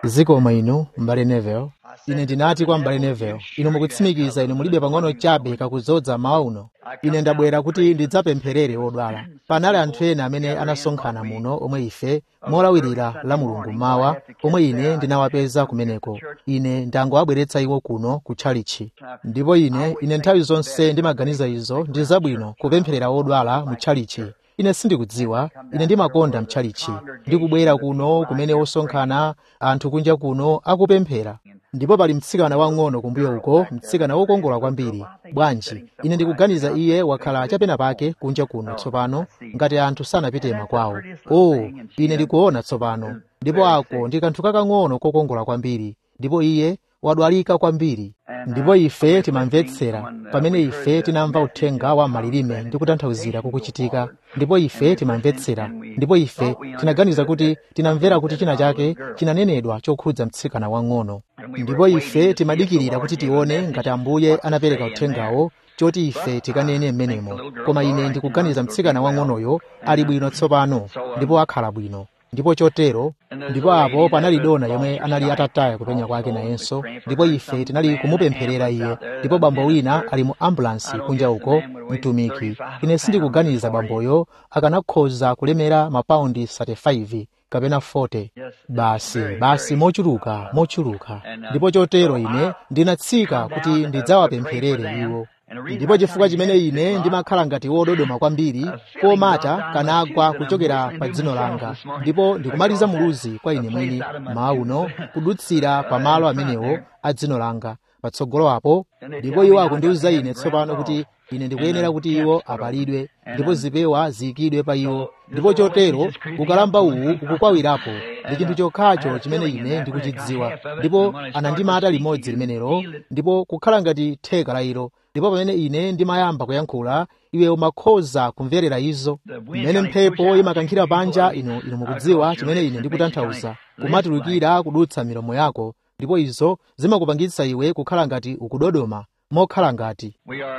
zikomo inu m'bale neville ine ndinati kwa m'bale neville inu mukutsimikiza inu mulibe pang'ono chabe kakuzodza mawa uno ine ndabwera kuti ndidzapempherere odwala panali anthu ena amene anasonkhana muno omwe ife molawirira la mulungu mawa omwe ine ndinawapeza kumeneko ine ndangowabweretsa iwo kuno ku tchalichi ndipo ine ine nthawi zonse ndimaganiza izo ndi zabwino kupempherera odwala mu tchalichi ine sindikudziwa ine ndimakonda mtchalichi ndikubwera kuno kumene osonkhana anthu kunja kuno akupemphera ndipo pali mtsikana wang'ono kumbuyo uko mtsikana wokongola kwambiri bwanji ine ndikuganiza iye wakhala chapena pake kunja kuno tsopano ngati anthu sanapite makwawo o ine ndikuona tsopano ndipo ako ndi kanthu kakang'ono kokongola kwambiri ndipo iye wadwalika kwambiri ndipo ife timamvetsera pamene ife tinamva uthenga wa malilime ndi kutanthauzira kukuchitika ndipo ife timamvetsera ndipo ife tinaganiza kuti tinamvera kuti china chake chinanenedwa chokhudza mtsikana wang'ono ndipo ife timadikirira kuti tione ngati ambuye anapereka uthengawo choti ife tikanene m'menemo koma ine ndikuganiza mtsikana wang'onoyo ali bwino tsopano ndipo akhala bwino ndipo chotero ndipo apo panali dona yomwe anali atataya kupenya kwake nayenso ndipo ife tinali kumupempherera iye ndipo bambo wina ali mu ambulansi kunja uko mtumiki ine sindikuganiza bamboyo akanakhoza kulemera mapaundi 35 kapena 40 basi basi mochuluka mochuluka ndipo chotero ine ndinatsika kuti ndidzawapempherere iwo ndipo chifukwa chimene ine ndimakhala ngati wododoma kwambiri komata kanagwa kuchokera pa dzino langa ndipo ndikumaliza muluzi kwa ine mwini mawa uno kudutsira pamalo amenewo a dzino langa patsogolo apo ndipo iwo akundiwuza ine tsopano kuti ine ndikuyenera kuti iwo apalidwe ndipo zipewa ziyikidwe pa iwo ndipo chotero ukalamba uwu ukukwawirapo ndi chinthu chokhacho chimene ine ndikuchidziwa ndipo anandimata limodzi limenelo ndipo kukhala ngati theka la ilo ndipo pamene ine ndimayamba kuyankhula iwe umakhoza kumverera izo mmene mphepo imakankhira panja inu inu mukudziwa chimene ine ndikutanthauza kumatulukira kudutsa milomo yako ndipo izo zimakupangitsa iwe kukhala ngati ukudodoma mokhala ngati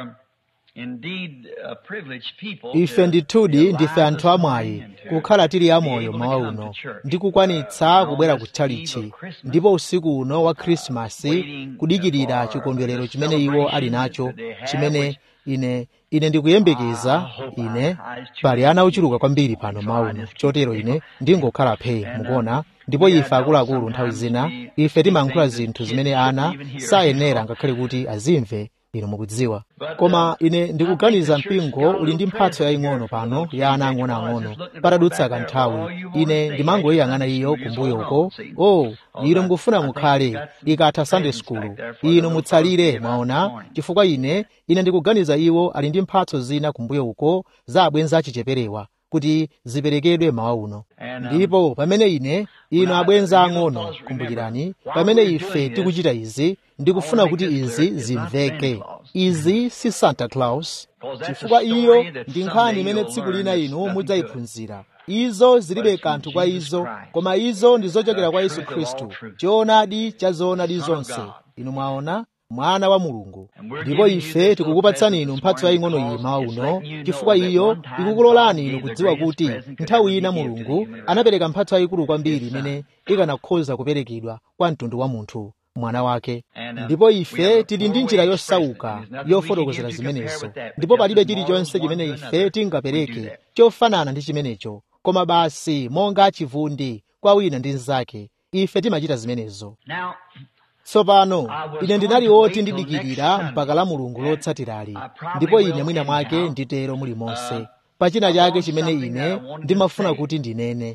ife ndithudi ndife anthu amwayi kukhala tili amoyo mawa uno ndi kukwanitsa kubwera ku tchalichi ndipo usiku uno wa khrisimasi kudikirira chikondwerero chimene iwo ali nacho chimene ine ine ndikuyembekeza ine pali ana ochuluka kwambiri pano mawa uno chotero ine ndingokhala phe mukuona ndipo ife akuluakulu nthawi zina ife timayankhula zinthu zimene ana sayenera ngakhale kuti azimve inu mukudziwa koma ine ndikuganiza mpingo uli ndi mphatso yaying'ono pano ya ana ang'onoang'ono patadutsa kanthawi ine ndimangoyiyang'ana iyo kumbuyo uko o inu mukufuna mukhale ikatha sunday school inu mutsalire mwaona chifukwa ine ine ndikuganiza iwo ali ndi mphatso zina kumbuyo uko za abwenzi achicheperewa kuti ziperekedwe mawa uno ndipo pamene ine inu abwenzi ang'ono kumbukirani pamene ife tikuchita izi ndikufuna kuti izi zimveke izi si santa claus chifukwa iyo ndi nkhani imene tsiku lina inu mudzayiphunzira izo zilibe kanthu kwa izo koma izo ndi zochokera kwa yesu khristu choonadi cha zoonadi zonse inu mwaona mwana wa mulungu ndipo ife tikukupatsani inu mphatso yaying'ono iyi mawa uno chifukwa iyo ikukulolani inu kudziwa kuti nthawi ina mulungu anapereka mphatso yayikulu kwambiri imene ikanakhoza kuperekedwa kwa mtundu wa munthu mwana wake ndipo ife tili ndi njira yosauka yofotokozera zimenezo ndipo palibe chilichonse chimene ife tingapereke chofanana ndi chimenecho koma basi monga chivundi kwa wina ndi mnzake ife timachita zimenezo tsopano ine ndinali woti ndidikirira mpaka la mulungu lotsatirali ndipo ine mwina mwake nditero mulimonse pachina chake chimene ine ndimafuna kuti ndinene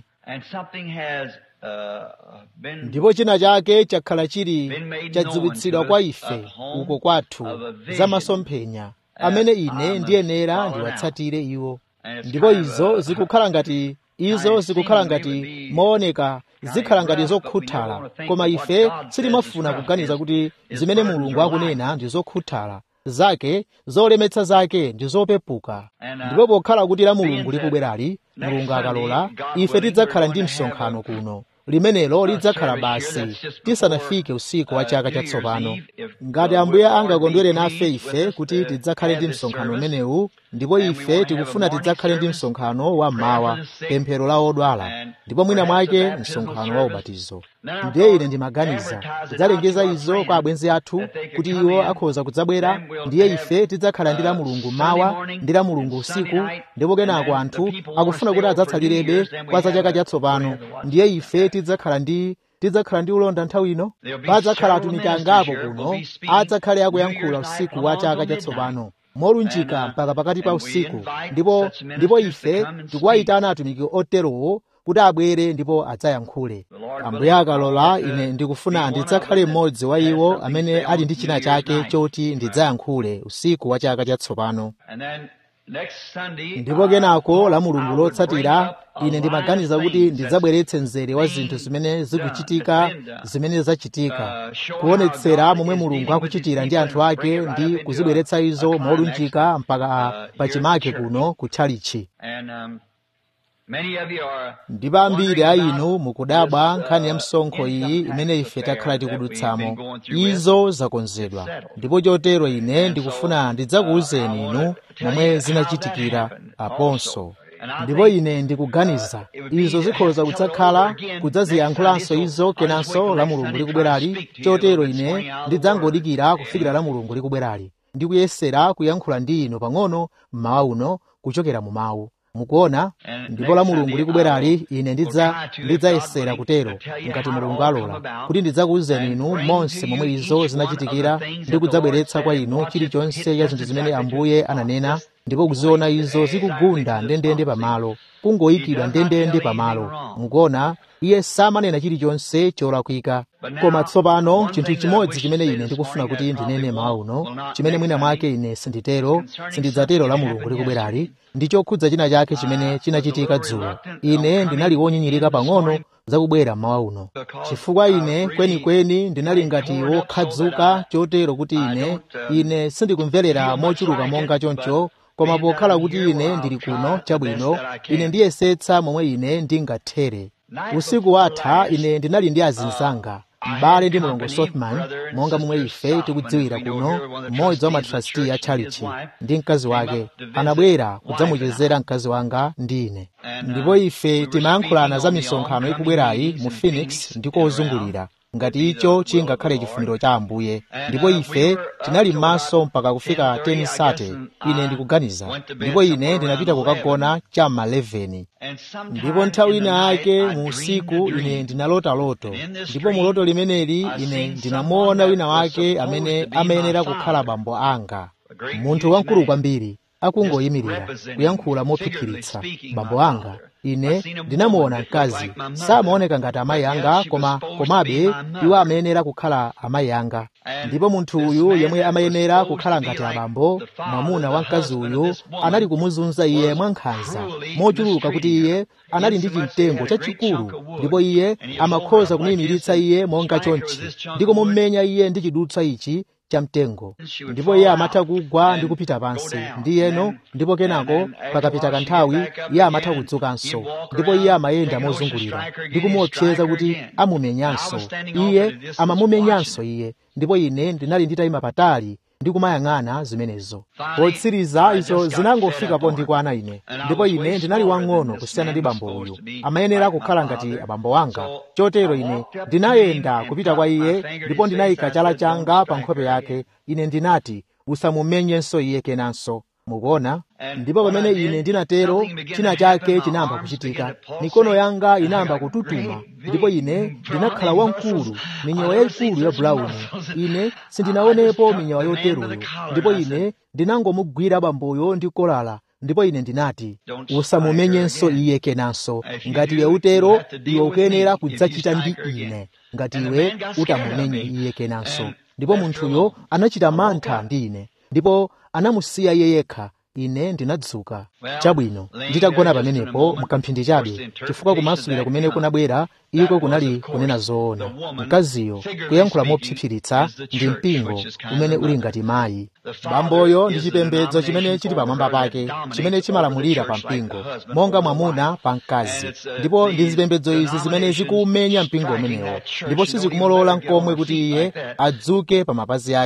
ndipo china chake chakhala chili chadziwitsidwa kwa ife uko kwathu za masomphenya amene ine ndiyenera ndiwatsatire iwo ndipo izo zikukhala ngati izo zikukhala ngati mooneka zikhala ngati zokhuthala koma ife sitimafuna kuganiza kuti zimene mulungu akunena ndi zokhuthala zake zolemetsa zake ndi zopepuka ndipo pokhala kuti la mulungu likubwerali mulungu akalola ife tidzakhala ndi msonkhano kuno limenelo lidzakhala basi tisanafike usiku wa chaka chatsopano ngati ambuye angakondwere nafe ife kuti tidzakhale ndi msonkhano umenewu ndipo ife tikufuna tidzakhale ndi msonkhano wa mmawa pemphero la odwala ndipo mwina mwake msonkhano wa ubatizo ndiye ine ndimaganiza tidzalengeza izo kwa abwenzi athu kuti iwo akhoza kudzabwera ndiye ife tidzakhala ndi la mulungu mawa ndi la mulungu usiku ndipo kenako anthu akufuna kuti adzatsalirebe kwa za chaka chatsopano ndiye ife tidzakhala ndi tidzakhala ndi ulonda nthawi ino padzakhala atumiki angapo kuno adzakhale akuyankhula usiku wa chaka chatsopano molunjika mpaka pakati pa usiku ndipo ndipo ife tikuwayitana atumiki oterowo kuti abwere ndipo adzayankhule ambuye akalola ine ndikufuna ndidzakhale mmodzi wa iwo amene ali ndi china chake choti ndidzayankhule usiku wa chaka chatsopano ndipo kenako la mulungu lotsatira ine ndimaganiza kuti ndidzabweretse mzere wa zinthu zimene zikuchitika zimene zachitika kuonetsera momwe mulungu akuchitira ndi anthu ake ndi kuzibweretsa izo molunjika mpaka pachimake kuno kutchalichi ndipo ambiri a inu mukudabwa nkhani ya msonkho iyi imene ife takhala tikudutsamo izo zakonzedwa ndipo chotero ine ndikufuna ndidzakuwuzeni inu momwe zinachitikira aponso ndipo ine ndikuganiza izo zikhoza kudzakhala kudzaziyankhulanso izo kenanso la mulungu likubwerali chotero ine ndidzangodikira kufikira la mulungu likubwerali ndikuyesera kuyankhula ndi inu pang'ono mmawa uno kuchokera mu mawu mukuona ndipo la mulungu likubwerali ine ndidza ndidzayesera kutero ngati mulungu alola kuti ndidzakuwuzeni inu monse momwe izo zinachitikira ndi kudzabweretsa kwa inu chilichonse cha zinthu zimene ambuye ananena ndipo kuziona izo zikugunda ndendende pamalo kungoyikidwa ndendende pamalo mukuona iye samanena chilichonse cholakwika koma tsopano chinthu chimodzi chimene ine ndikufuna kuti ndinene mawa uno chimene mwina mwake ine sinditero sindidzatero la mulungu likubwerali ndi chokhudza china chake chimene chinachitika dzulo ine ndinali wonyinyirika pang'ono zakubwera mmawa uno chifukwa ine kwenikweni ndinali ngati wokhadzuka chotero kuti ine ine sindikumverera mochuluka monga choncho koma pokhala kuti ine ndili kuno chabwino ine ndiyesetsa momwe ine ndingathere usiku watha ine ndinali ndi azinzanga m'bale ndi mlongo sothman monga momwe ife tikudziwira kuno mmodzi wa matrasti a chalichi ndi mkazi wake anabwera kudzamuchezera mkazi wanga ndi ine ndipo ife timayankhulana za misonkhano ikubwerayi mu phoenix ndiko ozungulira ngati icho chingakhale chifuniro cha ambuye ndipo ife tinali m'maso mpaka kufika 10 sate ine ndikuganiza ndipo ine ndinapita kukagona cha ma 11 ndipo nthawi ina yake mu usiku ine ndinalota loto ndipo mu loto limeneli ine ndinamuona wina wake amene amayenera kukhala bambo anga munthu wamkulu kwambiri akungoyimirira kuyankhula mophiphiritsa bambo anga ine ndinamuona mkazi samaoneka ngati amayi anga koma komabe iwo amayenera kukhala amayi anga ndipo munthu uyu yemwe amayenera kukhala ngati abambo mwamuna wa mkazi uyu anali kumuzunza iye mwankhanza mochuluka kuti iye anali ndi chimtengo chachikulu ndipo iye amakhoza kumuyimiritsa iye monga chonchi ndi kumumenya iye ndi chidutswa ichi chamtengo ndipo iye amatha kugwa ndi kupita pansi ndiyeno ndipo kenako pakapita kanthawi iye amatha kudzukanso ndipo iye amayenda mozungulira ndi kumuopseza kuti amumenyanso iye amamumenyanso iye ndipo ine ndinali nditayima patali ndi kumayang'ana zimenezo potsiriza izo zinangofikapo ndikwana ine ndipo ine ndinali wang'ono kusiyana ndi bambo uyu amayenera kukhala ngati abambo wanga chotero ine ndinayenda kupita kwa iye ndipo ndinayika chala changa pa nkhope yake ine ndinati usamumenyenso iye kenanso mukuona ndipo pamene ine ndinatero china chake chinayamba kuchitika mikono yanga inayamba kututuma ndipo ine ndinakhala wamkulu minyawa yayikulu ya bulawuni ine sindinaonepo minyawa yoteroyo ndipo ine ndinangomugwira bamboyo ndi kolala ndipo ine ndinati usamumenyenso iye kenanso ngati iwe utero iwe ukuyenera kudzachita ndi ine ngati iwe utamumenye iye kenanso ndipo munthuyo anachita mantha ndi ine ndipo anamusiya iye yekha ine ndinadzuka chabwino nditagona pamenepo mkamphindi chabe chifukwa kumasulira kumene kunabwera iko kunali kunena zoona mkaziyo kuyankhula mopsipsiritsa ndi mpingo umene uli ngati mayi bamboyo ndi chipembedzo chimene chili pamwamba pake chimene chimalamulira pa mpingo monga mwamuna pa mkazi ndipo ndi zipembedzo izi zimene zikuumenya mpingo umenewo ndipo sizikumulola nkomwe kuti iye adzuke pa mapazi ake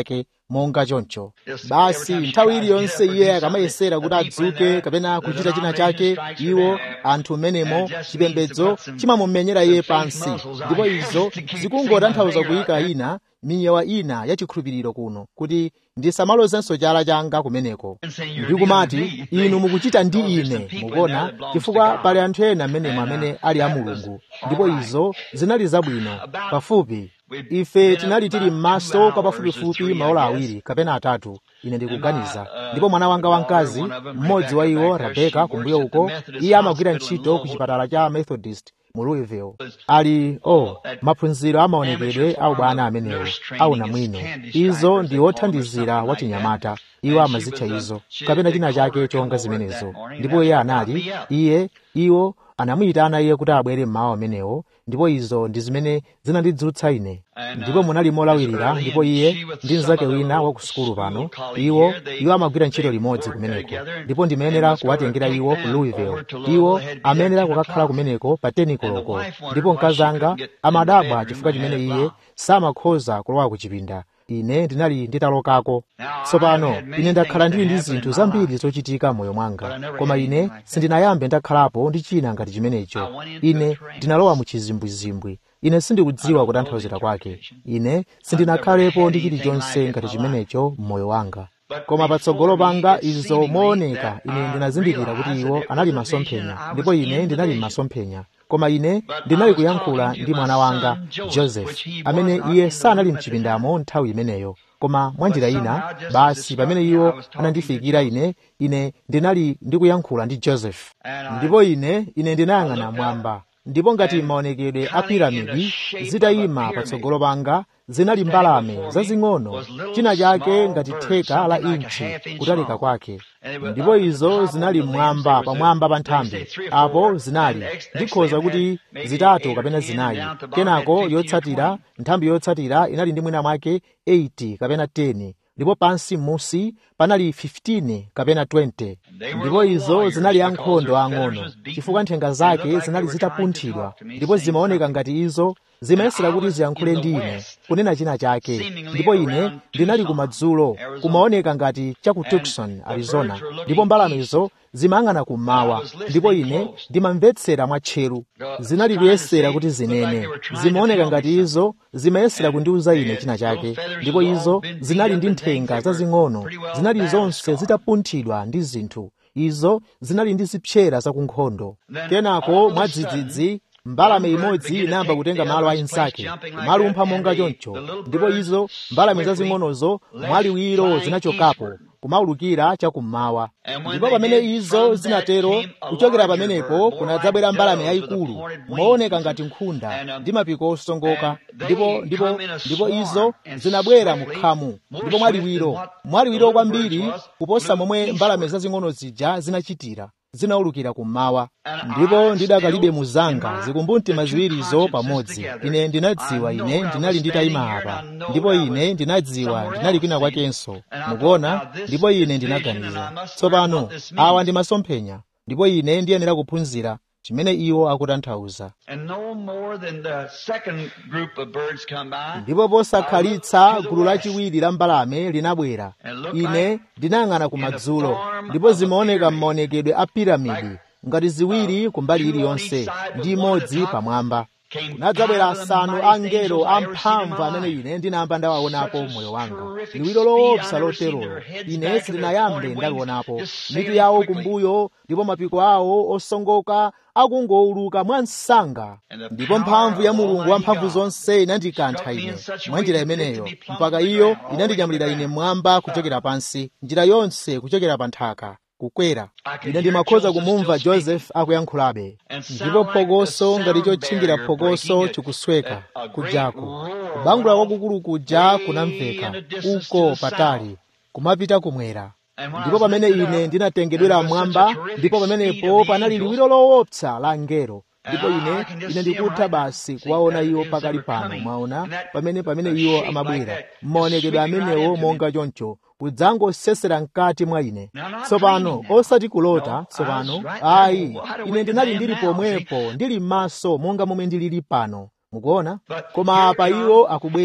monga choncho basi nthawi iliyonse iye akamayesera kuti adzuke kapena kuchita china chake iwo anthu mmenemo chipembedzo chimamumenyera iye pansi ndipo izo zikungotanthauza kuyika ina minyewa ina ya chikhulupiriro kuno kuti ndisamalozenso chala changa kumeneko ndikumati inu mukuchita ndi ine mukuona chifukwa pali anthu ena mmenemo amene ali a mulungu ndipo izo zinali zabwino pafupi ife tinali tili m'maso kwa pafupifupi maola awiri kapena atatu ine ndikuganiza ndipo mwana wanga wamkazi mmodzi wa iwo rebeka kumbuyo uko iye amagwira ntchito ku chipatala cha methodist mu louisville ali o oh, maphunziro amaonekedwe a ubwana amenewo aunamwino izo ndi othandizira wachinyamata iwo amazitcha izo kapena china chake chonga zimenezo ndipo iye anali iye iwo anamuyitana iye kuti abwere mmawa amenewo ndipo izo ndi zimene zinandidzutsa ine ndipo munali molawirira ndipo iye ndi mnzake wina wa ku sukulu pano iwo iwo amagwira ntchito limodzi kumeneko ndipo ndimayenera kuwatengera iwo ku louisville iwo amayenera kukakhala kumeneko pa tenikoloko ndipo mkazi anga amadabwa chifukwa chimene iye samakhoza kulowa ku chipinda ine ndinali nditalokako tsopano ine ndakhala ndili ndi zinthu zambiri zochitika moyo mwanga koma ine sindinayambe ndakhalapo ndi china ngati chimenecho ine ndinalowa mu chizimbwizimbwi ine sindikudziwa kutanthauzira kwake ine sindinakhalepo ndi chilichonse ngati chimenecho m'moyo wanga koma patsogolo panga izo mooneka ine ndinazindikira kuti iwo anali masomphenya ndipo ine ndinali m'masomphenya koma ine ndinali kuyankhula ndi mwana wanga joseph amene iye sanali mchipindamo nthawi imeneyo koma mwanjira ina basi pamene iwo anandifikira ine ine ndinali ndikuyankhula ndi joseph ndipo ine ine ndinayang'ana mwamba ndipo ngati maonekedwe a piramidi zitayima patsogolo panga zinali mbalame zazing'ono china chake ngati theka la inchi kutalika kwake ndipo izo zinali mmwamba pamwamba pa nthambi apo zinali ndikhoza kuti zitatu kapena zinayi kenako yotsatira nthambi yotsatira inali ndi mwina mwake 8 kapena 10 ndipo pansi m'musi panali 15 kapena 20 ndipo izo zinali ankhondo ang'ono chifukwa nthenga zake zinali zitapunthidwa ndipo zimaoneka ngati izo zimayesera kuti ziyankhule ndi ine kunena china chake ndipo ine ndinali kumadzulo kumaoneka ngati cha ku tucson arizona ndipo mbalamezo zimayang'ana kummawa ndipo ine ndimamvetsera mwatcheru zinali kuyesera kuti zinene zimaoneka ngati izo zimayesera kundiuza ine china chake ndipo izo zinali ndi nthenga zazing'ono zinali zonse zitapunthidwa ndi zinthu izo zinali ndi zipsera zakunkhondo kenako mwadzidzidzi mbalame imodzi inayamba kutenga malo a insake kumalumpha monga choncho ndipo izo mbalame zazing'onozo mwaliwiro zinachokapo kumaulukira chakummawa ndipo pamene izo zinatero kuchokera pamenepo kunadzabwera mbalame yayikulu mooneka ngati nkhunda ndi mapiko osongoka ndipo ndipo ndipo izo zinabwera mukhamu ndipo mwaliwiro mwaliwiro kwambiri kuposa momwe mbalame zazing'ono zija zinachitira zinaulukira kummawa ndipo ndidakalibe muzanga zikumbumtima ziwirizo pamodzi ine ndinadziwa ine ndinali nditayima apa ndipo ine ndinadziwa ndinali kwina kwakenso mukuona ndipo ine ndinaganiza tsopano awa ndi masomphenya ndipo ine ndiyenera kuphunzira chimene iwo akutanthauza ndipo posakhalitsa gulu lachiwiri la mbalame linabwera ine ndinayang'ana kumadzulo ndipo zimaoneka m'maonekedwe a piramidi ngati ziwiri kumbali iliyonse ndi imodzi pamwamba kunadzabwera asanu a angelo amphamvu amene ine ndinayamba ndawaonapo moyo wanga liwiro loopsa loterolo ine sindinayambe ndalionapo mitu yawo kumbuyo ndipo mapiko awo osongoka akungowuluka mwa msanga ndipo mphamvu ya mulungu wamphamvu zonse inandikantha ine mwa njira imeneyo mpaka iyo inandinyamulira ine mmwamba kuchokera pansi njira yonse kuchokera pa nthaka kukwera ine ndimakhoza kumumva joseph akuyankhulabe ndipo phokoso ngati chotchingira phokoso chikusweka kujako kubangula kwakukulu kuja kunamveka uko patali kumapita kumwera ndipo pamene ine ndinatengedwera mmwamba ndipo pamenepo panali liwiro loopsa la angelo ndipo ine ine ndikutha basi kuwaona iwo pakali pano mwaona pamene pamene iwo amabwera mmaonekedwe amenewo monga choncho kudzangosesera mkati mwa ine tsopano osati kulota tsopano ayi ine ndinali ndili pomwepo ndili m'maso monga momwe ndilili pano mukuona koma apa iwo akubwera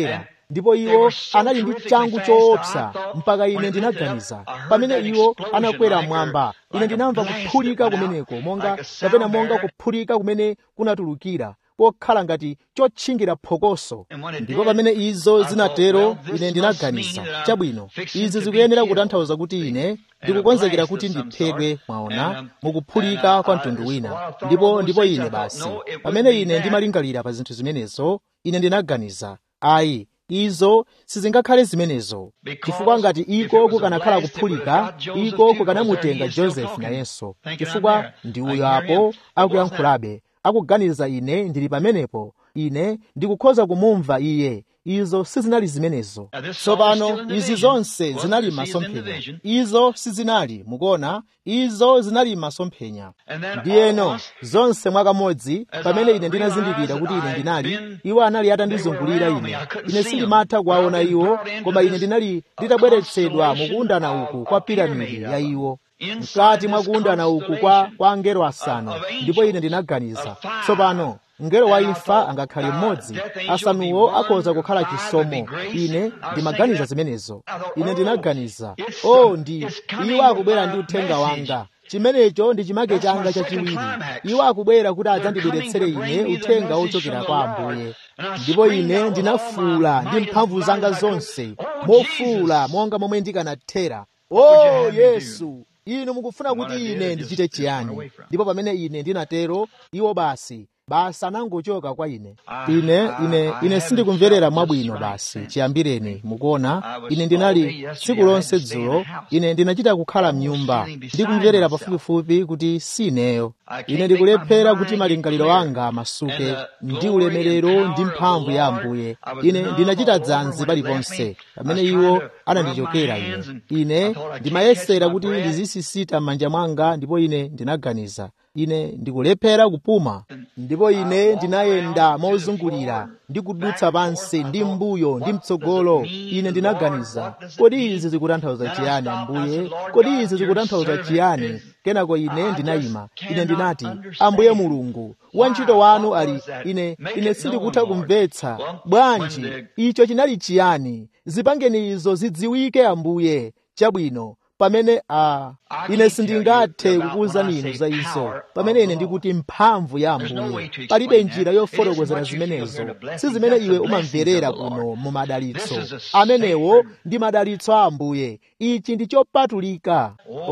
ndipo iwo anali ndi changu choopsa mpaka ine ndinaganiza pamene iwo anakwera mmwamba ine ndinamva kuphulika kumeneko monga kapena monga kuphulika kumene kunatulukira pokhala ngati chotchingira phokoso ndipo pamene izo zinatero ine ndinaganiza chabwino izi zikuyenera kutanthauza kuti ine ndikukonzekera kuti ndiphedwe mwaona mukuphulika kwa mtundu wina ndipo ndipo ine basi pamene ine ndimalingalira pa zinthu zimenezo ine ndinaganiza ayi izo sizingakhale zimenezo chifukwa ngati iko kukanakhala kuphulika iko kukanamutenga josefu nayenso chifukwa ndi uyo apo akuyankhulabe akuganiza ine ndili pamenepo ine ndikukhoza kumumva iye izo sizinali zimenezo tsopano izi zonse zinali m'masomphenya izo sizinali mukuona izo zinali m'masomphenya ndiyeno zonse mwakamodzi pamene ine ndinazindikira kuti ine ndinali iwo anali atandizungulira ine ine sindimatha kuwaona iwo koma ine ndinali nditabweretsedwa mukuundana uku kwa piramidi ya iwo mkati mwa kuundana uku kwa, kwa angelo asanu ndipo ine ndinaganiza tsopano mngelo wa imfa angakhale mmodzi asanuwo akhoza kukhala chisomo ine ndimaganiza zimenezo ine ndinaganiza o oh, ndi iwo akubwera ndi uthenga wanga chimenecho ndi chimake changa chachiwiri iwo akubwera kuti adzandibweretsere ine uthenga wochokera kwa ambuye ndipo ine ndinafuula ndi mphamvu zanga zonse mofuula monga momwe ndikanathera o oh, yesu inu mukufuna kuti ine ndichite chiyani ndipo pamene ine ndinatero iwo basi basi anangochoka kwa ine ine ine ine sindikumverera mwabwino basi chiyambireni mukuona ine ndinali tsiku lonse dzulo ine ndinachita kukhala mnyumba ndikumverera pafupifupi kuti sineyo ine ndikulephera kuti malingaliro anga masuke ndi ulemerero ndi mphamvu ya ambuye ine ndinachita dzanzi paliponse pamene iwo anandichokera ine ine ndimayesera kuti ndizisisita m'manja mwanga ndipo ine ndinaganiza ine ndikulephera kupuma ndipo ine ndinayenda mozungulira ndi kudutsa pansi ndi mbuyo ndi mtsogolo ine ndinaganiza kodi izi zikutanthauza chiyani ambuye kodi izi zikutanthauza chiyani kenako ine ndinayima ine ndinati ambuye mulungu wantchito wanu ali ine ine sindikutha kumvetsa bwanji icho chinali chiyani zipangeni izo zidziwike ambuye chabwino pamene a uh, ine sindingathe kukuwuzani inu za izo pamene ine ndikuti mphamvu ya ambuye palibe njira yofotokozera zimenezo si zimene iwe umamverera kuno mu madalitso amenewo ndi madalitso a ambuye ichi ndi chopatulika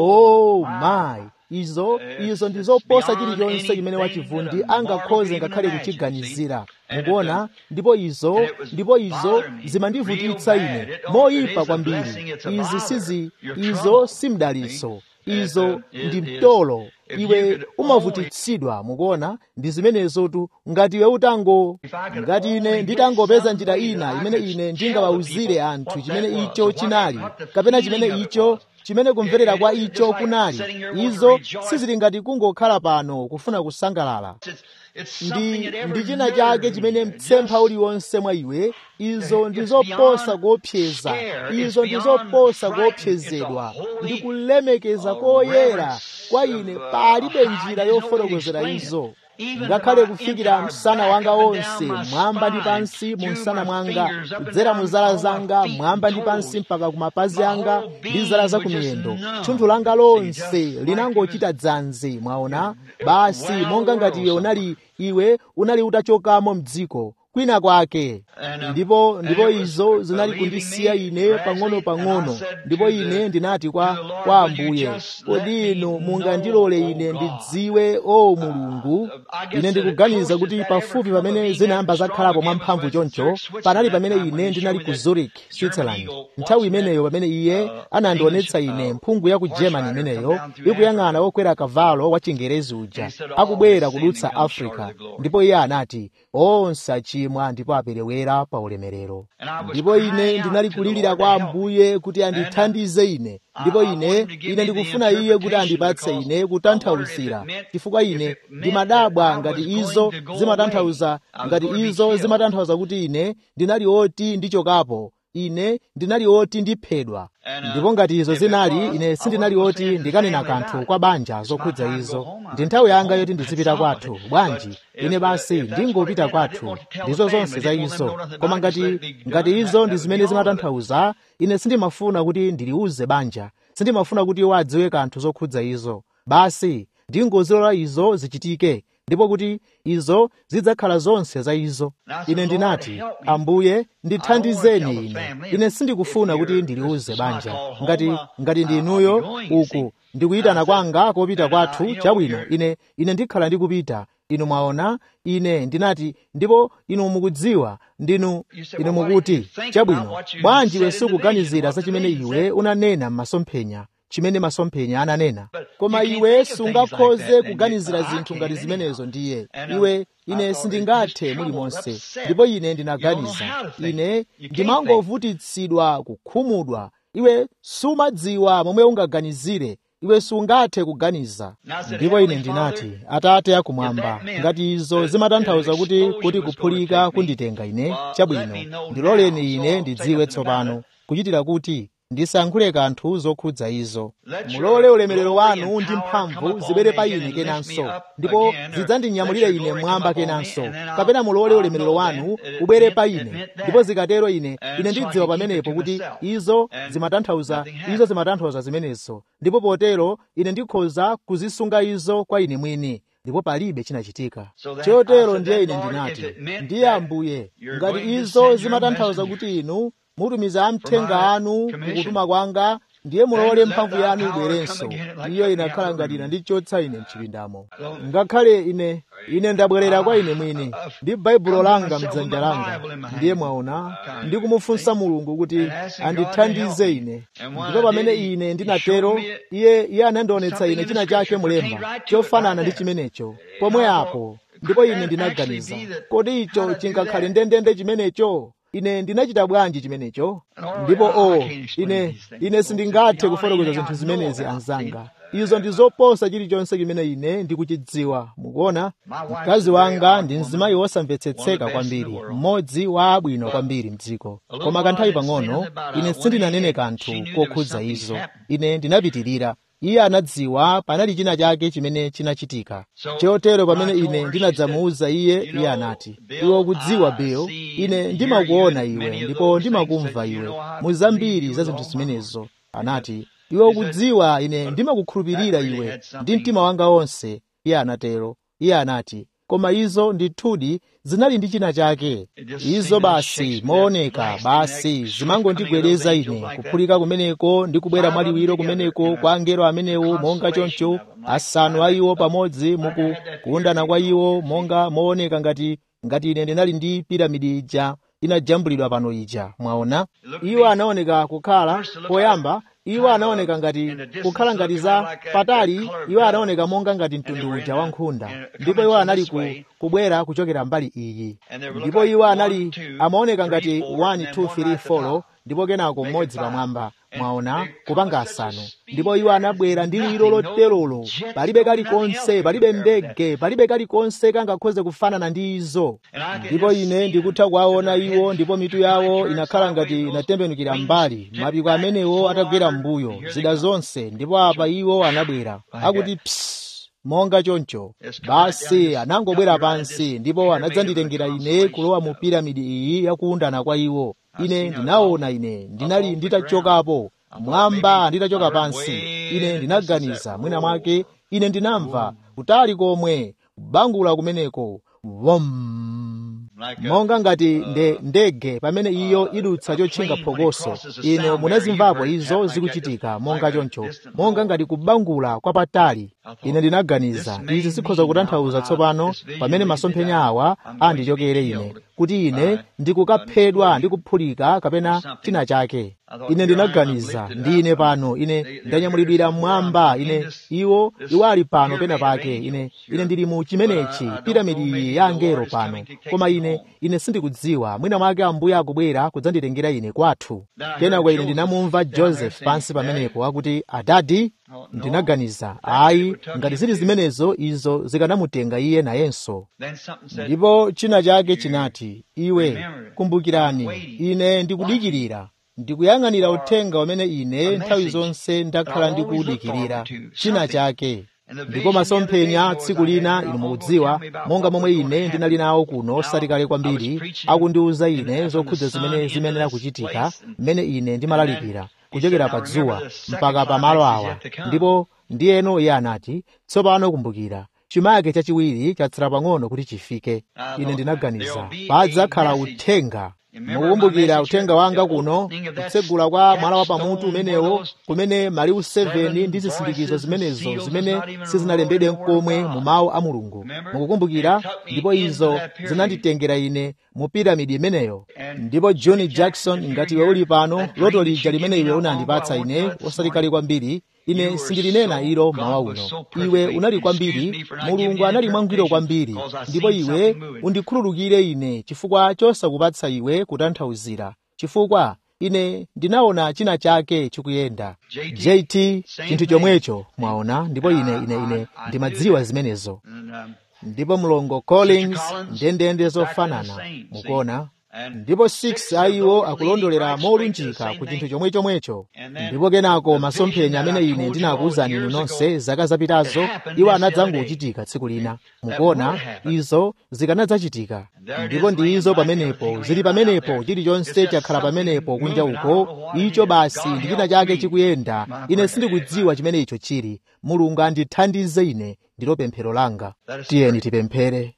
oh my izo izo ndi zoposa chilichonse chimene wachivundi angakhoze ngakhale kuchiganizira mukuona ndipo izo ndipo izo zimandivutitsa ine moyipa kwambiri izi sizi izo si mdalitso izo ndi mtolo iwe umavutitsidwa mukuona ndi zimenezotu ngati iwe utango ngati ine nditangopeza njira ina imene ine ndingawawuzire anthu chimene icho chinali kapena chimene icho chimene kumverera kwa icho kunali izo sizili ngati kungokhala pano kufuna kusangalala ndi ndi china chake chimene mtsempha uliwonse mwa iwe izo ndi zoposa kuopseza izo ndi zoposa kuopsezedwa ndi kulemekeza koyera kwa ine palibe njira yofotokozera izo ngakhale kufikira msana wanga wonse mwamba ndi pansi mu msana mwanga kudzera mu zala zanga mwamba ndi pansi mpaka ku mapazi anga ndi zala za kumiyendo thunthu langa lonse linangochita dzanzi mwaona basi monga ngati iwe unali iwe unali utachokamo mdziko kwina kwake ndipo ndipo izo zinali kundisiya ine pang'ono pang'ono ndipo ine ndinati kwa kwa ambuye kodi inu mungandilole ine ndidziwe o mulungu ine ndikuganiza kuti pafupi pamene zinayamba zakhalapo mwamphamvu choncho panali pamene ine ndinali ku zurich switzerland nthawi imeneyo pamene iye anandionetsa ine mphungu ya ku germany imeneyo ikuyang'ana wokwera kavalo wa chingerezi uja akubwera kudutsa africa ndipo iye anati onse achimwa ndipo aperewera pa ulemerero ndipo ine ndinali kulirira kwa ambuye kuti andithandize ine ndipo ine ine ndikufuna iye kuti andipatse ine kutanthauzira chifukwa ine ndimadabwa ngati izo zimatanthauza ngati izo zimatanthauza kuti ine ndinali oti ndichokapo ine ndinali oti ndiphedwa ndipo ngati izo zinali ine sindinali oti ndikanena kanthu kwa banja zokhudza izo ndi nthawi yanga yoti ndizipita kwathu bwanji ine basi ndingopita kwathu ndizo zonse za izo koma ngati ngati izo ndi zimene zimatanthauza ine sindimafuna kuti ndiliuze banja sindimafuna kuti iwo adziwe kanthu zokhudza izo basi ndingozilola izo zichitike ndipo kuti izo zidzakhala zonse za izo ine ndinati ambuye ndithandizeni ine ine sindikufuna kuti ndiliuze banja ngati ngati ndi inuyo uku ndikuyitana kwanga kopita kwathu chabwino ine ine ndikhala ndikupita inu mwaona ine ndinati ndipo inu mukudziwa ndinu inu mukuti chabwino bwanji iwe sukuganizira za chimene iwe unanena m'masomphenya chimene masomphenya ananena koma iwe sungakhoze kuganizira zinthu ngati zimenezo ndiye iwe ine sindingathe mulimonse ndipo ine ndinaganiza ine ndimangovutitsidwa kukhumudwa iwe sumadziwa momwe ungaganizire iwe sungathe kuganiza ndipo ine ndinati atate akumwamba ngati izo zimatanthauza kuti kuti kuphulika kunditenga ine chabwino ndiloleni ine ndidziwe tsopano kuchitira kuti ndisayankhule kanthu zokhudza izo mulole ulemerero wanu ndi mphamvu zibere pa ine kenanso ndipo zidzandinyamulire ine mwamba kenanso kapena mulole ulemerero wanu ubere pa ine ndipo zikatero ine ine ndidziwa pamenepo kuti izo zimatanthauza izo zimatanthauza zimenezo ndipo potero ine ndikhoza kuzisunga izo kwa ine mwini ndipo palibe chinachitika chotero ndiye ine ndinati ndiye ambuye ngati izo zimatanthauza kuti inu mutumiza amthenga anu mukutuma kwanga ndiye mulole mphamvu yanu ibwerenso iyo inakhala ngati inandichotsa ine mchipindamo ngakhale ine ine ndabwerera kwa ine mwini ndi baibulo langa mdzanja langa ndiye mwaona ndikumufunsa mulungu kuti andithandize ine ndipo pamene ine ndinatero iye iye anandionetsa ine china chake mulemba chofanana ndi chimenecho pomwe apo ndipo ine ndinaganiza kodi icho chingakhale ndendende chimenecho ine ndinachita bwanji chimenecho ndipo o oh, ine ine sindingathe kufotokoza zinthu zimenezi anzanga izo ndi zoposa chilichonse chimene ine ndikuchidziwa mukuona mkazi wanga ndi mzimayi wosamvetsetseka kwambiri mmodzi wa abwino kwambiri mdziko koma kanthawi pang'ono ine sindinanene kanthu kokhudza izo ine ndinapitirira iye anadziwa panali china chake chimene chinachitika chotero pamene ine ndinadzamuwuza iye iye anati iwe ukudziwa bill ine ndimakuona iwe ndipo ndimakumva iwe mu zambiri za zinthu zimenezo anati iwe ukudziwa ine ndimakukhulupirira iwe ndi mtima wanga wonse iye anatero iye anati koma izo ndithudi zinali ndi china chake izo basi mooneka basi zimangondigwereza ine kuphulika kumeneko ndi kubwera mwaliwiro kumeneko kwa angelo amenewo monga choncho asanu a iwo pamodzi muku kuundana kwa iwo monga mooneka ngati ngati ine ndinali ndi piramidi ija inajambulidwa pano ija mwaona iwo anaoneka kukhala poyamba iwo anaoneka ngati kukhala ngati za patali iwo anaoneka monga ngati mtundu uja wa nkhunda ndipo iwo anali ku, kubwera kuchokera mbali iyi ndipo iwo anali amaoneka ngati 1 2 3 4 ndipo kenako mmodzi pamwamba mwaona kupanga asanu ndipo iwo anabwera ndi liwiro loterolo palibe kalikonse palibe ndege palibe kalikonse kangakhoze kufanana ndi izo ndipo ine ndikutha kuwaona iwo ndipo mitu yawo inakhala ngati inatembenukira mbali mapiko amenewo atagwera mbuyo zida zonse ndipo apa iwo anabwera akuti psi monga choncho basi anangobwera pansi ndipo anadzanditengera ine kulowa mu piramidi iyi yakuundana kwa iwo ine ndinaona ine ndinali nditachokapo mwamba nditachoka pansi ine ndinaganiza mwina mwake ine ndinamva kutali komwe kubangula kumeneko vom monga ngati nde ndege pamene iyo idutsa chotchinga phokoso ino munazimvapo izo zikuchitika monga choncho monga ngati kubangula kwa patali ine ndinaganiza izi zikhoza kutanthauza tsopano pamene masomphenya awa andichokere ine kuti ine ndikukaphedwa ndi kuphulika kapena china chake ine ndinaganiza ndine pano ine ndanyamulidwira mmwamba ine iwo iwo ali pano pena pake ine ine ndili mu chimenechi piramidi ya angelo pano koma ine ine sindikudziwa mwina mwake ambuye akubwera kudzanditengera ine kwathu kenako ine ndinamumva joseph pansi pamenepo akuti adadi ndinaganiza ayi ngati zili zimenezo izo zikanamutenga iye nayenso ndipo china chake chinati iwe kumbukirani ine ndikudikirira ndikuyang'anira uthenga umene ine nthawi zonse ndakhala ndikuwudikirira china chake ndipo masomphenya tsiku lina inu mukudziwa monga momwe ine ndinali nawo kuno osati kale kwambiri akundiwuza ine zokhudza zimene zimenera kuchitika mmene ine ndimalalikira kuchokera pa dzuwa mpaka pa malo awa ndipo ndiyeno iye anati tsopano kumbukira chimake chachiwiri chatsala pang'ono kuti chifike ine ndinaganiza padzakhala uthenga mukukumbukira uthenga wanga kuno kutsegula kwa mwala wa pamutu umenewo kumene maliwu 7 ndi zisindikizo zimenezo zimene sizinalembedwe nkomwe mu mawu a mulungu mukukumbukira ndipo izo zinanditengera ine mu piramidi imeneyo ndipo john jackson ngati iwe uli pano loto lija limene iwe unandipatsa ine osati kale kwambiri ine sindilinena ilo mawa uno iwe unali kwambiri mulungu anali mwangwiro kwambiri ndipo iwe undikhululukire ine chifukwa chosakupatsa iwe kutanthauzira chifukwa ine ndinaona china chake chikuyenda jt chinthu chomwecho mwaona ndipo ine ine ine ndimadziwa zimenezo ndipo mlongo collins ndendende zofanana mukuona ndipo 6 a iwo akulondolera molunjika ku chinthu chomwe chomwecho ndipo kenako masomphenya amene ine ndinakuwuzani inu nonse zaka zapitazo iwo anadzangochitika tsiku lina mukuona izo zikanadzachitika ndipo ndi izo pamenepo zili pamenepo chilichonse chakhala pamenepo kunja uko icho basi ndi china chake chikuyenda ine sindikudziwa chimene icho chili mulungu andithandize ine ndilo pemphero langa tiyeni tipemphere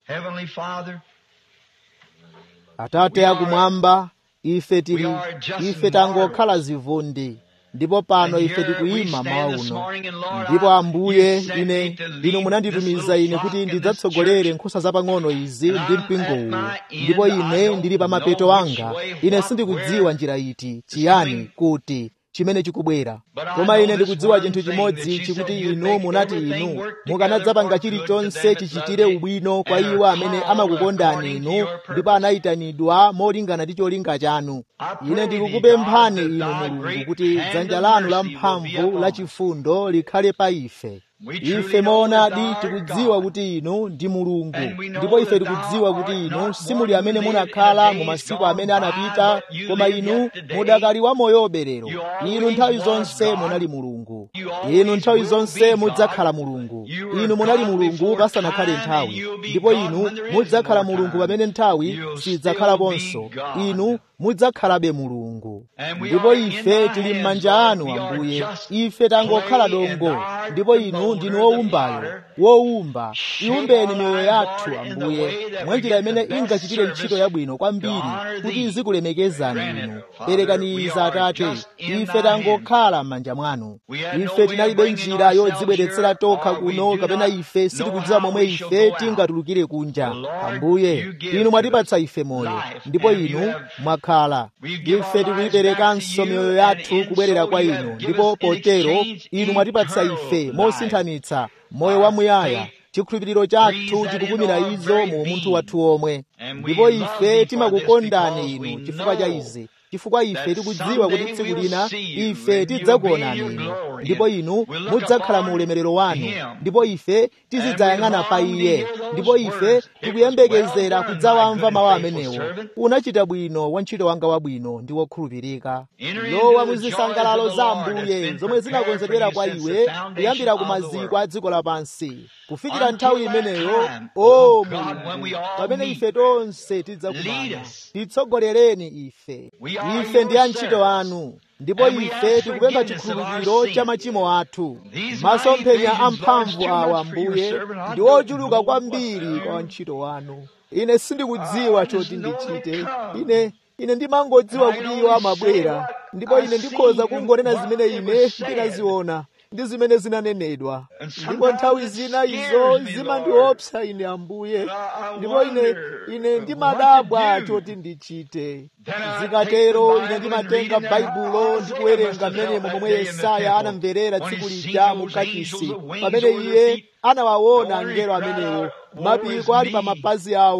atate akumwamba ife tili ife tangokhala zivundi ndipo pano ife tikuyima mawa uno ndipo ambuye ine inu munanditumiza ine kuti ndidzatsogolere nkhosa zapang'ono izi ndi mpingo uwu ndipo ine ndili pa mapeto anga ine sindikudziwa njira iti chiyani kuti chimene chikubwera koma ine ndikudziwa chinthu chimodzi chikuti inu munati inu mukanadzapanga chilichonse chichitire ubwino kwa iwo amene amakukondani inu ndipo anayitanidwa molingana ndi cholinga chanu ine ndikukupemphani inu mulungu kuti dzanja lanu lamphamvu lachifundo likhale pa ife ife moonadi tikudziwa kuti inu ndi mulungu ndipo ife tikudziwa kuti inu simuli amene munakhala mu masiku amene anapita koma inu mudakali wa moyobe lero inu nthawi zonse munali mulungu inu nthawi zonse mudzakhala mulungu inu munali mulungu pasanakhale nthawi ndipo inu mudzakhala mulungu pamene nthawi sidzakhalaponso inu mudzakhalabe mulungu ndipo ife tili m'manja anu ambuye ife tangokhala dongo ndipo inu ndinu wowumbayo wowumba iwumbeni miyoyo yathu ambuye mwanjira imene ingachitire ntchito yabwino kwambiri kuti izikulemekezani inu perekani izi atate ife tangokhala m'manja mwanu ife tinalibe njira yodzibweretsera tokha kuno kapena ife sitikudziwa momwe ife tingatulukire kunja ambuye inu mwatipatsa ife moyo ndipo inu mwakhala ife tikuyiperekanso miyoyo yathu kubwerera kwa inu ndipo potero inu mwatipatsa ife mosinthanitsa moyo wamuyaya chikhulupiriro chathu chikukumira izo mu munthu wathu omwe ndipo ife timakukondani inu chifukwa cha izi chifukwa ife tikudziwa kuti tsiku lina ife tidzakuonani inu ndipo inu mudzakhala mu ulemerero wanu ndipo ife tizidzayang'ana pa iye ndipo ife tikuyembekezera kudzawamva mawu amenewo unachita bwino wantchito wanga wabwino ndi wokhulupirika lowa muzisangalalo za ambuye zomwe zinakonzedwera kwa iwe kuyambira ku maziko a dziko lapansi kufikira nthawi imeneyo o mulungu pamene ife tonse tidzakumana titsogolereni ife ife ndi antchito anu ndipo ife tikupempha chikhululukiro cha machimo athu masomphenya amphamvu awa ambuye ndi ochuluka kwambiri kwa antchito wanu ine sindikudziwa choti ndichite ine ine ndimangodziwa kuti iwo amabwera ndipo ine ndikhoza kungonena zimene ine ndinaziona ndi zimene zinanenedwa ndipo nthawi zina izo zimandiopsa ine ambuye ndipo ine ine ndimadabwa choti ndichite zikatero ine ndimatenga baibulo ndikuwerenga mmenemo momwe yesaya anamverera tsiku lija mu kachisi pamene iye anawaona angelo amenewo mapiko ali pa mapazi awo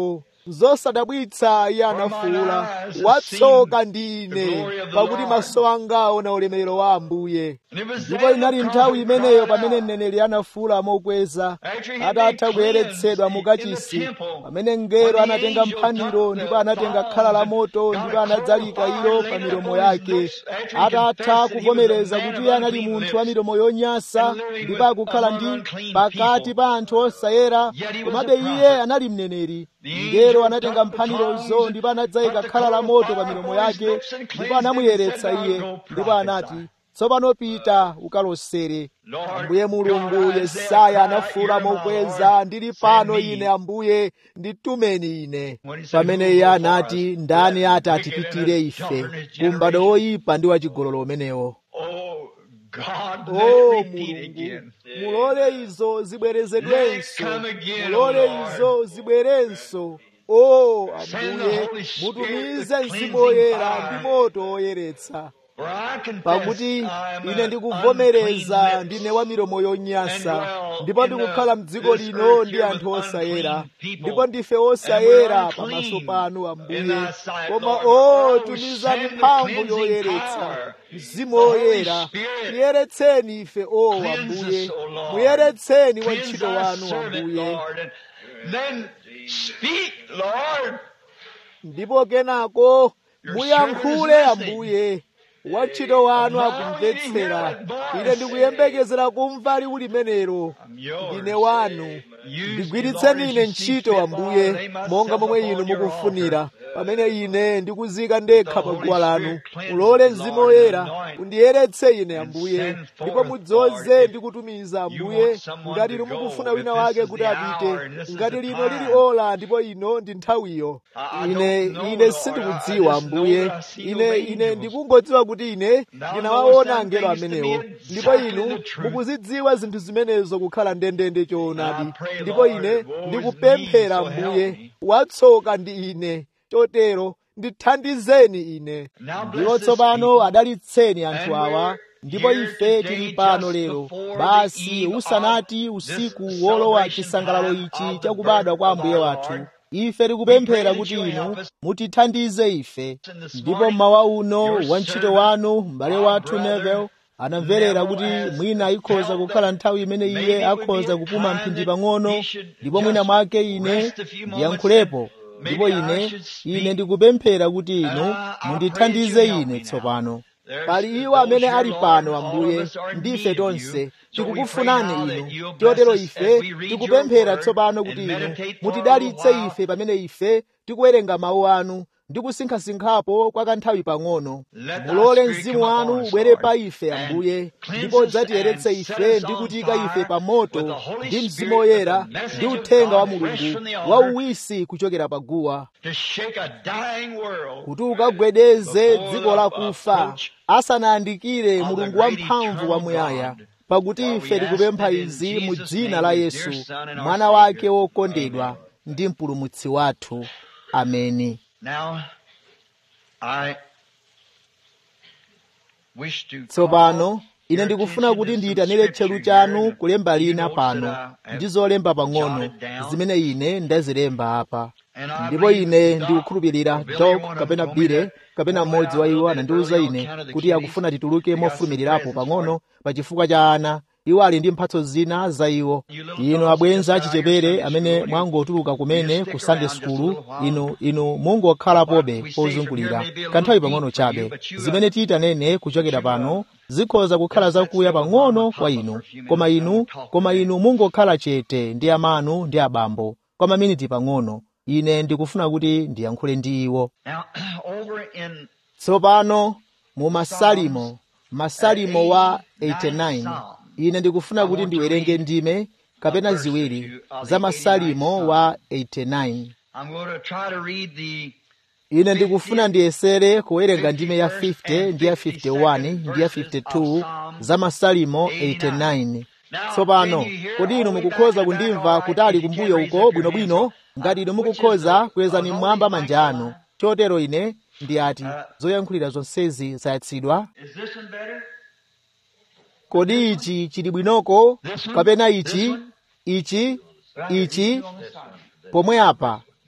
zosadabwitsa iye anafuwula watsoka ndi ine pakuti maso anga aona ulemerero wa ambuye ndipo inali nthawi imeneyo pamene mneneri anafuwula mokweza atatha kuyeretsedwa mukachisi pamene mngelo anatenga mphaniro ndipo anatenga khala la moto ndipo anadzalika ilo pa milomo yake atatha kuvomereza kuti iye anali munthu wa milomo yonyansa ndipo akukhala ndi pakati pa anthu osayera komabe iye anali mneneri mngelo anatenga mphanirozo ndipo anadzayika khala la moto pa milomo yake ndipo anamuyeretsa iye ndipo anati tsopano pita ukalosere ambuye mulungu yesaya anafuwula mokweza ndili pano ine ambuye nditumeni ine pamene iye anati ndani ati atipitire ife kumbado woyipa ndi wachigololo umenewo God, o let me repeat mulungu again. mulole izo zibwerezedwenso Let come again, mulole O Lord. izo zibwerenso o Send the ambuye Holy Spirit mutumize with mzimu cleansing woyera fire. ndi moto woyeretsa For I confess pakuti I am ine an ndikuvomereza unclean ndine lips. wa milomo yonyansa and dwell ndipo in the- ndikukhala mdziko this lino earth ndi here anthu with osayera unclean people. ndipo ndife And we're osayera unclean pamaso panu in ambuye thy sight, koma Lord. o Oh, tumizani send the mphamvu cleansing yoyeretsa power. mzimu The Holy woyera Spirit. tiyeretseni ife o Cleanse ambuye us, O Lord. muyeretseni Cleanse wantchito thy wanu servant, ambuye Lord. And then speak, Lord. ndipo kenako Your muyankhule servant is ambuye wantchito wanu And now akumvetsera you hear that voice. ine ndikuyembekezera kumva liwu limenelo I'm yours. ndine wanu Use me, ndigwiritseni Lord, ine as you see ntchito fit, ambuye Lord. Lay myself monga momwe inu upon your mukufunira altar. pamene ine ndikuzika ndekha The pa Holy guwa lanu Spirit cleanse mulole me, mzimu Lord, woyera and anoint. undiyeretse ine And ambuye send ndipo forth, mudzoze Lord, ndi kutumiza you ambuye want someone ngati to inu go, mukufuna if wina this wake is kuti the apite hour and this is ngati the lino lili time. ola ndipo ino ndi nthawiyo I- I ine don't know, ine Lord. sindikudziwa I just know ambuye that I see ine your ine angels. ndikungodziwa kuti ine Thou ndinawaona knowest angelo them things to amenewo be ndipo exactly inu the truth. mukuzidziwa zinthu zimenezo kukhala ndendende choonadi And I pray, ndipo Lord, ine woe is ndikupemphera me, so help ambuye me. watsoka ndi ine chotero ndithandizeni ine Now bless ndipo this tsopano people. adalitseni anthu And awa we're ndipo here ife today tili pano just lero before the basi eve usanati of usiku this wolowa celebration chisangalalo time ichi of the chakubadwa birth kwa of ambuye our wathu Lord. ife tikupemphera We pray kuti that you inu help us. mutithandize ife And this ndipo morning, mmawa uno your wantchito servant, wanu m'bale our wathu brother, Neville anamverera Neville kuti has mwina ikhoza felt kukhala that nthawi imene maybe iye it would be akhoza a kupuma time mphindi that pang'ono he should ndipo mwina just mwake ine rest a few moments ndiyankhulepo and ndipo maybe I ine should ine speak. ndikupemphera kuti inu And I- I mundithandize pray that you help ine me now. tsopano There's pali iwo those amene here, ali Lord, pano all of ambuye us are in ndife need of you. tonse So we pray tikukufunani now that inu you'll bless chotero us ife as we read your tikupemphera word tsopano and kuti inu meditate for a little mutidalitse while. ife pamene ife tikuwerenga mawu anu ndi kusinkhasinkhapo kwa kanthawi pang'ono Let thy mulole spirit mzimu come wanu upon us, ubwere Lord, pa ife and ambuye cleanse ndipo us udzatiyeretse and ife set us ndi on kutiyika ife fire pa with moto the Holy ndi Spirit, mzimu with woyera the message ndi of uthenga wa God fresh mulungu from the wa altar uwisi kuchokera pa guwa to shake a dying world kuti ukagwedeze before dziko the lakufa approach asanayandikire of the mulungu great wamphamvu eternal wamuyaya God. pakuti For ife we ask tikupempha it in izi mu Jesus' dzina name, la his yesu dear Son and our mwana wake Savior. wokondedwa Amen. ndi mpulumutsi wathu ameni Now, I wish to tsopano call ine your ndikufuna attention kuti to some ndiyitanire tcheru scripture chanu here, kulemba a few lina notes pano that I have ndi zolemba pang'ono jotted down. zimene ine ndazilemba apa And I ndipo believe ine Doc ndikukhulupirira or Billy, dok one of them kapena told me bile that kapena one mmodzi out wa a iwo little bit anandiwuza early on ine account of the kuti kiddies. akufuna tituluke They got some mofumirirapo presents for pang'ono them. pa chifukwa cha ana iwo ali ndi mphatso zina za iwo You little inu dogs abwenzi just out here achichepere Sunday amene school, you, mwangotuluka you kumene stick ku sunday around just a school little while. inu inu mungokhalapobe What we say from here pozungulira may be a kanthawi little pang'ono deep for you, chabe but you, uh, zimene tiyitanene kuchokera but you, uh, pano zikhoza kukhala just let zakuya still with pang'ono mama and kwa papa inu for a few koma minutes and inu we'll talk koma today. inu mungokhala chete ndi amanu ndi abambo kwa maminiti pang'ono ine ndikufuna kuti ndiyankhule ndi iwo Now, over in tsopano mu masalimo Psalms, uh, masalimo wa 89 89 Psalm, ine I ndikufuna kuti want to ndiwerenge read ndime a kapena verse or ziwiri two of za the 89th masalimo Psalm. wa 89 I'm going to try to read the ine ndikufuna 50th, ndiyesere kuwerenga ndime ya 51st, 50 and ndi ya 51 52nd ndi ya verses of 52 Psalm za masalimo 89. 89 Now, tsopano can you hear kodi all inu the way back mukukhoza in the back kundimva all right? kutali If you can kumbuyo raise uko up your hand. bwinobwino So, ngati inu uh, which is mukukhoza the, kwezani are all mmwamba these mics manja anu alive? chotero ine ndiyati Uh, zoyankhulira zonsezi zayatsidwa is this one better? kodi This one? ichi chili bwinoko This one? kapena This ichi one? ichi Right here, ichi you on this side. pomwe apa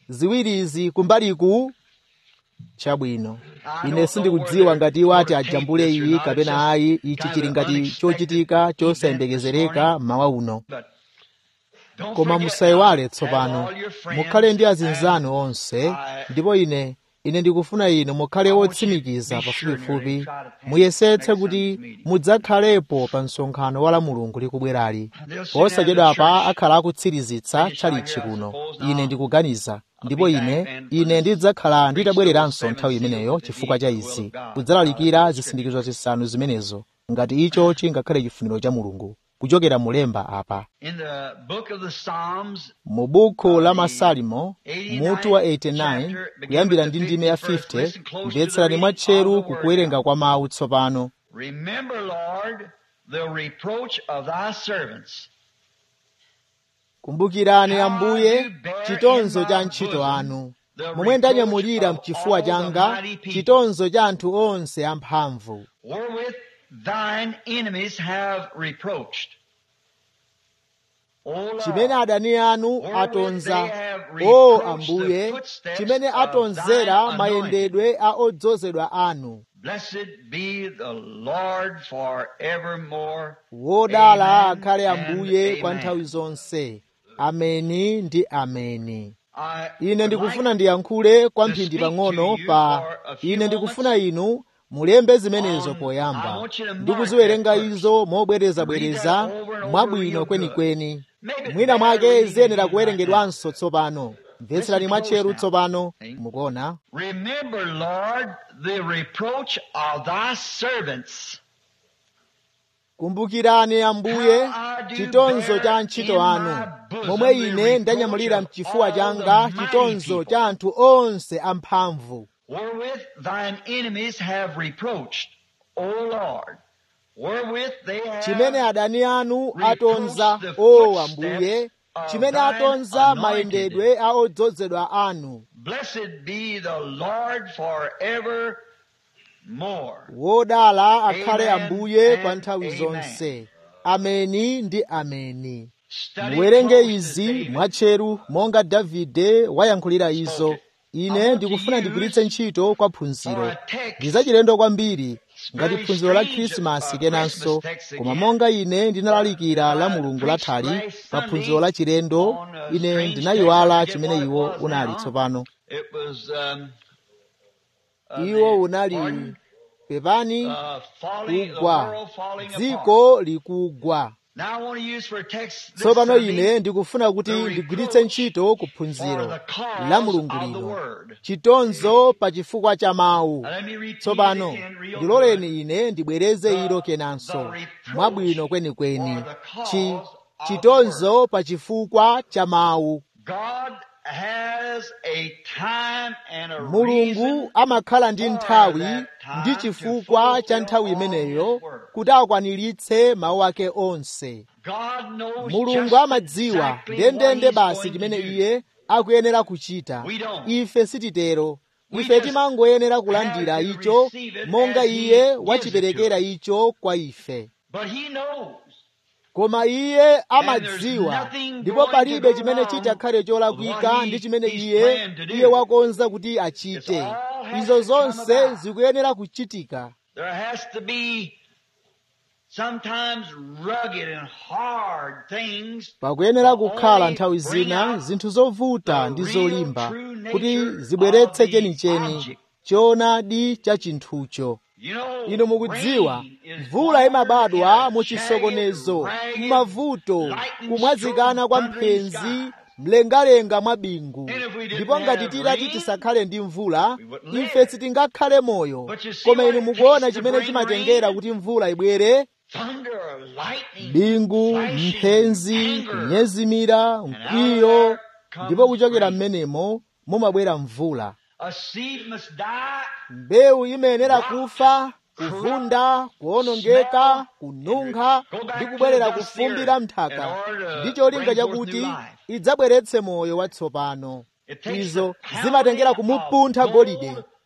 ziwirizi kumbaliku chabwino ine sindikudziwa ngati iwo ati ajambule iyi kapena ayi ichi chili ngati chochitika chosayembekezereka mawa uno koma musayiwale tsopano mukhale ndi azinzanu onse ndipo ine ine ndikufuna inu mukhale wotsimikiza pafupifupi muyesetse kuti mudzakhalepo pa msonkhano wa la mulungu likubwerali posachedwapa akhala akutsirizitsa tchalitchi kuno ine ndikuganiza ndipo ine ine ndidzakhala nditabwereranso nthawi imeneyo chifukwa cha izi kudzalalikira zisindikizo zisanu zimenezo ngati icho chingakhale chifuniro cha mulungu kuchokera mulemba apa mu buku la masalimo mutu wa 89 kuyambira ndi ndime ya 50 mvetserani mwatcheru kukuwerenga kwa mawu tsopano Remember, Lord, the reproach of thy servants. kumbukirani ambuye chitonzo cha ntchito anu momwe ndanyamulira mchifuwa changa chitonzo cha anthu onse amphamvu wherewith thine enemies have reproached. O Lord, chimene adani anu atonza o ambuye chimene atonzera mayendedwe a odzozedwa anu blessed be the Lord forevermore. wodala Amen akhale and ambuye kwa amen. nthawi zonse ameni ndi ameni I ine would ndikufuna like ndiyankhule kwa to mphindi speak pang'ono to you pa for a few ine ndikufuna moments inu mulembe zimenezo on- I poyamba want you to mark ndikuziwerenga that first. izo mobwerezabwereza Read that over and over mwabwino real kwenikweni Maybe mwina better mwake reading ziyenera right kuwerengedwanso tsopano mvetserani Listen mwatcheru close now. tsopano See? mukuona Remember, Lord, the reproach of thy servants. kumbukirani ambuye How I do chitonzo bear cha in ntchito anu my bosom momwe the ine reproach ndanyamulira of mchifuwa all changa the mighty chitonzo people. cha anthu onse amphamvu wherewith thine enemies have reproached, O Lord, wherewith they have chimene adani anu reproached atonza the o footsteps ambuye of chimene thine atonza anointed. mayendedwe a odzozedwa anu Blessed be the Lord forever more. wodala akhale Amen ambuye and pa nthawi amen. zonse ameni ndi ameni Study muwerenge close as izi David. mwatcheru monga davide wayankhulira izo ine ndikufuna ndigwiritse ntchito kwa phunziro ndi zachilendo kwambiri ngati phunziro la khrisimasi kenanso koma monga ine ndinalalikira la mulungu lathali pa phunziro la chilendo ine ndinayiwala chimene iwo unali tsopano It was, um, uh, iwo the- unali pardon? pepani Uh, falling, the kugwa world falling apart. dziko likugwa Now I want to use for a text this tsopano Sunday, ine ndikufuna kuti the ndigwiritse ntchito for kuphunziro the cause la mulungu of the lino word. chitonzo pa chifukwa cha mawu Now let me repeat tsopano it again real good. ndiloleni ine ndibwereze The- ilo the kenanso reproach mwabwino kwenikweni for the cause Chi- of the chitonzo pa chifukwa cha mawu God has a time and a mulungu reason amakhala ndi for nthawi that time ndi to chifukwa cha fulfill nthawi all imeneyo his word. kuti akwaniritse mawu ake onse God knows mulungu just amadziwa exactly ndendende what he's basi going chimene to do. iye akuyenera kuchita We don't. ife sititero We ife just timangoyenera kulandira have to icho receive it monga as he iye gives it wachiperekera to icho kwa ife But he knows. koma iye And amadziwa there's nothing ndipo going to palibe go chimene wrong chitakhale with cholakwika what he- ndi chimene he's iye planned to do. iye wakonza kuti It's achite all has izo to come zonse about. zikuyenera kuchitika There has to be sometimes rugged and hard things pakuyenera kukhala only nthawi bring zina out zinthu zovuta the ndi real zolimba true nature kuti zibweretse of the chenicheni object. choonadi cha chinthucho You know, inu mukudziwa rain is mvula water imabadwa in mu a chisokonezo jagged, ragged, m'mavuto lightning kumwazikana kwa strong thundering mphenzi sky. mlengalenga mwa bingu And if we didn't ndipo ngati have titati rain, tisakhale ndi mvula we wouldn't live. ife sitingakhale moyo But you see koma what inu it mukuona takes to chimene bring chimatengera rain? kuti mvula ibwere Thunder, lightning, bingu flashing, mphenzi anger. kunyezimira out of mkwiyo there comes ndipo kuchokera rain. mmenemo mumabwera mvula A seed must die, mbewu imayenera kufa kuvunda kuwonongeka kununkha ndi kubwerera kufumbira mthaka ndi cholinga chakuti idzabweretse moyo watsopano It takes izo the zimatengera pounding of kumupuntha golide gold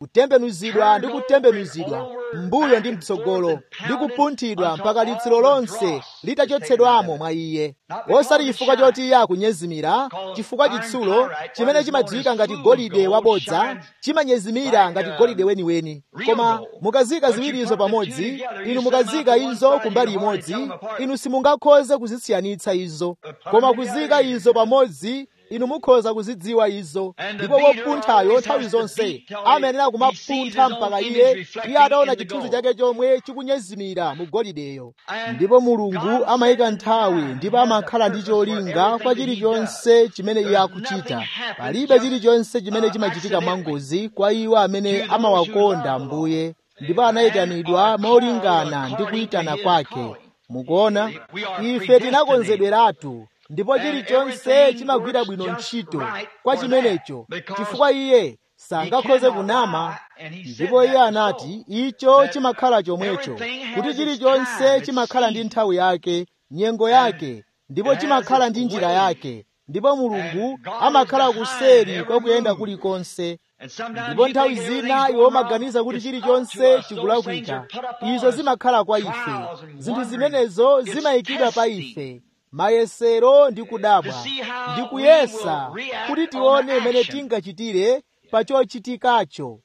kutembenuzidwa ndi kutembenuzidwa mbuyo ndi mtsogolo ndi kupunthidwa mpaka litsiro lonse litachotsedwamo mwa iye osati chifukwa choti iye akunyezimira chifukwa chitsulo chimene chimadziwika ngati golide wabodza chimanyezimira ngati golide weniweni koma mukazika ziwirizo pamodzi inu mukazika izo kumbali imodzi inu simungakhoze kuzisiyanitsa izo koma kuzika izo pamodzi inu mukhoza kuzidziwa izo ndipo wopunthayo nthawi zonse amayenera kumapuntha mpaka iye iye ataona chithunzi chake chomwe chikunyezimira mu golideyo ndipo mulungu amayika nthawi ndipo amakhala ndi cholinga kwa chilichonse chimene iye akuchita palibe chilichonse chimene chimachitika mwangozi kwa iwo amene amawakonda mbuye ndipo anayitanidwa molingana ndi kuyitana kwake mukuona ife tinakonzedweratu ndipo chilichonse chimagwira bwino ntchito kwa chimenecho chifukwa iye sangakhoze kunama ndipo iye anati icho chimakhala chomwecho kuti chilichonse chimakhala ndi nthawi yake nyengo yake ndipo chimakhala ndi njira yake ndipo mulungu amakhala kuseri kwa kuyenda kulikonse ndipo nthawi zina iwo maganiza kuti chilichonse chikulakwika izo zimakhala kwa ife zinthu zimenezo zimayikidwa pa ife mayesero ndi kudabwa ndi kuyesa kuti tione imene tingachitire pa chochitikacho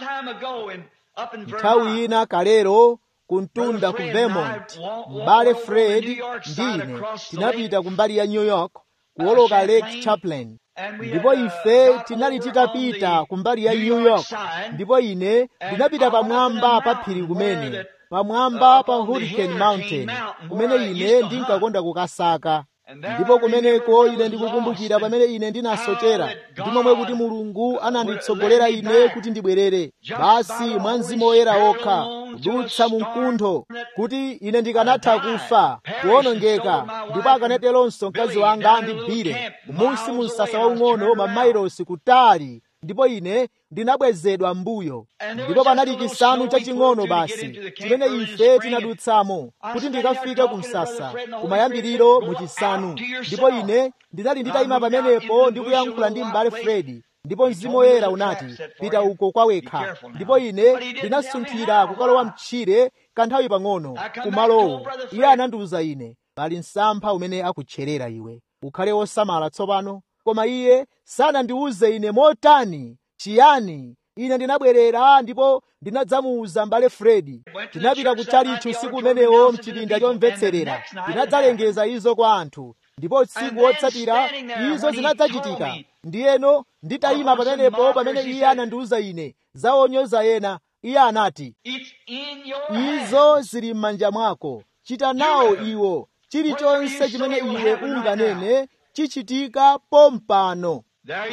nthawi ina kalero kuntunda ku vermont m'bale fred ndi ine tinapita kumbali ya new york kuwoloka lake chaplain ndipo ife tinali titapita kumbali ya new york ndipo ine ndinapita pamwamba pa phiri kumene pamwamba pa hurricane mountain kumene ine ndinkakonda kukasaka ndipo kumeneko ine ndikukumbukira pamene ine ndinasochera ndi momwe kuti mulungu ananditsogolera ine kuti ndibwerere basi mwa mzimu woyera okha kudutsa mu mkuntho kuti ine ndikanatha kufa kuwonongeka ndipo akanateronso mkazi wanga ndi bire kumunsi mu msasa waung'ono mamailosi kutali ndipo ine ndinabwezedwa mbuyo ndipo panali chisanu chaching'ono basi chimene ife tinadutsamo kuti ndikafike ku msasa kumayambiriro mu chisanu ndipo ine ndinali nditayima pamenepo ndi kuyankhula ndi m'bale fredi ndipo mzimu woyera unati pita uko kwawekha ndipo ine ndinasunthira kukalowa mtchire kanthawi pang'ono kumalowo iye anandiwuza ine pali msampha umene akutcherera iwe ukhale wosamala tsopano koma iye sanandiwuze ine motani chiyani ine ndinabwerera ndipo ndinadzamuwuza m'bale fredi tinapita ku chalichi usiku umenewo mchipinda chomvetserera tinadzalengeza izo kwa anthu ndipo tsiku wotsatira izo zinadzachitika ndiyeno nditayima pamenepo pamene iye anandiwuza ine za onyoza ena iye anati izo zili m'manja mwako chita nawo iwo chilichonse chimene iwe unganene chichitika pompano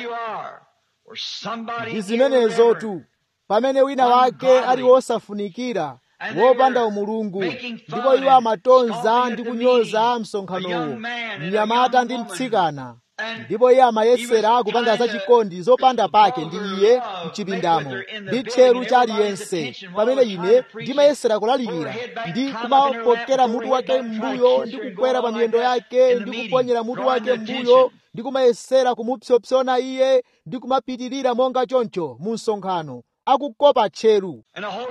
ndi zimenezotu pamene wina wake ali wosafunikira wopanda umulungu ndipo iwo amatonza ndi kunyoza msonkhanowo mnyamata ndi mtsikana ndipo iye amayesera kupanga zachikondi zopanda pake ndi iye mchipindamo ndi tcheru cha aliyense pamene ine ndimayesera kulalikira ndi kumapokera mutu wake m'mbuyo ndi kukwera pa miyendo yake ndi kuponyera mutu wake m'mbuyo ndi kumayesera kumupsopsona iye ndi kumapitirira monga choncho mu msonkhano akukopa tcheru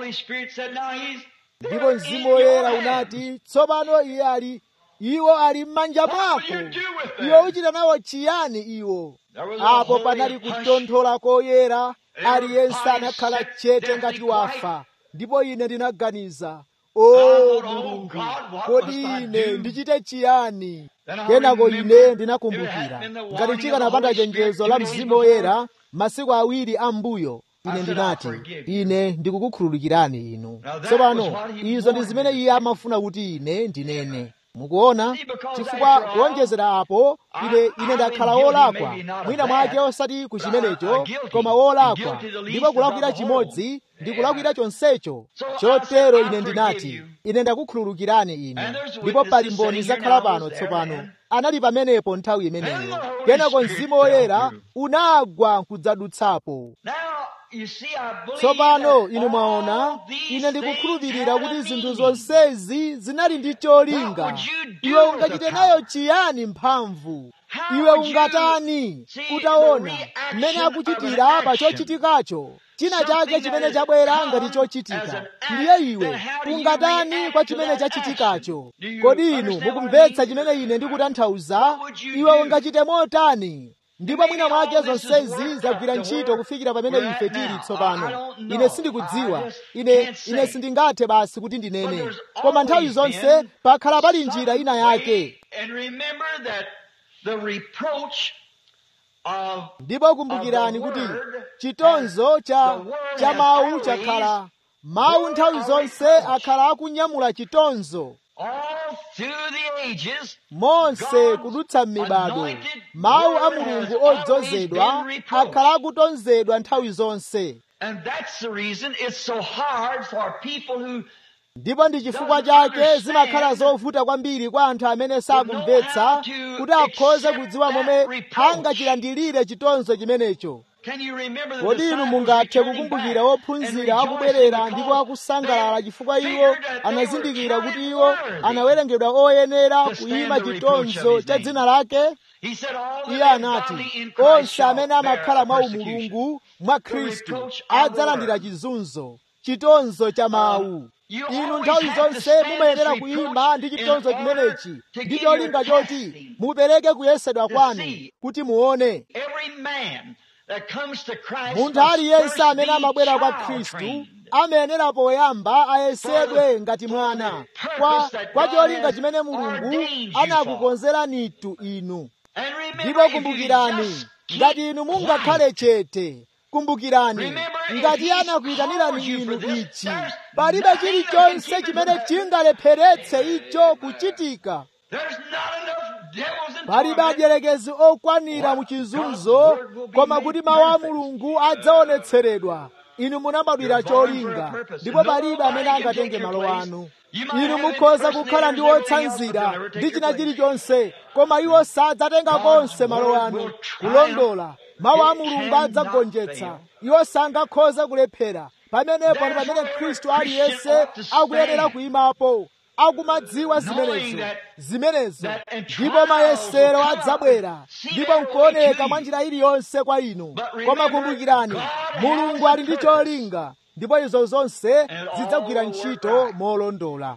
ndipo mzimu woyera unati tsopano iye ali iwo ali m'manja mwako iwe uchita nawo chiyani iwo apo panali kutonthola koyera aliyense anakhala chete ngati wafa ndipo ine ndinaganiza o mulungu kodi ine ndichite chiyani kenako ine ndinakumbukira ngati chikanapanda chenjezo la mzimu woyera masiku awiri ambuyo ine ndinati ine ndikukukhululukirani inu tsopano izo ndi zimene iye amafuna kuti ine ndinene mukuona chifukwa kuonjezera apo ine ine ndakhala wolakwa mwina mwake osati ku chimenecho koma wolakwa ndipo kulakwira chimodzi ndi kulakwira chonsecho chotero ine ndinati ine ndakukhululukirani inu ndipo pali mboni zakhala pano tsopano anali pamenepo nthawi imeneyo kenako mzimu woyera unagwa nkudzadutsapo tsopano inu mwaona ine ndikukhulupirira kuti zinthu zonsezi zinali ndi cholinga iwe ungachite nayo chiyani mphamvu iwe ungatani utaona mmene akuchitira pa chochitikacho china chake chimene chabwera ngati chochitika ndiye iwe ungatani kwa chimene chachitikacho kodi inu mukumvetsa chimene ine ndikutanthauza iwe ungachite motani ndipo mwina mwake zonsezi zagwira ntchito kufikira pamene ife tili tsopano ine sindikudziwa ine ine sindingathe basi kuti ndinene koma nthawi zonse pakhala pali njira ina yake ndipo kumbukirani kuti chitonzo cha cha mawu chakhala mawu nthawi zonse akhala akunyamula chitonzo monse kudutsa m'mibado mawu a mulungu odzozedwa akhala akutonzedwa nthawi zonse ndipo ndi chifukwa chake zimakhala zovuta kwambiri kwa anthu amene sakumvetsa kuti akhoze kudziwa momwe angachilandilire chitonzo chimenecho kodi inu mungathe kukumbukira wophunzira akubwerera ndipo akusangalala chifukwa iwo anazindikira kuti iwo anawerengedwa oyenera kuyima chitonzo cha dzina lake iye anati onse amene amakhala mwa umulungu mwa khristu adzalandira chizunzo chitonzo cha mawu inu nthawi zonse mumayenera kuyima ndi chitonzo chimenechi ndi cholinga choti mupereke kuyesedwa kwanu kuti muone munthu aliyense amene amabwera kwa khristu amayenera poyamba ayesedwe ngati mwana kwa, kwa cholinga chimene mulungu anakukonzeranitu inu ndipo kumbukirani ngati inu mungakhale chete kumbukirani ngati anakuyitanirani inu ichi palibe chilichonse chimene chingalepheretse icho kuchitika palibe adyelekezi okwanira mu chizunzo koma kuti mawu a mulungu adzaonetseredwa inu munabadwira cholinga ndipo palibe amene angatenge malo anu inu mukhoza kukhala ndi wotsanzira ndi china chilichonse koma iwo sadzatenga konse malo anu kulondola mawu a mulungu adzagonjetsa iwo sangakhoza kulephera pamenepo ndi pamene khristu aliyense akuyenera kuyimapo akumadziwa zimenezo zimenezo ndipo mayesero adzabwera ndipo nkuoneka mwa njira iliyonse kwa inu koma kumbukirani mulungu ali ndi cholinga ndipo izo zonse zidzagwira ntchito molondola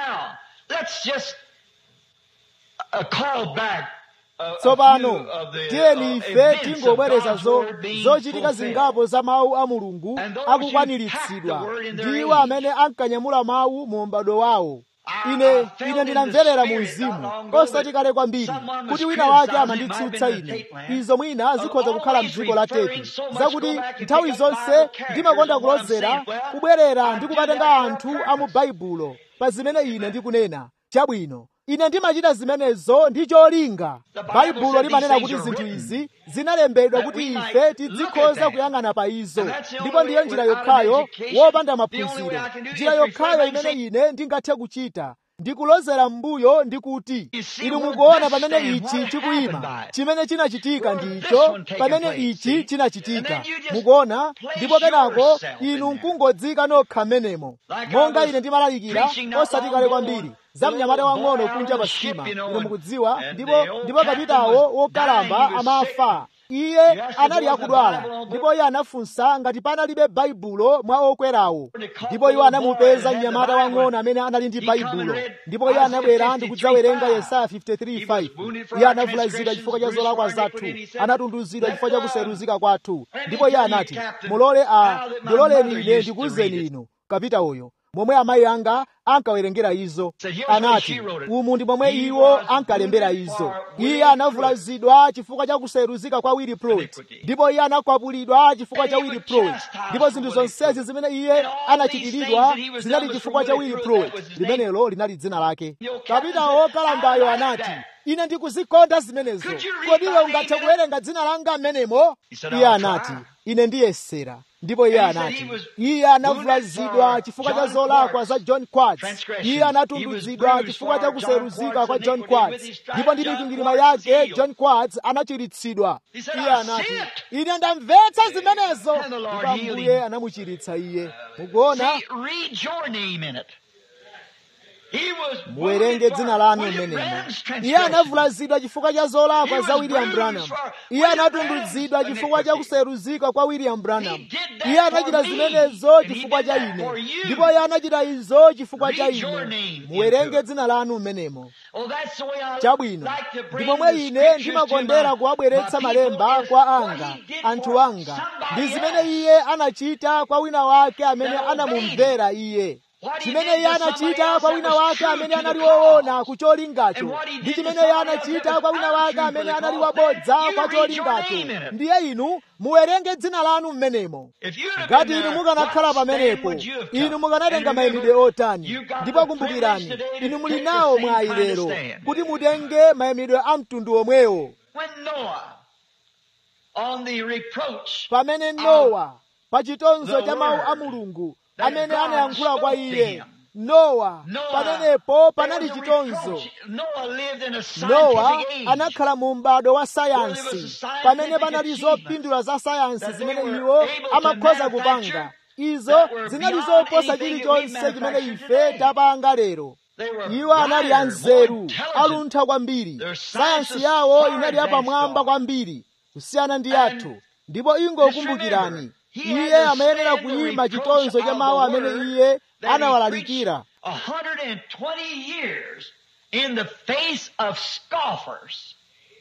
tsopano tiyeni ife tingobwereza zochitika zingapo za mawu a mulungu akukwaniritsidwa ndi iwo amene ankanyamula mawu mu m'bado wawo ine ine ndinamverera mu mzimu osati kale kwambiri kuti wina wake amanditsutsa ine izo mwina zikhoza kukhala mdziko la tepi zakuti nthawi zonse ndimakonda kulozera kubwerera ndi kumatenga anthu a mu baibulo pa zimene ine ndikunena chabwino ine ndimachita zimenezo ndi cholinga baibulo limanena kuti zinthu izi zinalembedwa kuti ife tidzikhoza kuyang'ana pa izo ndipo ndiyo njira yokhayo wopanda maphunziro njira yokhayo imene ine ndingathe kuchita ndikulozera m'mbuyo ndi kuti inu mukuona pamene ichi chikuyima chimene chinachitika ndicho pamene ichi chinachitika mukuona ndipo kenako inu nkungodzika nokha m'menemo monga ine ndimalalikira osati kale kwambiri za mnyamata wang'ono kunja pa sitima inu mukudziwa ndipo ndipo kapitawo wokalamba amafa iye anali akudwala ndipo iye anafunsa ngati panalibe baibulo mwa okwerawo ndipo iwo anamupeza mnyamata wang'ono amene anali ndi baibulo ndipo iye anabwera ndi kudzawerenga yesaya 53:5 iye anavulazidwa chifukwa cha zolakwa zathu anatunduzidwa chifukwa cha kuseruzika kwathu ndipo iye anati mulole a ndiloleni ine ndikuwuzeni inu kapitawoyo momwe amayi anga ankawerengera izo anati umu ndi momwe iwo ankalembera izo iye anavulazidwa chifukwa cha kuseruzika kwa Willie Pruitt ndipo iye anakwapulidwa chifukwa cha Willie Pruitt ndipo zinthu zonsezi zimene iye anachitiridwa zinali chifukwa cha Willie Pruitt limenelo linali dzina lake kapitawo wokalambayo anati ine ndikuzikonda zimenezo kodi iwe ungathe kuwerenga dzina langa m'menemo iye anati ine ndiyesera ndipo iye anati iye anavulazidwa chifukwa cha zolakwa za john quartz iye anatunduzidwa chifukwa cha kuseruzika kwa john quartz ndipo ndi mikwingwirima yake john quartz anachiritsidwa iye anati ine ndamvetsa zimenezo ndipo ambuye anamuchiritsa iye mukuona He was muwerenge wounded dzina for lanu William mmenemo Branham's iye transgression. anavulazidwa chifukwa cha zolakwa He za was william bruised branham for iye William anatunduzidwa Branham's chifukwa cha iniquity. kuseruzika kwa william branham He did that iye anachita for me, zimenezo and he chifukwa did cha that ine for you. ndipo iye anachita izo chifukwa cha Read your ine name into muwerenge it. dzina lanu mmenemo Oh, that's the way I chabwino like to ndi bring momwe the ine scriptures ndimakondera to my- kuwabweretsa my people malemba is kwa what anga he did anthu for anga somebody ndi zimene else. iye anachita kwa wina wake amene That obeyed anamumvera iye What he chimene did iye to somebody anachita else kwa that wina was wake true amene to anali the cause. woona ku And cholingacho what he ndi did to chimene iye somebody else anachita that kwa was wina wake untrue amene for the anali cause. wabodza You kwa read your cholingacho name in it. ndiye inu muwerenge dzina lanu mmenemo If you'd have ngati been inu there, mukanakhala what stand pamenepo would you have inu took? mukanatenga And mayimidwe remember, otani you got ndipo the kumbukirani privilege today to inu muli take the nawo same mwayi kind of lero stand. kuti mutenge mayimidwe a mtundu omwewo When Noah, on the reproach pamene nowa pa chitonzo the cha mawu a word mulungu that amene God anayankhula kwa spoke to iye him. nowa Noah, pamenepo there panali was a chitonzo reproach. Noah lived in a nowa scientific age. anakhala mu m'bado wa Where there was sayansi a scientific pamene panali achievement zopindula za sayansi that they zimene were iwo able to amakhoza manufacture kupanga izo that were zinali beyond zoposa anything that we chilichonse chimene manufacture ife today. tapanga lero They were iwo anali brighter, anzeru more intelligent. aluntha kwambiri Their science sayansi was yawo far inali advanced yapamwamba on. kwambiri kusiyana ndi And yathu ndipo just ingokumbukirani remember, he iye had to amayenera stand the kuyima reproach chitonzo cha of mawu the amene word iye that he anawalalikira preached 120 years in the face of scoffers.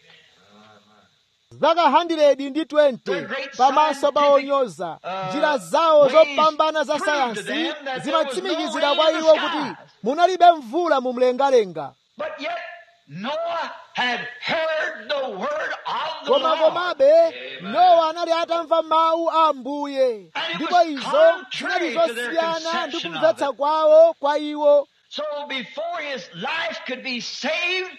zaka 100 ndi 20 Their great pamaso pa scientific, onyoza uh, njira zawo ways zopambana za proved to sayansi them that there zimatsimikizira was no kwa rain in iwo the kuti skies. munalibe mvula mu mlengalenga But yet Noah had heard the word of the koma Lord. komabe nowa anali atamva mawu a ambuye And it ndipo was izo contrary zinali to their zosiyana ndi conception of kumvetsa it. kwawo kwa iwo So before his life could be saved,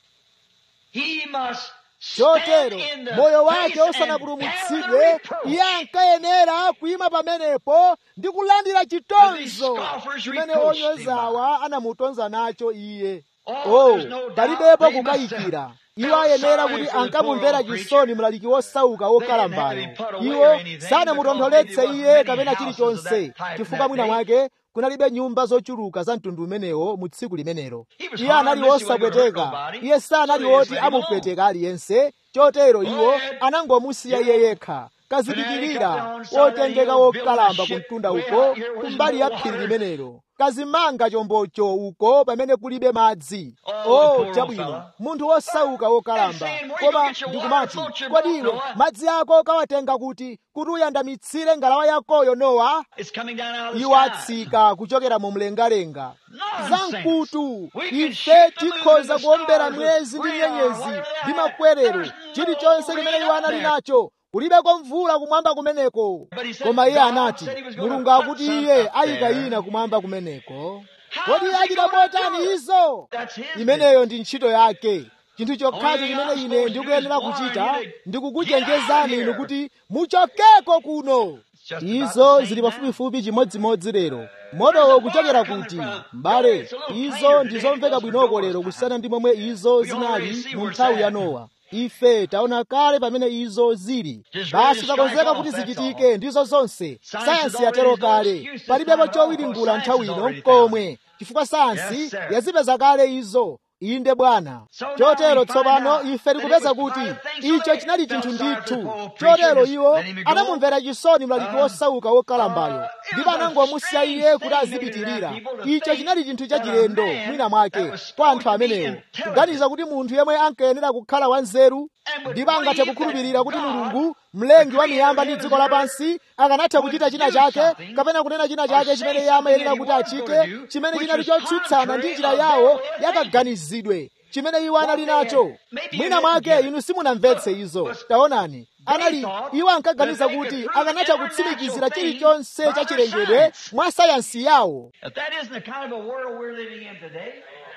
he must stand chotero in the moyo face wake and bear the usanapulumutsidwe reproach. iye ankayenera kuyima pamenepo ndi kulandira chitonzo scoffers chimene reproached him onyozawa anamutonza nacho iye Oh, oh there's no doubt palibepo they must kukayikira have iwo felt ayenera sorry kuti for the ankamumvera poor chisoni mlaliki wosauka wokalambayo They didn't have him put away iwo or anything sanamutontholetse because there iye wasn't kapena many chilichonse houses of that type chifukwa in mwina that mwake kunalibe nyumba zochuluka za mtundu umenewo mu tsiku limenelo He was iye anali harmless, he wasn't gonna hurt wosapweteka nobody. iye sanali So they woti just let him amupweteka aliyense chotero iwo ahead. anangomusiya iye yekha kazidikirira wotengeka wokalamba ku mtunda uko kumbali ya phiri limenelo kazimanga chombocho uko pamene kulibe madzi Oh, oh poor chabwino fella. munthu wosauka wokalamba And saying, "Where you koma get your ndikumati water? Float your kodi boat, iwe Noah." madzi ako kawatenga kuti kuti uyandamitsire ngalawa yakoyo nowa It's coming down out of the iwo sky. atsika kuchokera mu mlengalenga Nonsense. zamkutu We can ife shoot the moon tikhoza and the kuombera stars mwezi with ndi radar, nyenyezi whatever they ndi have. makwerero There's no chilichonse rain chimene iwo up anali there. nacho kulibeko mvula kumwamba kumeneko But he said koma iye God anati said he was gonna mulungu put akuti some iye up ayika there. ina kumwamba kumeneko How kodi is he achita gonna do motani it? izo That's his imeneyo ndi ntchito yake chinthu chokhacho Only chimene I'm ine supposed to ndikuyenera do is kuchita warn you to ndikukuchenjezani get out inu of kuti muchokeko kuno It's just about izo the zili same pafupifupi chimodzimodzi lero motowo kuchokera kuti mbale izo ndizomveka bwinoko lero kusiyana ndi momwe izo zinali mu nthawi ya nowa ife taona kale pamene izo zili basi takonzeka kuti zichitike ndizo zonse sayansi yatero kale palibepo chowiringula nthawi ino nkomwe chifukwa sayansi yazipeza kale izo inde bwana chotero tsopano ife tikupeza kuti icho chinali chinthu ndithu chotero iwo anamumvera chisoni mlaliki wosauka wokalambayo ndipo anangomusiya iye kuti azipitirira icho chinali chinthu chachilendo mwina mwake kwa anthu amenewo kuganiza kuti munthu yemwe ankayenera kukhala wanzeru ndipo angathe kukhulupirira kuti mulungu mlengi wa miyamba ndi dziko lapansi akanatha kuchita china chake kapena kunena china chake chimene iye amayenera kuti achite chimene chinali chotsutsana ndi njira yawo yakaganizidwe chimene iwo anali nacho mwina mwake inu simunamvetse izo taonani anali iwo ankaganiza kuti akanatha kutsimikizira chilichonse cha chilengedwe mwa sayansi yawo If that isn't the kind of a world we're living in today,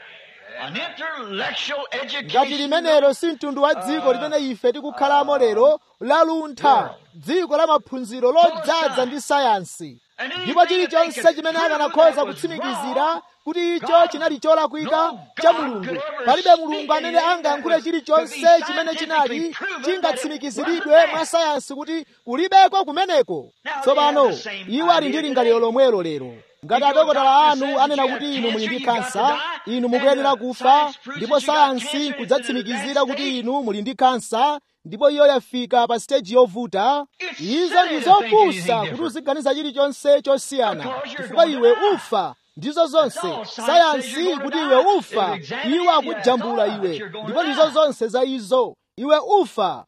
an intellectual ngati education. limenelo si mtundu wa dziko limene ife tikukhalamo lero laluntha dziko la maphunziro lodzaza ndi sayansi ndipo chilichonse chimene akanakhoza kutsimikizira kuti icho chinali cholakwika cha mulungu palibe mulungu amene angayankhule chilichonse chimene chinali chingatsimikiziridwe mwa sayansi kuti kulibeko kumeneko tsopano iwo ali ndi lingaliro lomwelo lero ngati adokotala anu anena kuti inu muli ndi kansa inu mukuyenera kufa ndipo sayansi kudzatsimikizira kuti inu muli ndi kansa ndipo iyo yafika pa siteji yovuta izo ndi zopusa kuti uziganiza chilichonse chosiyana chifukwa iwe ufa ndizo zonse sayansi kuti iwe ufa iwo akujambula iwe ndipo ndizo zonse za izo iwe ufa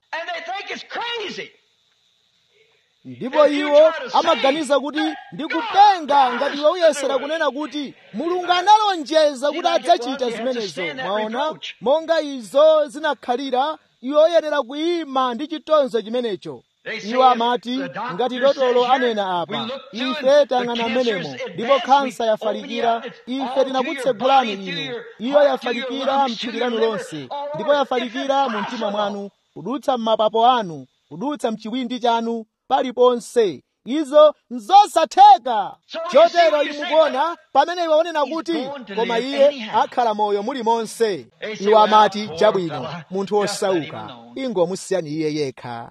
ndipo iwo amaganiza kuti ndikupenga ngati iwe uyesera kunena kuti mulungu analonjeza kuti adzachita zimenezo mwaona monga izo zinakhalira iwe uyenera kuyima ndi chitonzo chimenecho iwo amati ngati dotolo anena apa ife tang'ana mmenemo ndipo khansa yafalikira ife tinakutsegulani inu iyo yafalikira mthupi lanu lonse ndipo yafalikira mu mtima mwanu kudutsa m'mapapo anu kudutsa mchiwindi chanu paliponse izo nzosatheka chotero inu mukuona pamene iwe unena kuti koma iye akhala moyo muli monse iwo amati chabwino munthu wosauka ingomusiyani iye yekha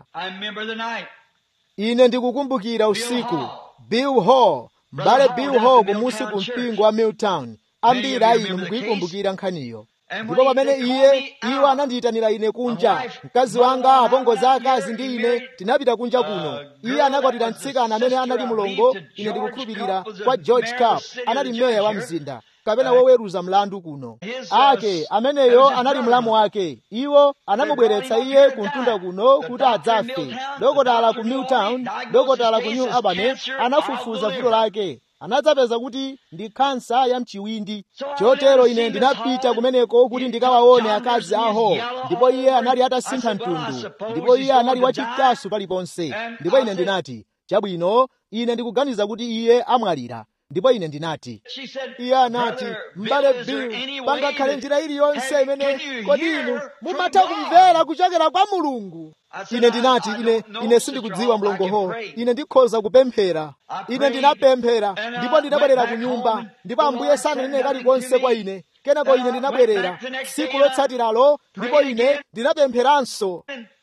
ine ndikukumbukira usiku bill hall mbale bill hall kumusi ku mpingo wa milltown ambiri a inu mukuyikumbukira nkhaniyo ndipo pamene iye iwo anandiyitanira ine kunja mkazi wanga apongozi akazi ndi ine tinapita kunja kuno iye anakwatira mtsikana amene anali mlongo ine ndikukhulupirira kwa george cup anali mmeya wa mzinda kapena woweruza mlandu kuno ake ameneyo anali mlamu wake iwo anamubweretsa iye kumtunda kuno kuti adzafe dokotala ku milltown dokotala ku new albany anafufuza vuto lake anadzapeza kuti ndi khansa ya mchiwindi chotero ine ndinapita kumeneko kuti ndikawaone akazi aho ndipo iye anali atasintha mtundu ndipo iye anali wachikasu paliponse ndipo ine ndinati chabwino ine ndikuganiza kuti iye amwalira ndipo ine ndinati iye anati m'bale bill pangakhale njira iliyonse imene kodi inu mumatha kumvera kuchokera kwa mulungu ine ndinati ine ine sindikudziwa mlongoho ine ndikhoza kupemphera ine ndinapemphera ndipo ndinabwerera ku nyumba ndipo ambuye sananene kalikonse kwa ine kenako ine ndinabwerera tsiku lotsatiralo ndipo ine ndinapempheranso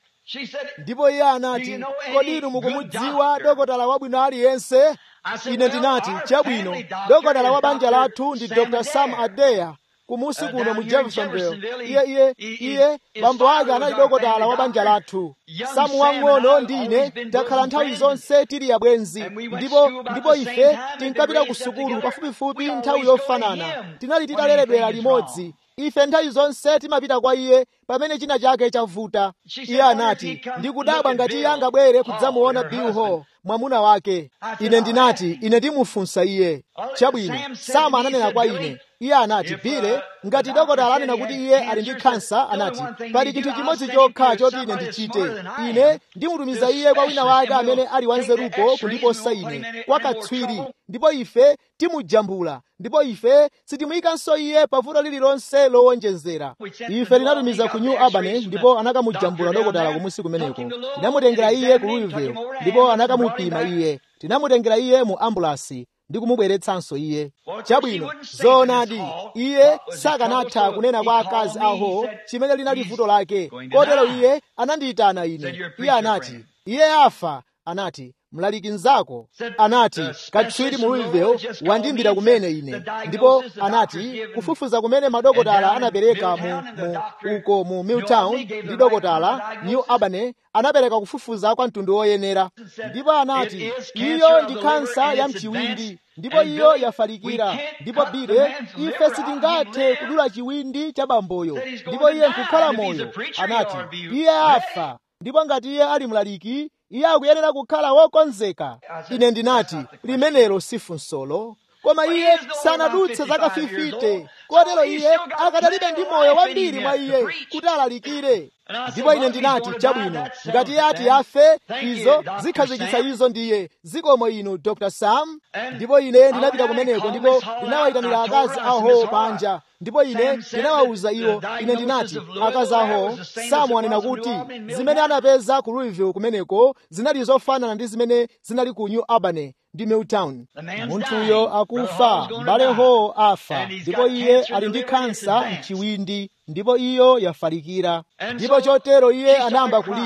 ndipo iye anati kodi inu mukumudziwa dokotala wabwino aliyense ine ndinati chabwino dokotala wa banja lathu ndi dr sam adeya kumusi kuno mu jeffersonville iye iye iye bambo ake anali dokotala wa banja lathu samu wang'ono ndi ine takhala nthawi zonse tili abwenzi ndipo ndipo ife tinkapita ku sukulu pafupifupi nthawi yofanana tinali titaleredwera limodzi ife nthawi zonse timapita kwa iye pamene china chake chavuta iye anati ndikudabwa ngati iye angabwere kudzamuona bill hall mwamuna wake ine ndinati ine ndimufunsa iye chabwino sama ananena kwa ine iye anati bile ngati dokotala anena kuti iye ali ndi khansa anati pali chinthu chimodzi chokha choti ine ndichite ine ndimutumiza iye kwa wina wake amene ali wanzerupo kundiposa ine kwa katswiri ndipo ife timujambula ndipo ife sitimuyikanso iye pavuto lililonse lowonjezera ife tinatumiza ku new albany ndipo anakamujambula dokotala kumusi kumeneko tinamutengera iye ku louisville ndipo anakamupima iye tinamutengera iye mu ambulasi ndi kumubweretsanso iye chabwino zoonadi iye sakanatha kunena kwa akazi aho chimene linali vuto lake kotero iye anandiyitana ine iye anati iye afa anati mlaliki mnzako anati katswiri mu louisville wandimbira kumene ine ndipo anati kufufuza kumene madokotala anapereka mu, mu uko mu milltown ndi dokotala new albany anapereka kufufuza kwa mtundu woyenera ndipo anati iyo ndi kansa ya mchiwindi ndipo iyo yafalikira ndipo bile ife sitingathe kudula chiwindi cha bamboyo ndipo iye nkukhala moyo anati iye afa ndipo ngati iye ali mlaliki iye akuyenera kukhala wokonzeka ine ndinati limenelo si funsolo koma iye sanadutse zaka 50 kotero iye akadalibe ndi moyo wambiri mwa iye kuti alalikire ndipo ine ndinati chabwino ngati iye ati afe izo zikhazikitsa izo ndiye zikomo inu dr sam ndipo ine ndinapita kumeneko ndipo ndinawayitanira akazi aho panja ndipo ine ndinawawuza iwo ine ndinati akazi aho samu anena kuti zimene anapeza ku louisville kumeneko zinali zofanana ndi zimene zinali ku new albany ndi milltown munthuyo akufa mbale ho afa ndipo iye ali ndi kansa mchiwindi ndipo iyo yafalikira ndipo chotero iye anayamba kulira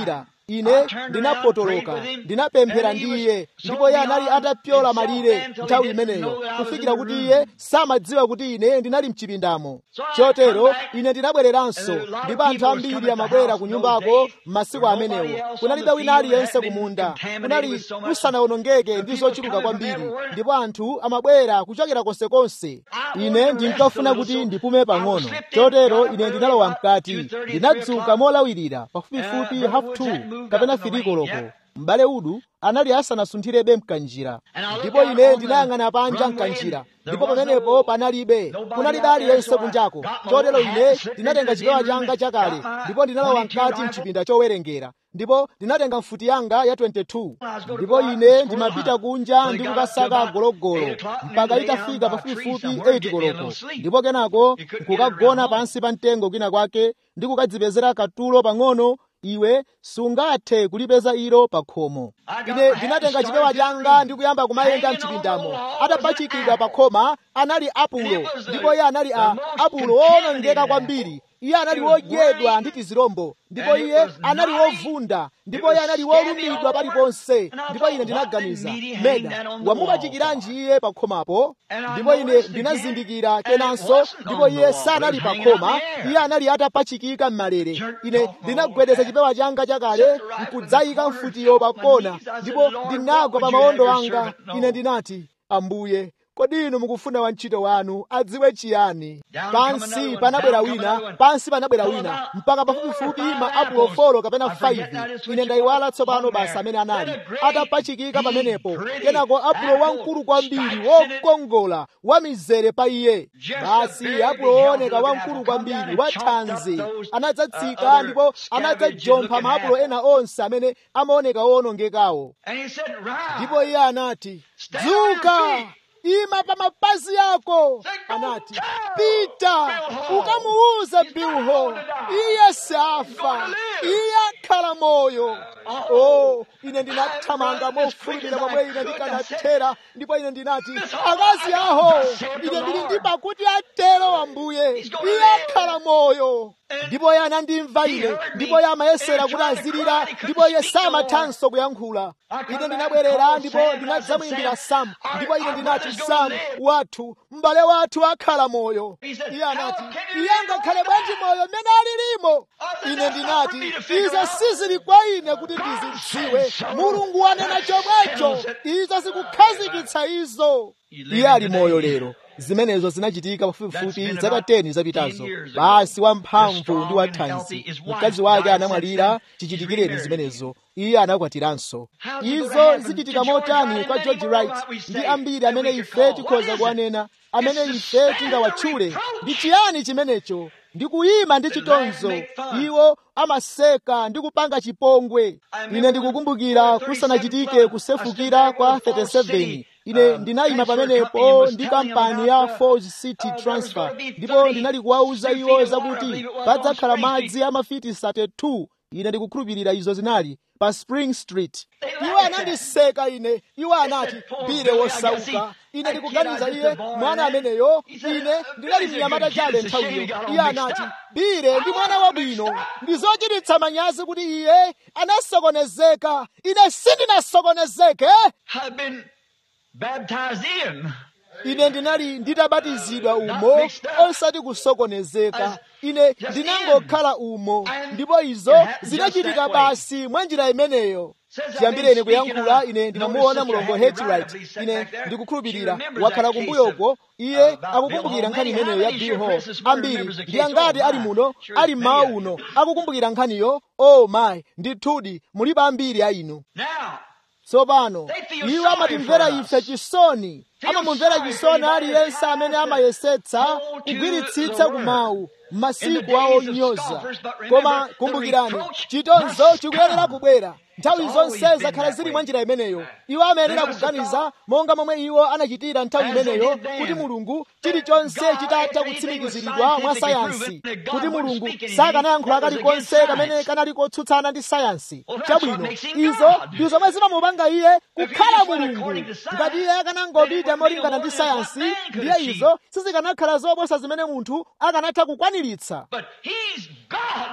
ine ndinapotoloka ndinapemphera ndi iye ndipo iye anali atapyola malire nthawi imeneyo kufikira kuti iye samadziwa kuti ine ndinali mchipindamo chotero ine ndinabwereranso ndipo anthu ambiri amabwera ku nyumbako m'masiku amenewo kunalibe wina aliyense kumunda kunali kusanawonongeke ndi zochuluka kwambiri ndipo anthu amabwera kuchokera konsekonse ine ndinkafuna kuti ndipume pang'ono chotero ine ndinalowa mkati ndinadzuka molawirira pafupifupi half two kapena firiko loko m'bale udu anali asanasunthirebe mkanjira ndipo ine ndinayang'ana panja mkanjira ndipo pamenepo panalibe kunalibe aliyense kunjako chotero ine ndinatenga chipewa changa chakale ndipo ndinalowa mkati mchipinda chowerengera ndipo ndinatenga mfuti yanga ya 22 ndipo ine ndimapita kunja ndi kukasaka gologolo mpaka itafika pafupifupi 8 koloko ndipo kenako nkukagona pansi pa mtengo kwina kwake ndi kukadzipezera katulo pang'ono iwe sungathe kulipeza ilo pa khomo ine ndinatenga chipewa changa ndi kuyamba kumayenda mchipindamo atapachikidwa pa khoma anali apulo ndipo iye anali a apulo owonongeka kwambiri iye anali wodyedwa ndi tizirombo ndipo iye anali wovunda ndipo iye anali wolumidwa paliponse ndipo ine ndinaganiza meda wamupachikira iye pa khomapo ndipo ine ndinazindikira kenanso ndipo iye sanali pa khoma iye anali atapachikika m'malere ine ndinagwedeza chipewa changa chakale nkudzayika mfutiyo pa kona ndipo ndinagwa pa mawondo anga ine ndinati ambuye kodi inu mukufuna wantchito wanu adziwe chiyani pansi panabwera wina pansi panabwera wina mpaka pafupifupi ma apulo folo kapena 5 ine ndayiwala tsopano basa amene anali atapachikika pamenepo kenako apulo wamkulu kwambiri wokongola wamizere pa iye basi apulo wooneka wamkulu kwambiri wathanzi anadzatsika ndipo anadzajompha maapulo ena onse amene amaoneka owonongekawo ndipo iye anati dzuka ima pa mapazi ako anati pita ukamuuze bilho iye safa iye akhala moyo o ine ndinathamanga mofulumira momwe ine ndikanathera ndipo ine ndinati akazi aho ine ndili ndi pakuti atero ambuye iye akhala moyo ndipo iye anandimva ine ndipo iye amayesera kuti azilira ndipo iye samathanso kuyankhula ine ndinabwerera ndipo ndinadzamuyimbira samu ndipo ine ndinati samu wathu m'bale wathu akhala moyo iye anati iye angakhale bwanji moyo mmene alilimo ine ndinati izo sizili kwa ine kuti ndizidziwe mulungu wanena chomwecho izo zikukhazikitsa izo iye ali moyo lero zimenezo zinachitika pafupifupi zaka 10 zapitazo basi wamphamvu ndi wathanzi mkazi wake anamwalira chichitikireni zimenezo iye anakwatiranso izo zichitika motani kwa george wright ndi ambiri amene ife tikhoza kuwanena amene ife tingawatchule ndi chiyani chimenecho ndi kuyima ndi chitonzo iwo amaseka ndi kupanga chipongwe ine ndikukumbukira kusanachitike kusefukira kwa 37 ine ndinayima pamenepo ndi kampani ya Falls City Transfer ndipo ndinali kuwauza iwo zakuti padzakhala madzi a mafiti 32 ine ndikukhulupirira izo zinali pa spring street iwo anandiseka ine iwo anati bile wosauka ine ndikuganiza iye mwana ameneyo ine ndinali mnyamata chale nthawiyo iye anati bile ndi mwana wabwino ndizochititsa manyazi kuti iye anasokonezeka ine sindinasokonezeke baptized in. ine ndinali nditabatizidwa umo osati kusokonezeka ine ndinangokhala umo ndipo izo zinachitika basi mwa njira imeneyo chiyambireni kuyankhula ine ndimamuona mulongo Hetwright ine ndikukhulupirira wakhala kumbuyoko iye akukumbukira nkhani imeneyo ya bill hall ambiri ndi angati ali muno ali mmawa uno akukumbukira nkhaniyo oh my ndithudi mulibe ambiri a inu tsopano iwo amatimvera ife chisoni amamumvera chisoni aliyense amene amayesetsa kugwiritsitsa kumawu m'masiku awo onyoza koma kumbukirani chitonzo chikuyenera kubwera nthawi zonse zakhala zili mwa njira imeneyo iwo amayenera kuganiza monga momwe iwo anachitira nthawi imeneyo kuti mulungu chilichonse chitatha kutsimikiziridwa mwa sayansi kuti mulungu sakanayankhula kalikonse kamene kanali kotsutsana ndi sayansi chabwino izo ndi zomwe zimamupanga iye kukhala mulungu ngati iye akanangopita molingana ndi sayansi ndiye izo sizikanakhala zoposa zimene munthu akanatha kukwaniritsa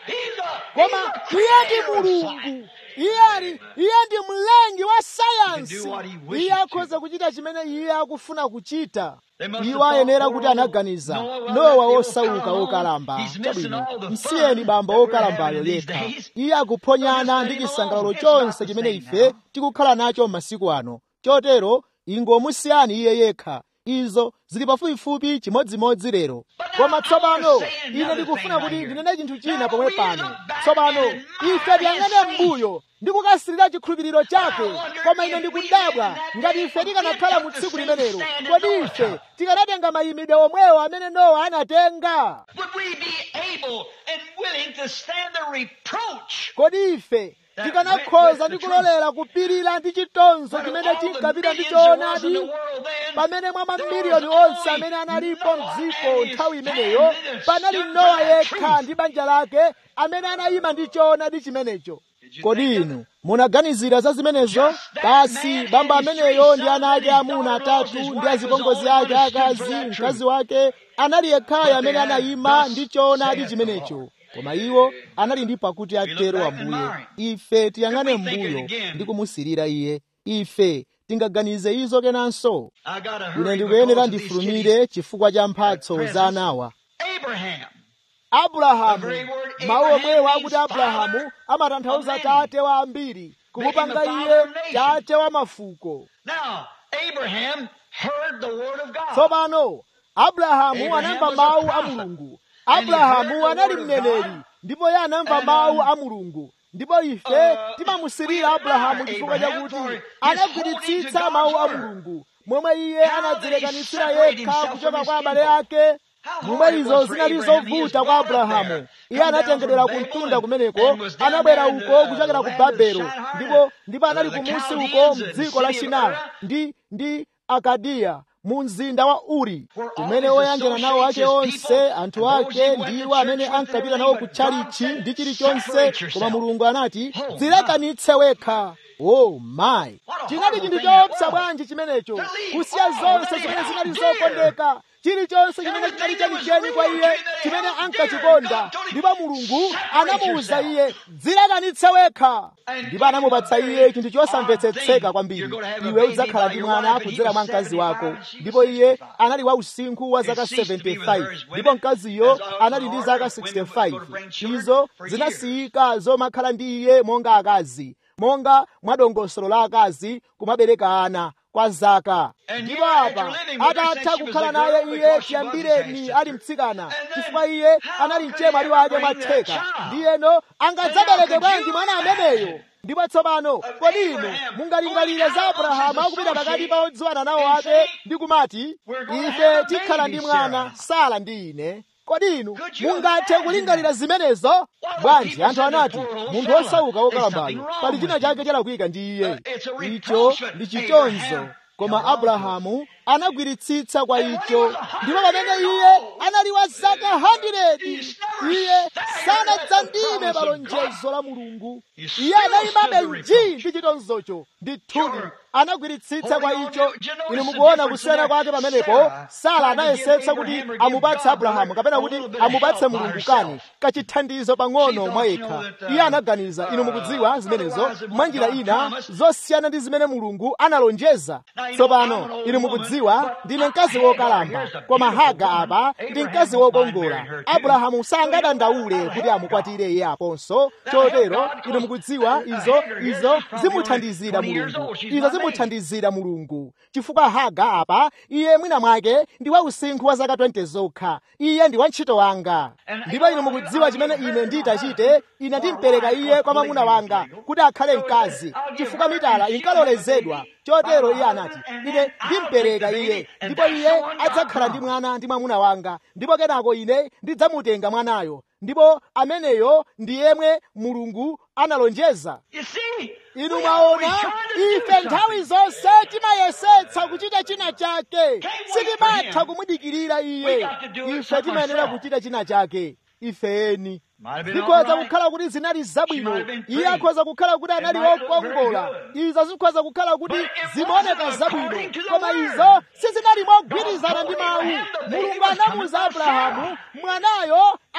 He's a, koma he's a iye ndi creator of mulungu science. iye ali iye ndi mlengi wa sayansi do what he wishes iye akhoza kuchita chimene iye akufuna kuchita They must have iwo ayenera thought, kuti oh, anaganiza Noah, well, nowa that the osauka old okalamba He's missing chabwino all the fun msiyeni bambo that we're okalambayo having these yekha days. iye akuphonyana So ndi just let him chisangalalo alone. It's not chonse the chimene same ife now. tikukhala nacho m'masiku ano chotero ingomusiyani iye yekha izo zili pafupifupi chimodzimodzi lero But now koma I tsopano wanna say ine another ndikufuna thing kuti right here. ndinene chinthu china Now pomwe we pano look back tsopano and ife admire tiyang'ane his faith. mbuyo ndikukasirira chikhulupiriro chake I wonder koma ine if we ndikudabwa in that ngati day ife would tikanakhala we mu took tsiku the same limenelo stand kodi that Noah ife took? tikanatenga mayimidwe omwewo amene nowa anatenga Would we be able and willing to stand the reproach kodi ife That tikanakhoza went ndi with the kulolera kupirira ndi chitonzo But chimene all the chinkapita ndi millions there was in choonadi the world then, pamene mwa there mamiliyoni was onse only amene analipo Noah mdziko and his nthawi family imeneyo that panali stood nowa for that yekha truth. ndi banja lake amene anayima ndi choonadi chimenecho Did you kodi think of inu munaganizira za zimenezo Just that basi man bamba and his ameneyo three ndi ana sons ake and his amuna daughter-in-laws, atatu his ndi wife was azipongozi the only ake one that stood for akazi that mkazi truth. wake anali yekhayo But they amene had anayima thus ndi choonadi saith the chimenecho Lord. koma iwo anali ndi pakuti look atero back and ambuye admire ife tiyang'ane Could we think it mbuyo again? ndi kumusirira iye ife tingaganize izo kenanso I gotta ine hurry ndikuyenera because of these ndifulumire chifukwa cha mphatso presents. za anawa Abraham. abrahamu The very word mawu Abraham omwewo means akuti abrahamu father amatanthauza of many. tate wa ambiri kumupanga Making the iye father of nations. tate wa mafuko Now, Abraham heard the word of God. tsopano abrahamu Abraham anamva was a mawu a prophet. mulungu And he heard abrahamu the anali word of mneneri God. ndipo iye anamva And, mawu um, a mulungu ndipo ife uh, timamusirira we abrahamu admire chifukwa Abraham chakuti for his anagwiritsitsa holding to mawu a God's word. mulungu momwe iye How anadzilekanitsira that he separated yekha himself kuchoka from kwa his abale kinfolk. ake How momwe hard it izo was for zinali Abraham. He was zovuta kwa brought up abrahamu there, iye come down anatengedwera from ku Babel mtunda and- kumeneko and was down anabwera there in uko the kuchokera ku land of babelo Shinar, ndipo ndipo uh, anali the kumusi uko Chaldeans and mdziko la city of shinara Ur. ndi ndi akadiya mu mzinda wa uri Where all kumene his oyanjana nawo ake associates, his onse people, anthu and those ake he went to ndiwo amene church with ankapita and nawo everything, ku but God chalichi said, ndi chilichonse "Separate koma yourself." mulungu anati Oh, my. dzilekanitse wekha oh my What a chinali horrible chinthu thing that choopsa was. bwanji chimenecho To leave kusiya all zonse that he zimene held zinali dear. zokondeka chilichonse chimene Everything chinali that was chenicheni kwa real iye to him that he chimene held ankachikonda dear. God told him, ndipo mulungu "Separate anamuwuza yourself." iye dzilekanitse wekha And ndipo anamupatsa gave him a iye chinthu very chosamvetsetseka odd thing. kwambiri You're gonna have a iwe baby udzakhala by ndi your mwana wife, and he kudzera was mwa mkazi 75 wako and she was ndipo iye 65. anali wa usinkhu wa It zaka ceased to be with 75 her as women, ndipo mkaziyo as also anali ndi our zaka women would go to 65 bring children izo for zinasiyika zomakhala ndi iye monga akazi monga mwa dongosolo la akazi kumabereka ana kwa zaka And ndipo here, after apa living with her atatha since she was kukhala a naye girl, iye because she was his chiyambireni half ali sister. mtsikana And then, chifukwa iye how anali could mchemwali he wake ever bring that mwatheka child? ndiyeno angadzabereke could bwanji you mwana imagine ameneyo ndipo tsopano kodi inu Abraham mungalingalire za going out abrahamu amongst his akupita pakati pa associates odziwana nawo and ake saying, ndi kumati "We're gonna ife have a tikhala baby, ndi mwana Sarah." sala ndi ine kodi inu Could you mungathe imagine kulingalira that? zimenezo What bwanji people anthu said, "The anati poor old munthu fella, osauka there's wokalambayo something wrong pali china with chake him." chalakwika ndi iye Uh, it's a icho reproach, but ndi chitonzo Abraham koma held on to it. abrahamu anagwiritsitsa kwa And when he icho was a hundred ndipo pamene years iye old, anali wa zaka 100 he's never iye staggered at the sanadzandime promise pa of God. lonjezo la mulungu He iye still anayimabe stood the nji reproach. ndi chitonzocho ndithudi Sure. anagwiritsitsa kwa Holding on icho to- do you notice inu the mukuona difference kusiyana there? kwake pamenepo Sarah sara tried to give anayesetsa kuti Abraham or give amupatse God abrahamu kapena a kuti little bit of amupatse help by mulungu herself. kani kachithandizo She pang'ono thought, mwa you know, yekha that, uh, iye anaganiza inu mukudziwa uh, zimenezo otherwise mwa njira what God ina promised. zosiyana ndi zimene mulungu analonjeza Now, you know, I'm an tsopano old inu woman, mukudziwa but ndine mkazi Hagar, wokalamba here's a koma beautiful haga woman. apa ndi Abraham mkazi wouldn't mind wokongola marrying her too. abrahamu So you sangadandaule know, kuti Hagar- amukwatire iye aponso Now, chotero Hagar, inu mukudziwa uh, izo Hagar here, izo she's probably zimuthandizira only 20 years mulungu old. She's izo my age. zimuthandizira mulungu chifukwa haga apa iye mwina mwake ndi wa usinkhu wa zaka 20 zokha iye ndi wantchito wanga And ndipo inu mukudziwa chimene ine nditachite ine ndimpereka iye kwa mwamuna wanga kuti akhale mkazi chifukwa mitala inkalolezedwa chotero iye anati ine ndimpereka iye ndipo iye adzakhala ndi mwana ndi mwamuna wanga ndipo kenako ine ndidzamutenga mwanayo ndipo ameneyo ndi yemwe mulungu analonjeza You see, inu we always mwaona trying to do ife nthawi something. zonse timayesetsa kuchita china chake wait for sitimatha him. kumudikirira We iye got to do it ife timayenera ourselves. kuchita china chake ifeni Might have been zikhoza all right. kukhala kuti zinali She zabwino might have been iye pretty. akhoza kukhala kuti anali might look wokongola very izo zikhoza kukhala kuti But it zimaoneka wasn't zabwino according to the koma word. izo sizinali mogwirizana God ndi told mawu Abraham the baby mulungu was anamuwuza coming from abrahamu Sarah. mwanayo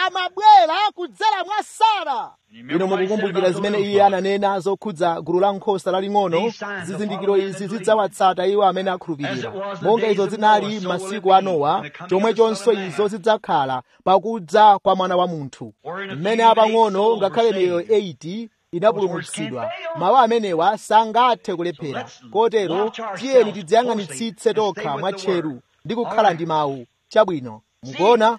amabwera kudzera mwa sara ino mukukumbukira zimene iye ananena zokhudza gulu la nkhosa laling'ono zizindikiro izi zidzawatsata iwo amene akhulupirira monga izo zinali m'masiku a nowa chomwechonso izo zidzakhala pakudza kwa mwana wa munthu mmene apang'ono ngakhale miyoyo 80 inapulumutsidwa mawu amenewa sangathe kulephera kotero tiyeni tidziyang'anitsitse tokha mwatcheru ndi kukhala ndi mawu chabwino mukuona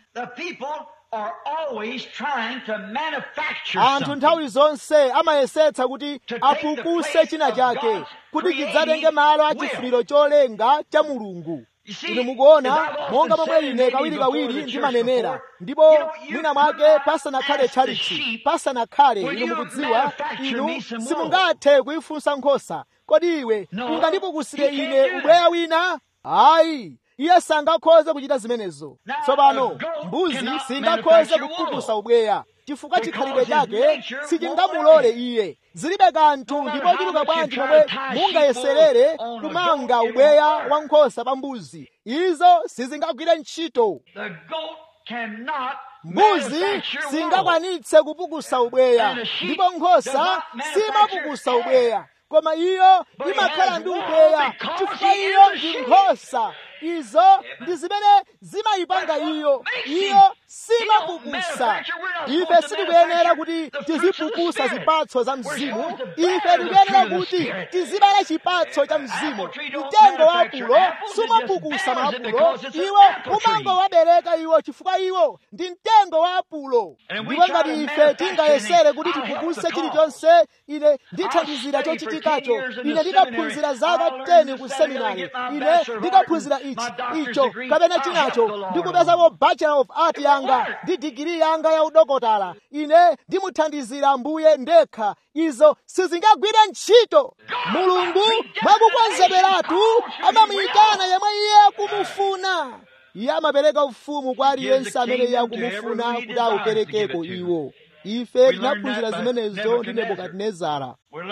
anthu nthawi zonse amayesetsa kuti apukuse china chake kuti chidzatenge malo a chifuniro cholenga cha mulungu inu mukuona monga momwe ine kawirikawiri ndimanenera ndipo mwina mwake pasanakhale tchalitchi pasanakhale inu mukudziwa inu simungathe kuyifunsa nkhosa kodi iwe ungandipukusire ine ubweya wina ayi iye sangakhoze kuchita zimenezo tsopano mbuzi singakhoze kupukusa ubweya chifukwa chikhalidwe chake sichingamulole iye zilibe kanthu ndipo chuluka bwanji momwe mungayeserere kumanga ubweya wa nkhosa pa mbuzi izo sizingagwire ntchito mbuzi singakwanitse kupukusa ubweya ndipo nkhosa simapukusa ubweya koma iyo imakhala ndi ubweya chifukwa iyo ndi nkhosa izo ndi zimene zimayipanga iyo iyo simapukusa ife sitikuyenera kuti tizipukusa zipatso za mzimu ife tikuyenera kuti tizibala chipatso cha mzimu mtengo wa apulo sumapukusa maapulo iwo umangowabereka iwo chifukwa iwo ndi mtengo wa apulo ndipo ngati ife tingayesere kuti tipukuse chilichonse ine ndithandizira chochitikacho ine ndikaphunzira zaka 10 ku seminari ine ndikaphunzira ichi icho kapena chinacho ndikupezapo bachelor of art yanga ndi digiri yanga ya udokotala ine ndimuthandizira ambuye ndekha izo sizingagwire ntchito mulungu mwakukonzederatu amamuyitana yemwe iye akumufuna iye amapereka ufumu kwa aliyense amene iye akumufuna kuti awuperekeko iwo ife tinaphunzira zimenezo ndi nebukadinezara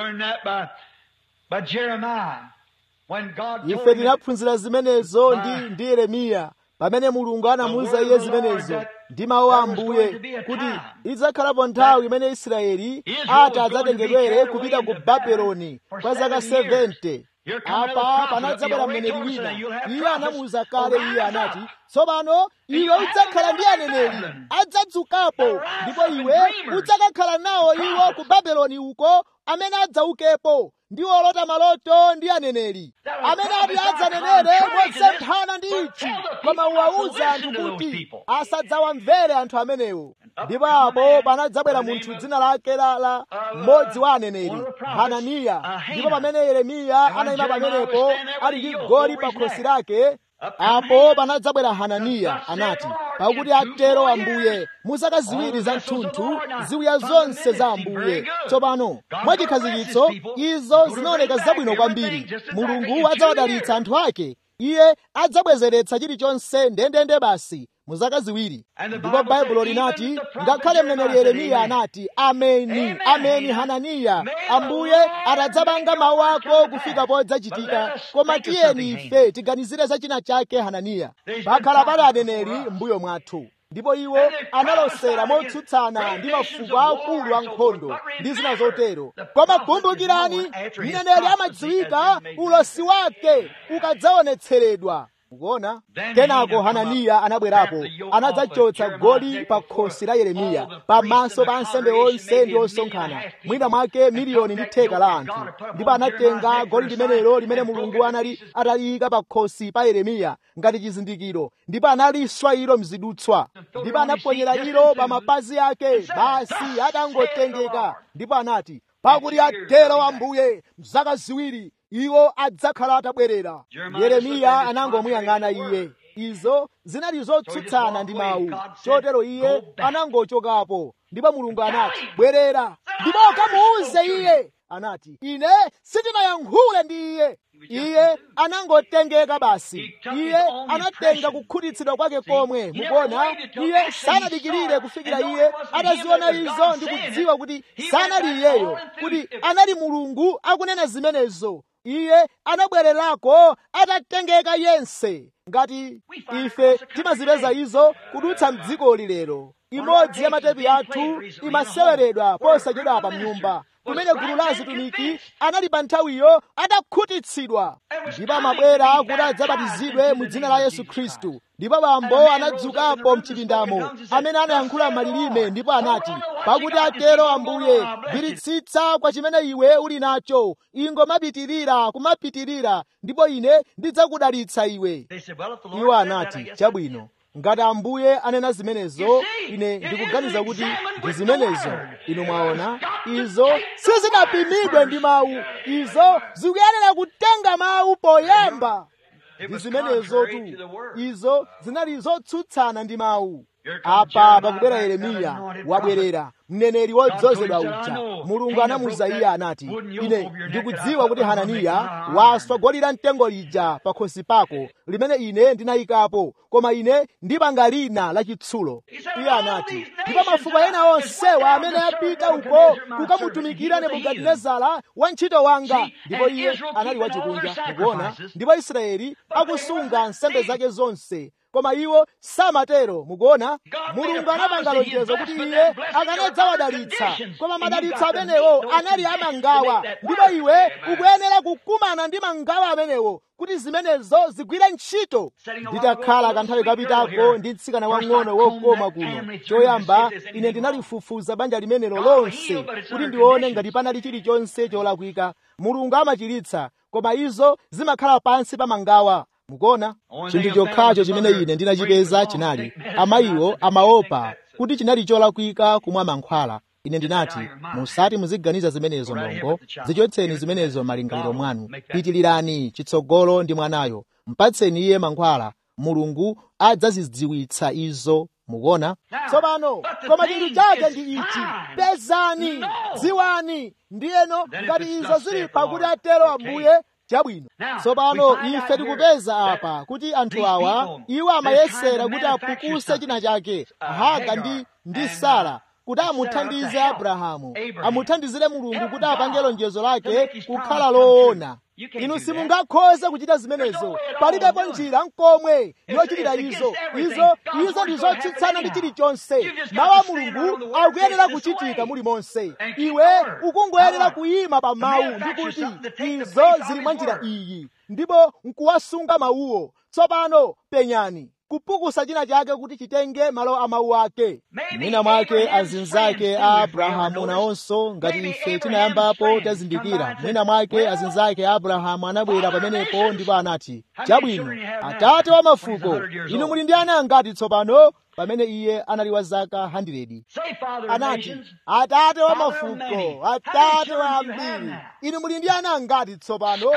ife tinaphunzira zimenezo ndi ndi yeremiya pamene mulungu anamuwuza iye zimenezo ndi mawu a ambuye kuti idzakhalapo nthawi imene israeli ati adzatengedwere kupita ku babeloni kwa zaka 70 apa panadzabwera mneneri wina iye anamuwuza kale iye anati tsopano iwe udzakhala ndi aneneri adzadzukapo ndipo iwe udzakakhala nawo iwo ku babeloni uko amene adzaukepo ndi olota maloto ndi aneneri amene ati adzanenere mosemphana ndi ichi koma uwawuze anthu kuti asadzawamvere anthu amenewo ndipo apo panadzabwera munthu dzina lake la la mmodzi wa aneneri hananiya ndipo pamene yeremiya anayima pamenepo ali ndi goli pa khosi lake apo panadzabwera hananiya anati pakuti atero ambuye mu zaka ziwiri za mthunthu ziwiya zonse za ambuye tsopano mwachikhazikitso izo zinaoneka zabwino kwambiri mulungu adzawadalitsa anthu ake iye adzabwezeretsa chilichonse ndendende basi mu zaka ziwiri ndipo baibulo linati ngakhale mneneri yeremiya anati ameni ameni hananiya ambuye atadzapanga mawu ako kufika podzachitika koma tiyeni ife tiganizire za china chake hananiya pakhala pali aneneri mbuyo mwathu ndipo iwo analosera motsutsana ndi mafuko akulu ankhondo ndi zina zotero koma kumbukirani mneneri amadziwika ulosi wake ukadzaonetseredwa ukuona kenako hananiya anabwerapo anadzachotsa goli pa khosi la yeremiya pamaso pa ansembe onse ndi osonkhana mwina mwake miliyoni ndi theka la anthu ndipo anatenga goli limenelo limene mulungu anali ataliyika pa khosi pa yeremiya ngati chizindikiro ndipo analiswa ilo mzidutswa ndipo anaponyera ilo pa mapazi ake basi atangotengeka ndipo anati pakuti atero ambuye mzaka ziwiri iwo adzakhala atabwerera yeremiya anangomuyang'ana iye izo zinali zotsutsana ndi mawu chotero iye anangochokapo ndipo mulungu anati bwerera ndipo kamuuze iye anati ine sindinayankhule ndi iye iye anangotengeka basi iye anatenga kukhutitsidwa kwake komwe mukuona iye sanadikirire kufikira iye ataziona izo ndi kudziwa kuti sanali iyeyo kuti anali mulungu akunena zimenezo iye anabwererako atatengeka yense ngati ife timazipeza izo kudutsa mdzikoli lero imodzi ya matepi athu imaseweredwa posachedwa pa mnyumba kumene gulu la azitumiki anali pa nthawiyo adakhutitsidwa ndipo amabwera kuti adzabatizidwe mu dzina la yesu khristu ndipo bambo anadzukapo mchipindamo amene anayankhula malilime ndipo anati pakuti atero ambuye gwiritsitsa kwa chimene iwe uli nacho ingomapitirira kumapitirira ndipo ine ndidzakudalitsa iwe iwo anati chabwino ngati ambuye anena zimenezo ine ndikuganiza kuti ndi zimenezo inu mwaona izo sizinapimidwe ndi mawu izo zikuyenera kutenga mawu poyamba ndi zimenezo tu izo zinali zotsutsana ndi mawu apa pakubwera yeremiya wabwerera mneneri wodzozedwa uja mulungu anamuza iye anati ine ndikudziwa kuti hananiya waswa goli la mtengo lija pakhosi pako limene ine ndinayikapo koma ine ndipanga lina lachitsulo iye anati ndipo mafuko ena onsewa amene apita uko kukamutumikira nebukadinezara wantchito wanga ndipo iye anali wachikunja mukuona ndipo israeli akusunga nsembe zake zonse koma iwo samatero mukuona mulungu anapanga lonjezo kuti iye akanadzawadalitsa koma madalitso amenewo anali amangawa ndipo iwe ukuyenera kukumana ndi mangawa amenewo kuti zimenezo zigwire ntchito nditakhala kanthawi kapitako ndi mtsikana wang'ono wokoma kuno choyamba ine ndinalifufuza banja limenelo lonse kuti ndione ngati panali chilichonse cholakwika mulungu amachiritsa koma izo zimakhala pansi pa mangawa mukuona chinthu chokhacho chimene ine ndinachipeza chinali amayiwo amaopa kuti chinali cholakwika kumwa mankhwala ine ndinati musati muziganiza zimenezo mlongo zichotseni zimenezo malingaliro mwanu pitilirani chitsogolo ndi mwanayo mpatseni iye mankhwala mulungu adzazidziwitsa izo mukuona tsopano koma chinthu chake ndi ichi pezani dziwani ndiyeno ngati izo zili pakuti atero ambuye chabwino tsopano ife tikupeza apa kuti anthu awa iwo amayesera kuti apukuse china chake haga ndi ndi sara kuti amuthandize abrahamu amuthandizire mulungu kuti apange lonjezo lake kukhala loona inu simungakhoze kuchita zimenezo palibepo njira nkomwe yochitira izo izo izo ndi zotsutsana ndi chilichonse mawu a mulungu akuyenera kuchitika mulimonse iwe ukungoyenera kuyima pa mawu ndi kuti izo zili mwa njira iyi ndipo nkuwasunga mawuwo tsopano penyani kupukusa china chake kuti chitenge malo a mawu ake mwina mwake azinzake a abrahamu nawonso ngati ife tinayambapo tazindikira mwina mwake azinzake a abrahamu anabwera pamenepo ndipo anati chabwino atate wa mafuko inu muli ndi ana angati tsopano pamene iye anali wa zaka 100 anati atate wa mafuko atate wa ambiri inu muli ndi ana angati tsopano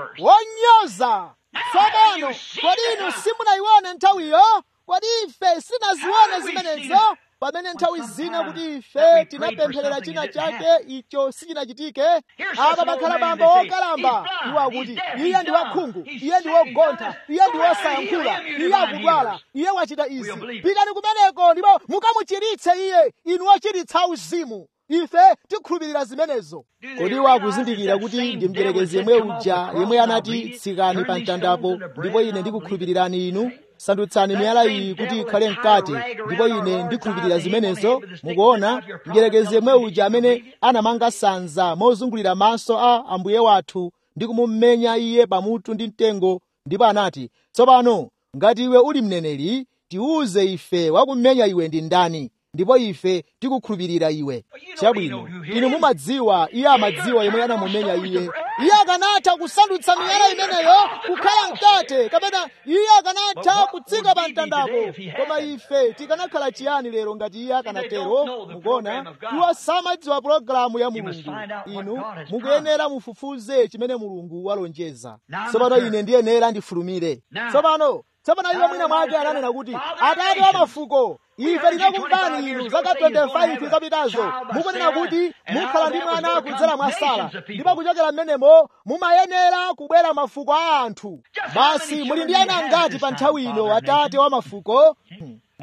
wonyoza tsopano kodi inu simunayione nthawiyo kodi ife sinazione zimenezo pamene nthawi zina kuti ife tinapempherera china chake icho sichinachitike apa pakhala bambo wokalamba iwo akuti iye ndi wakhungu iye ndi wogontha iye ndi wosayankhula iye akudwala iye wachita izi pitani kumeneko ndipo mukamuchiritse iye inu wochiritsa uzimu ife tikhulupirira zimenezo kodi iwo akuzindikira kuti ndi mdierekezi yemwe uja yemwe anati tsikani pa mtandapo ndipo ine ndikukhulupirirani inu sandutsani miyala iyi kuti ikhale mkate ndipo ine ndikhulupirira zimenezo mukuona mdierekezi yemwe uja amene anamanga sanza mozungulira maso a ambuye wathu ndi kumumenya iye pamutu ndi mtengo ndipo anati tsopano ngati iwe uli mneneri tiuze ife wakumenya iwe ndi ndani ndipo ife tikukhulupirira iwe chabwino inu mumadziwa iye amadziwa yemwe anamumenya iye iye akanatha kusandutsa miyala imeneyo kukhala mkate kapena iye akanatha kutsika pa mtandapo koma ife tikanakhala chiyani lero ngati iye akanatero mukuona iwo samadziwa pulogalamu ya mulungu inu mukuyenera mufufuze chimene mulungu walonjeza tsopano ine ndiyenera ndifulumire tsopano tsopano iwo mwina mwake ananena kuti atate wa mafuko ife tinakumvani inu zaka 25 zapitazo mukunena kuti mukhala ndi mwana kudzera mwa sara ndipo kuchokera mmenemo mumayenera kubwera mafuko a anthu basi muli ndi ana angati pa nthawi ino atate wa mafuko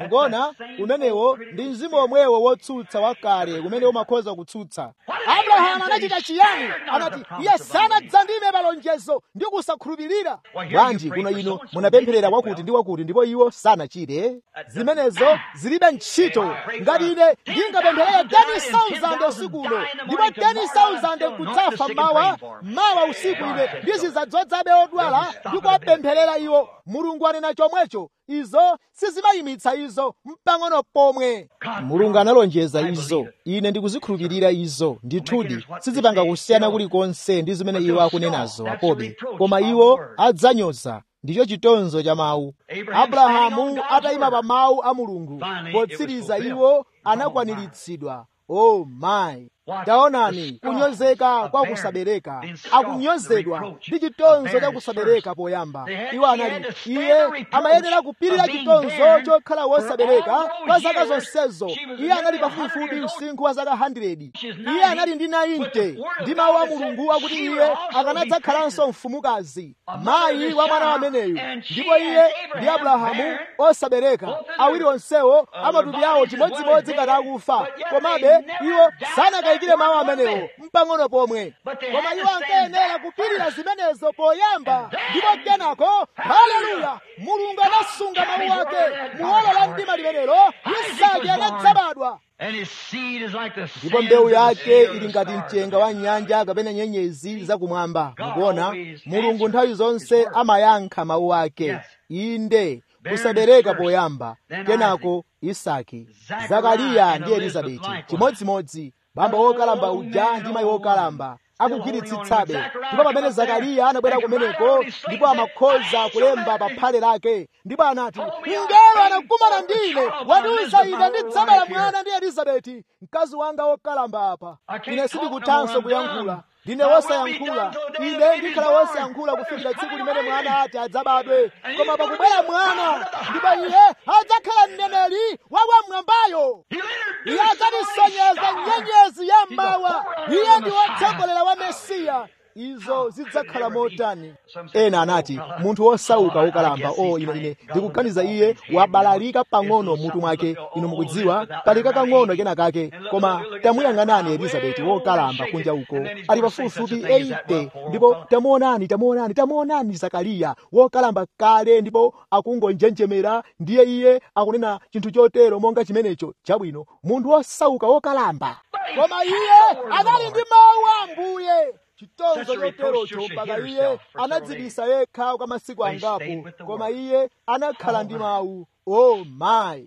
mukuona umenewo ndi mzimu omwewo wotsutsa wakale umene umakhoza kutsutsa abrahamu anachita chiyani anati iye sanadzandime palonjezo ndi kusakhulupirira bwanji kuno ino munapempherera wakuti ndi wakuti ndipo iwo sanachite zimenezo zilibe ntchito ngati ine ndingapempherere 10,000 usiku uno ndipo 10,000 kudzafa mawa mawa usiku ine ndizidzadzozabe odwala ndi kuwapempherera iwo mulungu anena chomwecho izo sizimayimitsa izo mpang'ono pomwe mulungu analonjeza izo ine ndikuzikhulupirira izo ndithudi sizipanga kusiyana kulikonse ndi zimene iwo akunenazo apobe koma iwo adzanyoza ndicho chitonzo cha mawu abrahamu atayima pa mawu a mulungu potsiriza iwo anakwaniritsidwa oh my taonani kunyozeka kwa kusabereka akunyozedwa ndi chitonzo cha kusabereka poyamba iwo anali iye amayenera kupirira chitonzo chokhala wosabereka kwa zaka zonsezo iye anali pafupifupi usinkhu wa zaka 100 iye anali ndi 90 ndi mawu a mulungu akuti iye akanadzakhalanso mfumukazi mayi wa mwana wameneyu ndipo iye ndi abrahamu osabereka awiri onsewo amatupi awo chimodzimodzi ngati akufa komabe iwo sanakayikire mawu amenewo mpang'ono pomwe koma iwo ankayenera kupirira zimenezo poyamba ndipo kenako haleluya mulungu anasunga mawu ake muola la mdima limenelo isaki anadzabadwa ndipo mbewu yake ili ngati mchenga wa nyanja kapena nyenyezi zakumwamba mukuona mulungu nthawi zonse amayankha mawu ake inde kusabereka poyamba kenako isaki zakariya ndi elizabeti chimodzimodzi bamba wokalamba uja ndi mayi wokalamba akugwiritsitsabe ndipo pamene zakariya anabwera kumeneko ndipo amakhoza kulemba pa phale lake ndipo anati mngelo anakumana ndine wandiuza ine ndidzabala mwana ndi elizabeti mkazi wanga wokalamba apa ine sindikuthanso kuyankhula ndine wosayankhula ine ndikhala wosayankhula kufikira tsiku limene mwana ati adzabadwe koma pakubwera mwana ndipo iye adzakhala mneneri wakwamwambayo iye adzatisonyeza nyenyezi ya mmawa iye ndi wotsogolera wa mesiya izo zidzakhala motani ena anati munthu wosauka wokalamba o ine ine ndikuganiza iye wabalalika pang'ono mutu mwake inu mukudziwa pali kakang'ono kena kake koma tamuyang'anani elizabeti wokalamba kunja uko ali pafupifupi 80 ndipo tamuonani tamuonani tamuonani zakariya wokalamba kale ndipo akungonjenjemera ndiye iye akunena chinthu chotero monga chimenecho chabwino munthu wosauka wokalamba koma iye anali ndi mawu a ambuye chitonzo choterocho mpaka iye anadzibisa yekha kwa masiku angapo koma iye anakhala ndi mawu oh my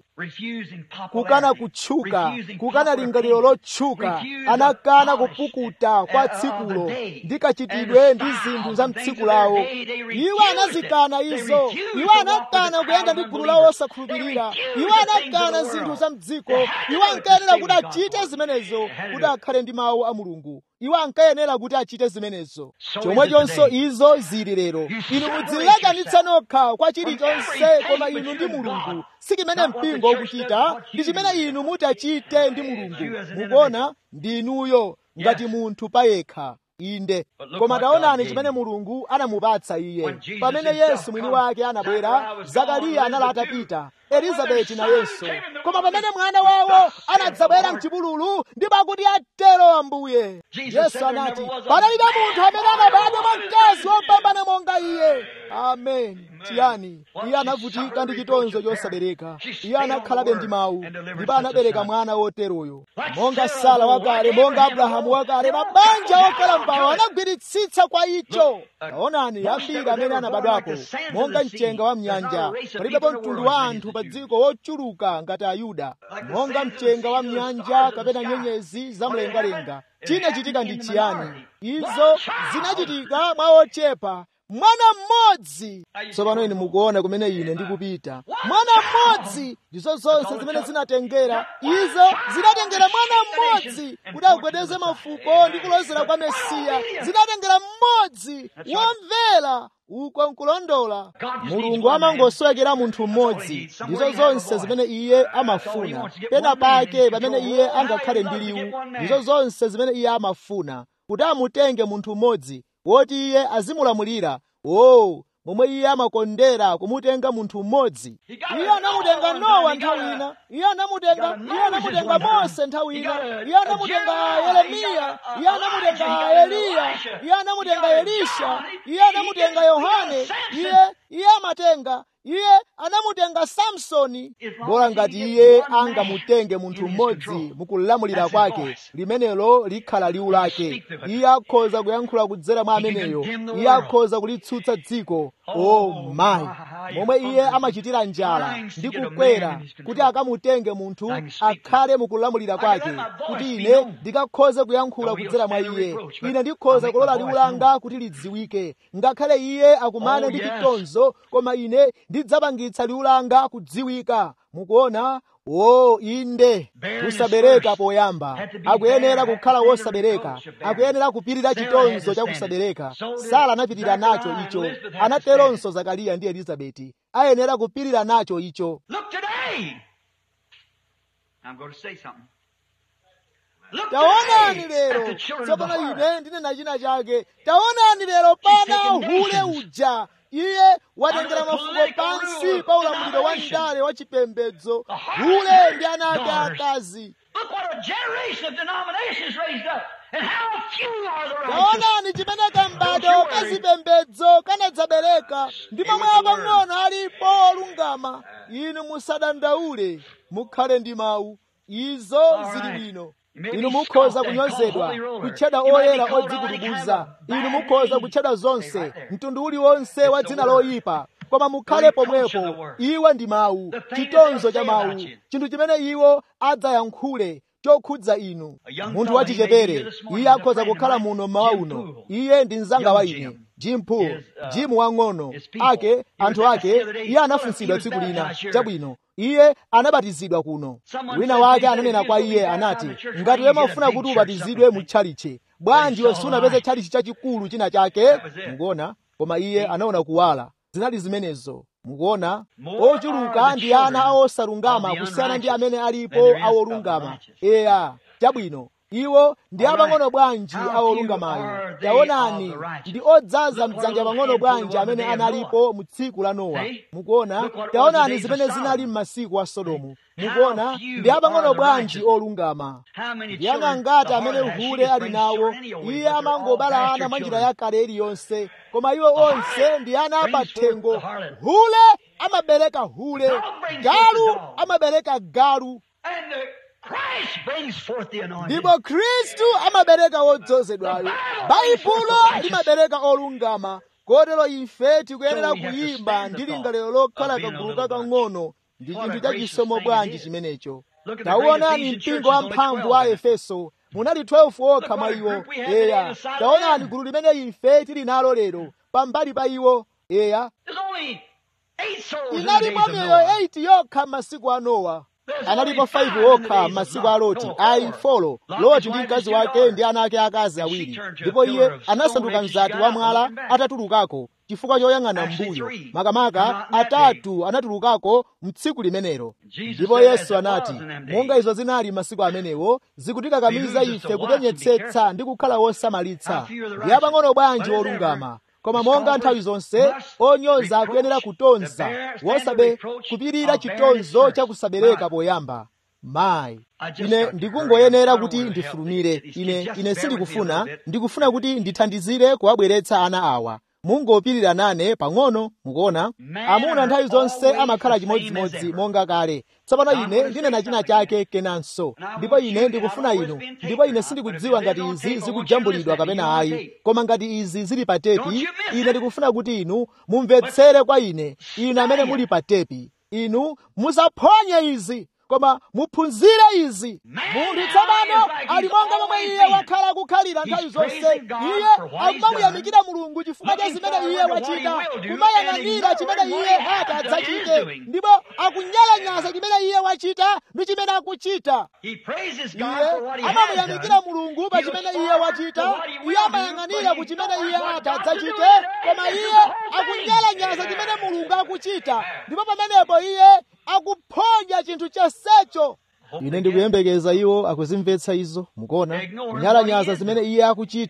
kukana kutchuka kukana lingaliro lotchuka anakana kupukuta kwa tsikulo ndi kachitidwe ndi zinthu za mtsiku lawo iwo anazikana izo iwo anakana kuyenda ndi gulu lawo osakhulupirira iwo anakana zinthu za mdziko iwo ankayenera kuti achite zimenezo kuti akhale ndi mawu a mulungu iwo ankayenera kuti achite zimenezo chomwechonso izo zili lero inu mudzilekanitsa nokha kwa chilichonse koma inu ndi mulungu si chimene mpingo ukuchita ndi chimene inu mutachite ndi mulungu mukuona ndi inuyo ngati munthu payekha inde koma taonani chimene mulungu anamupatsa iye pamene yesu mwini wake anabwera zakariya anali atapita elizabeti nayenso koma pamene mwana wawo anadzabwera mchipululu ndipo akuti atero ambuye yesu anati panalibe munthu amene anabadwa mwa mkazi wopambana monga iye amen chiyani iye anavutika ndi chitonzo chosabereka iye anakhalabe ndi mawu ndipo anabereka mwana woteroyo monga sara wakale monga abrahamu wakale mabanja okalambawo anagwiritsitsa kwa icho taonani ambiri amene anabadwapo monga mchenga wa mnyanja palibepo mtundu wa anthu pa dziko wochuluka ngati ayuda monga mchenga wa mnyanja kapena nyenyezi zamlengalenga chinachitika ndi chiyani izo zinachitika mwa ochepa mwana mmodzi tsopano ine mukuona kumene ine ndikupita mwana mmodzi ndizo zonse zimene zinatengera izo zinatengera mwana mmodzi kuti agwedeze mafuko ndi kulozera kwa mesiya zinatengera mmodzi womvera uko nkulondola mulungu amangoswekera munthu mmodzi ndizo zonse zimene iye amafuna pena pake pamene iye angakhale ndi liwu ndizo zonse zimene iye amafuna kuti amutenge munthu mmodzi woti iye azimulamulira o momwe iye amakondera kumutenga munthu mmodzi iye anamutenga nowa nthawi ina iye anamutenga iye anamutenga mose nthawi ina iye anamutenga yeremiya iye anamutenga eliya iye anamutenga elisha iye anamutenga yohane iye iye amatenga iye anamutenga samsoni bora ngati iye angamutenge munthu mmodzi mukulamulira kwake limenelo likhala liwu lake iye akhoza kuyankhula kudzera mwa ameneyo iye akhoza kulitsutsa dziko o mayi momwe iye amachitira njala ndi kukwera kuti akamutenge munthu akhale mukulamulira kwake kuti ine ndikakhoze kuyankhula kudzera mwa iye ine ndikhoza kulola liwu langa kuti lidziwike ngakhale iye akumane ndi chitonzo koma ine ndidzapangitsa liwu langa kudziwika mukuona o inde kusabereka poyamba akuyenera kukhala wosabereka akuyenera kupirira chitonzo cha kusabereka sara anapirira nacho icho anateronso zakariya ndi elizabeti ayenera kupirira nacho icho Look today. I'm going to say something. Look taonani today lero at the children of the tsopano heart. ine ndinena china chake taonani lero pana taken hule nations. uja iye watengera Under the mafuko political pansi rule of pa ulamuliro wa denomination. ndale wa chipembedzo The heart hule ndi ana ake daughters. akazi Look what a generation of denominations raised up. And how few are the righteous. taonani chimene kambado kazipembedzo kanadzabereka ndi momwe apang'ono alipo olungama inu musadandaule mukhale ndi mawu izo zili bwino inu mukhoza kunyozedwa kutchedwa oyera odzikutukuza inu mukhoza kutchedwa zonse mtundu uliwonse wa dzina loyipa koma mukhale pomwepo iwo ndi mawu chitonzo cha mawu chinthu chimene iwo adzayankhule chokhudza inu munthu wachichepere iye akhoza kukhala muno mmawa uno iye ndi mzanga wa ine jim pool jimu wang'ono ake anthu ake iye anafunsidwa tsiku lina chabwino iye anabatizidwa kuno wina wake ananena kwa iye anati ngati iwe mafuna kuti ubatizidwe mu tchalichi bwanji iwe sunapeze tchalichi chachikulu china chake mukuona koma iye anaona kuwala zinali zimenezo mukuona ochuluka ndi ana awosalungama kusiyana ndi amene alipo awolungama eya chabwino iwo ndi apang'ono bwanji awolungamayo taonani ndi odzaza mdzanja pang'ono bwanji amene analipo mu tsiku la nowa mukuona taonani zimene zinali m'masiku a sodomu mukuona ndi apang'ono bwanji olungama ndi ana ngati amene hule ali nawo iye amangobala ana mwa njira yakale iliyonse koma iwo onse ndi ana apathengo hule amabereka hule galu amabereka galu And the Christ brings forth the anointing. ndipo khristu amabereka wodzozedwayo baibulo limabereka olungama kotero ife tikuyenera kuyimba ndi lingaliro lokhala kagulu kakang'ono ndi chinthu chachisomo bwanji chimenecho taonani mpingo wamphamvu wa efeso munali 12 okha mwa iwo eya taonani gulu limene ife tili nalo lero pambali pa iwo eya There's only eight souls in the inalipo days of miyoyo Noah. 8 yokha m'masiku a nowa analipo 5 okha m'masiku a loti ayi folo loti ndi mkazi wake ndi ana ake akazi awiri ndipo iye anasanduka mzati wa mwala atatulukako chifukwa choyang'ana mbuyo makamaka atatu anatulukako mtsiku limenelo ndipo yesu anati monga izo zinali masiku amenewo zikutikakamiza ife kupenyetsetsa ndi kukhala wosamalitsa ndi apang'ono bwanji olungama koma monga nthawi zonse onyoza akuyenera kutonza wosabe kupirira chitonzo chakusabereka poyamba mayi ine ndikungoyenera kuti ndifulumire ine ine sindikufuna ndikufuna kuti ndithandizire kuwabweretsa ana awa mungopirira nane pang'ono mukuona amuna nthawi zonse amakhala chimodzimodzi monga kale tsopano ine ndinena china chake kenanso ndipo ine ndikufuna inu ndipo ine sindikudziwa ngati izi zikujambulidwa kapena ayi koma ngati izi zili pa tepi ine ndikufuna kuti inu mumvetsere kwa ine inu amene muli pa tepi inu musaphonye izi koma muphunzire izi munthu tsopano ali monga momwe iye wakhala akukhalira nthawi zonse iye akumamuyamikira mulungu chifukwa cha zimene iye wachita kumayang'anira chimene iye ati adzachite ndipo akunyalanyaza chimene iye wachita ndi chimene akuchita He praises God iye for what he has amamuyamikira done. mulungu pa He chimene looks iye forward wachita to what he will iye do, amayang'anira but ku he chimene knows iye what ati God will adzachite do. koma This is iye the whole thing. akunyalanyaza chimene mulungu akuchita ndipo pamenepo iye akuphonya chinthu chonsecho ine ndikuyembekeza iwo akuzimvetsa izo mukuona kunyalanyaza zimene iye akuchita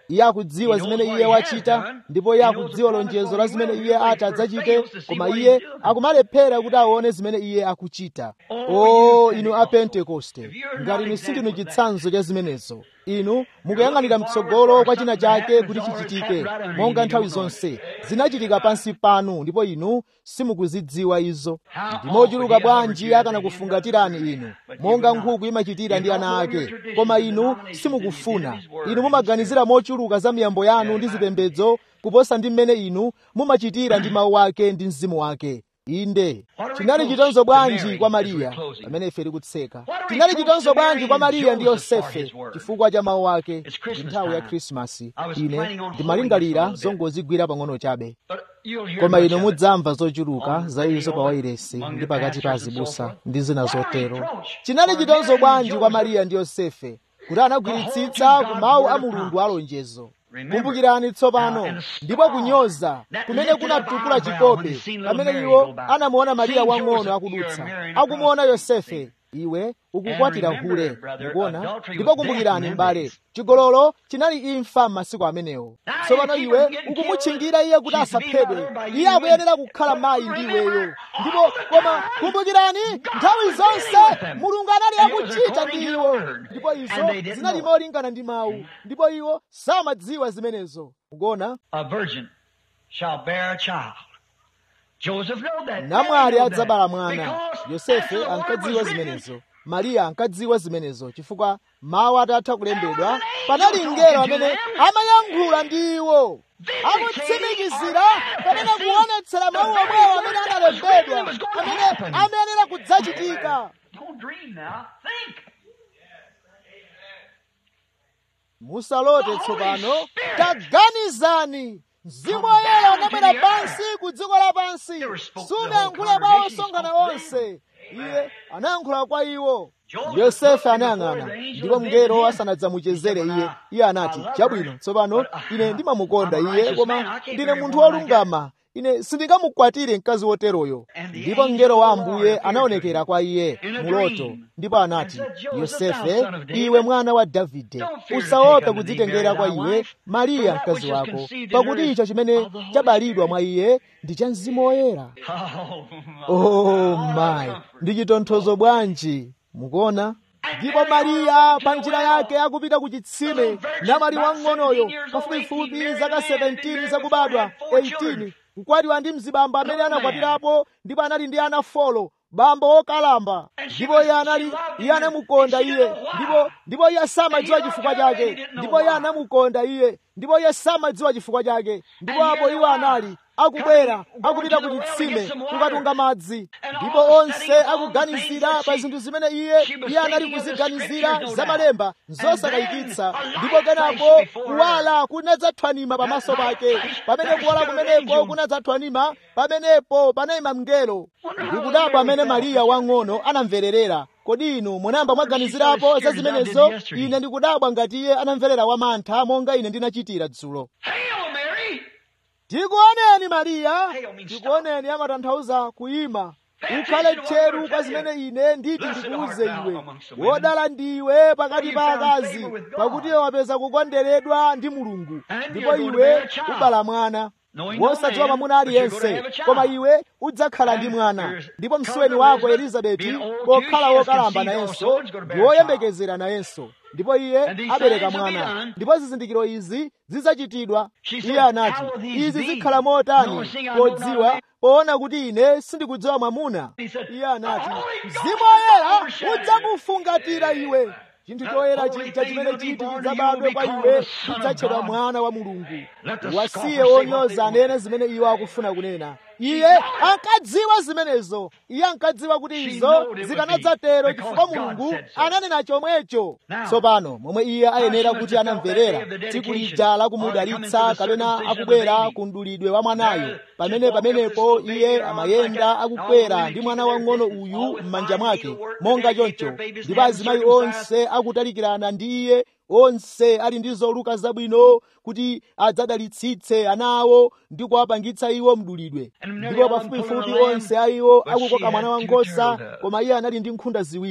iye akudziwa zimene iye wachita ndipo iye akudziwa lonjezo la zimene iye ati adzachite koma iye akumalephera kuti aone zimene iye akuchita o inu a pentekoste ngati inu sindinu chitsanzo cha zimenezo inu mukuyang'anira mtsogolo kwa china chake kuti chichitike monga nthawi zonse zinachitika pansi panu ndipo inu simukuzidziwa izo ndimochuluka bwanji akanakufungatirani inu monga nkhuku imachitira ndi ana ake koma inu simukufuna inu mumaganizira mochuluka za miyambo yanu ndi zipembedzo kuposa ndi mmene inu mumachitira ndi mawu ake ndi mzimu wake inde chinali chitonzo bwanji kwa mariya pamene ife tikutseka chinali chitonzo bwanji kwa mariya ndi yosefe chifukwa cha mawu ake ndi nthawi ya khrisimasi ine ndimalingalira zongozigwira pang'ono chabe koma inu mudzamva zochuluka za izo pa wairesi ndi pakati pa azibusa ndi zina zotero chinali chitonzo bwanji kwa mariya ndi yosefe kuti anagwiritsitsa ku mawu a mulungu alonjezo kumbukirani tsopano ndipo kunyoza kumene kunatukula chikope pamene iwo anamuona mariya wang'ono akudutsa akumuona yosefe iwe ukukwatira hule mukuona ndipo kumbukirani m'bale chigololo chinali imfa m'masiku amenewo tsopano iwe ukumutchingira iye kuti asaphedwe iye akuyenera kukhala mayi ndi iweyo ndipo koma kumbukirani nthawi zonse mulungu anali akuchita ndi iwo ndipo izo zinali molingana ndi mawu ndipo iwo samadziwa zimenezo mukuona A virgin shall bear a child. Joseph knew that. namwali Mary knew adzabala that. mwana Because yosefe after the word ankadziwa was written, zimenezo mariya ankadziwa zimenezo chifukwa mawu atatha kulembedwa panali mngelo amene amayankhula ndi iwo akutsimikizira kapena kuonetsera mawu omwewo amene analembedwa amene amayenera kudzachitika Don't dream now. Think. musalote tsopano taganizani mzimu woyera unabwera pansi ku dziko lapansi sunayankhule kwa osonkhana onse iye anayankhula kwa iwo yosefe anayang'ana ndipo mngelo asanadzamuchezere iye iye anati chabwino tsopano ine ndimamukonda iye koma ndine munthu wolungama ine sindingamukwatire mkazi woteroyo ndipo mngelo wa ambuye anaonekera kwa iye muloto ndipo anati yosefe iwe mwana wa davide usaope kudzitengera kwa iwe mariya mkazi wako pakuti icho chimene chabalidwa mwa iye ndi cha mzimu woyera oh my ndi chitonthozo bwanji mukuona ndipo mariya pa njira yake akupita ku chitsime namwali wang'onoyo pafupifupi zaka 17 zakubadwa 18 kukwatiwa ndi mzibambo amene anakwatirapo ndipo anali ndi ana folo bambo wokalamba ndipo iye anali iye anamukonda iye ndipo ndipo iye samadziwa chifukwa chake ndipo iye anamukonda iye ndipo iye samadziwa chifukwa chake ndipo apo iwo anali akubwera akupita ku chitsime kukatunga madzi ndipo onse akuganizira pa zinthu zimene iye iye anali kuziganizira za malemba zosakayikitsa ndipo kenapo kuwala kunadzathwanima pamaso pake pamene kuwala kumeneko kunadzathwanima pamenepo panayima mngelo ndikudabwa amene mariya wang'ono anamvererera kodi inu munayamba mwaganizirapo za zimenezo ine ndikudabwa ngati iye anamverera wamantha monga ine ndinachitira dzulo Hail, Mary! tikuoneni mariya tikuoneni amatanthauza kuyima ukhale tcheru kwa zimene ine nditi ndikuuze iwe wodala ndiwe pakati pa akazi pakuti iwe wapeza kukonderedwa ndi mulungu ndipo iwe ubala mwana wosadziwa mwamuna aliyense koma iwe udzakhala ndi mwana ndipo msuweni wako elizabeti pokhala wokalamba nayenso ndi woyembekezera nayenso ndipo iye abereka mwana ndipo zizindikiro izi zidzachitidwa iye anati izi zikhala motani podziwa poona kuti ine sindikudziwa mwamuna iye anati mzimu woyera udzakufungatira iwe chinthu choyera chija chimene chiti chidzabadwe kwa iwe chidzatchedwa mwana wa mulungu wasiye wonyoza anene zimene iwo akufuna kunena iye ankadziwa zimenezo iye ankadziwa kuti izo zikanadzatero chifukwa mulungu ananena chomwecho tsopano momwe iye ayenera kuti anamverera tsiku lija lakumudalitsa kapena akubwera ku mdulidwe wa mwanayo pamene pamenepo iye amayenda akukwera ndi mwana wang'ono uyu m'manja mwake monga choncho ndipo azimayi onse akutalikirana ndi iye onse ali ndi zoluka zabwino kuti adzadalitsitse ana awo ndi kuwapangitsa iwo mdulidwe ndipo pafupifupi onse a iwo akukoka mwana wankhosa koma iye anali ndi nkhunda ziwiri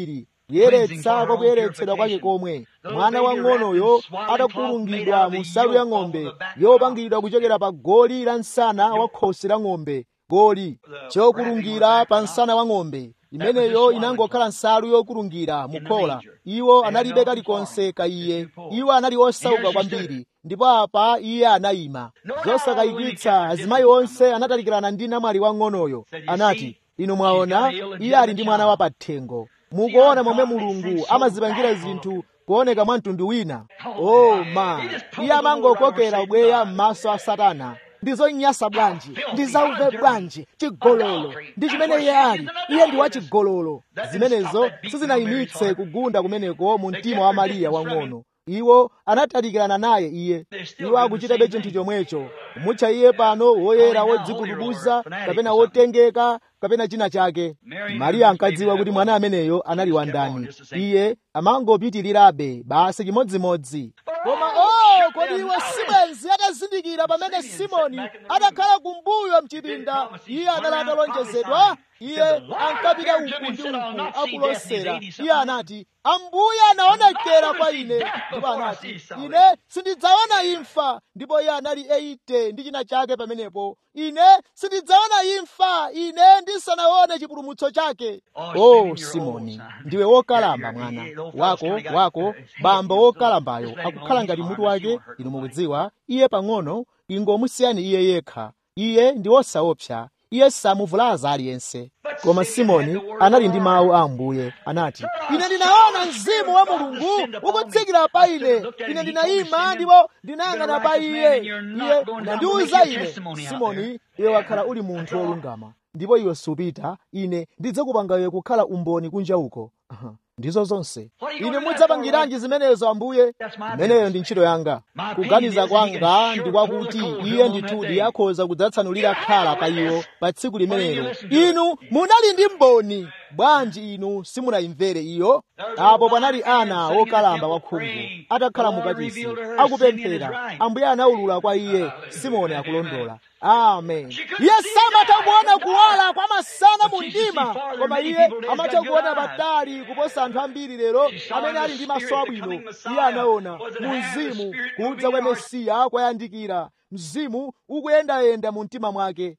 kuyeretsa kwa kuyeretsedwa kwake komwe mwana wang'onoyo atakulungidwa mu nsalu ya ng'ombe yopangidwa kuchokera pa goli la msana wa khosi la ng'ombe goli chokulungira pa msana wa ng'ombe imeneyo inangokhala nsalu yokulungira mukhola iwo analibe kalikonse ka iye iwo anali osauka kwambiri ndipo apa iye anayima zosakayikitsa azimayi onse anatalikirana ndi namwali wang'onoyo anati inu mwaona iye ali ndi mwana wapathengo mukuona momwe mulungu amazipangira zinthu kuoneka mwa mtundu wina oh ma iye amangokokera ubweya m'maso a satana ndizonyasa bwanji ndizauve bwanji chigololo ndi chimene iye ali iye ndi wachigololo zimenezo sizinayimitse kugunda kumeneko mu mtima wa mariya wang'ono iwo anatalikirana naye iye iwo akuchitabe chinthu chomwecho kumutcha iye pano woyera wodzikudubuza kapena wotengeka kapena china chake mariya ankadziwa kuti mwana ameneyo anali wandani iye amangopitirirabe basi chimodzimodzi koma oh kodi iwo sibwenzi atazindikira pamene simoni adakhala kumbuyo mchipinda iye anali atalonjezedwa iye ankapita uku ndi uku akulosera iye anati ambuye anaonekera kwa ine ndipo anati ine sindidzaona imfa ndipo iye anali 80 ndi china chake pamenepo ine sindidzaona imfa ine ndisanaone chipulumutso chake oh simoni ndiwe wokalamba mwana wako wako bambo wokalambayo akukhala ngati mutu wake inu mukudziwa iye pang'ono ingomusiyani iye yekha iye ndi wosaopsa iye samuvulaza aliyense koma simoni anali ndi mawu a ambuye anati ine ndinaona mzimu wa mulungu ukutsikira pa ine ine ndinayima ndipo ndinayang'ana pa iye iye nandiwuza ine simoni iwe wakhala uli munthu wolungama ndipo iwe supita ine ndidzakupanga iwe kukhala umboni kunja uko ndizo zonse ine mudzapangiranji zimenezo ambuye imeneyo ndi ntchito yanga kuganiza kwanga ndi kwakuti iye ndithudi akhoza kudzatsanulira khala pa iwo pa tsiku limenelo inu munali ndi mboni bwanji inu simunayimvere iyo apo panali ana wokalamba wakhungu atakhala mukachisi akupemphera ambuye anawulula kwa iye simoni akulondola amen iye samatha kuona kuwala kwa masana mu mdima koma iye amatha kuona patali kuposa anthu ambiri lero amene ali ndi maso abwino iye anaona mu mzimu kudza kwa mesiya kwayandikira mzimu ukuyendayenda mu mtima mwake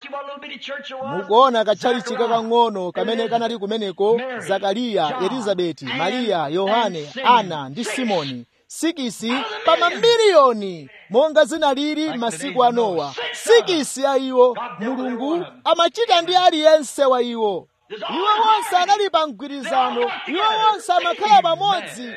mukuona katchalichi kakang'ono kamene kanali kumeneko zakariya elizabeti mariya yohane ana ndi simoni sikisi pa mamiliyoni monga zinalili masiku a nowa sikisi a iwo mulungu amachita ndi aliyense wa iwo iwo wonse anali pa mgwirizano iwo wonse amakhala pamodzi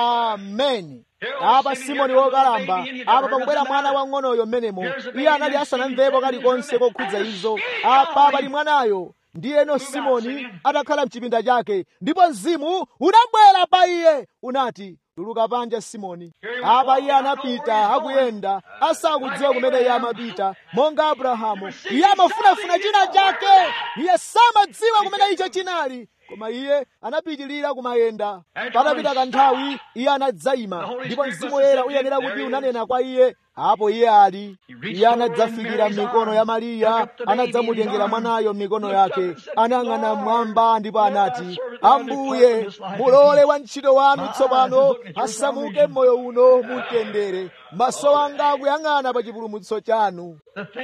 ameni apa simoni wokalamba apa pakubwera mwana wang'onoyo mmenemo iye anali asanamvepo kalikonse kokhudza izo apa pali mwanayo ndiyeno simoni atakhala mchipinda chake ndipo mzimu unabwera pa iye unati tuluka panja simoni apa iye anapita akuyenda asakudziwa kumene iye amapita monga abrahamu iye amafunafuna china chake iye samadziwa kumene icho chinali koma iye anapitilira kumayenda patapita kanthawi iye anadzayima ndipo mzimu woyera uyenera kuti unanena kwa iye apo iye ali iye anadzafikira m'mikono ya mariya anadzamutengera mwanayo m'mikono yake anayang'ana mmwamba ndipo anati ambuye mulole wantchito wanu tsopano asamuke m'moyo uno mutendere maso anga akuyang'ana pa chipulumutso chanu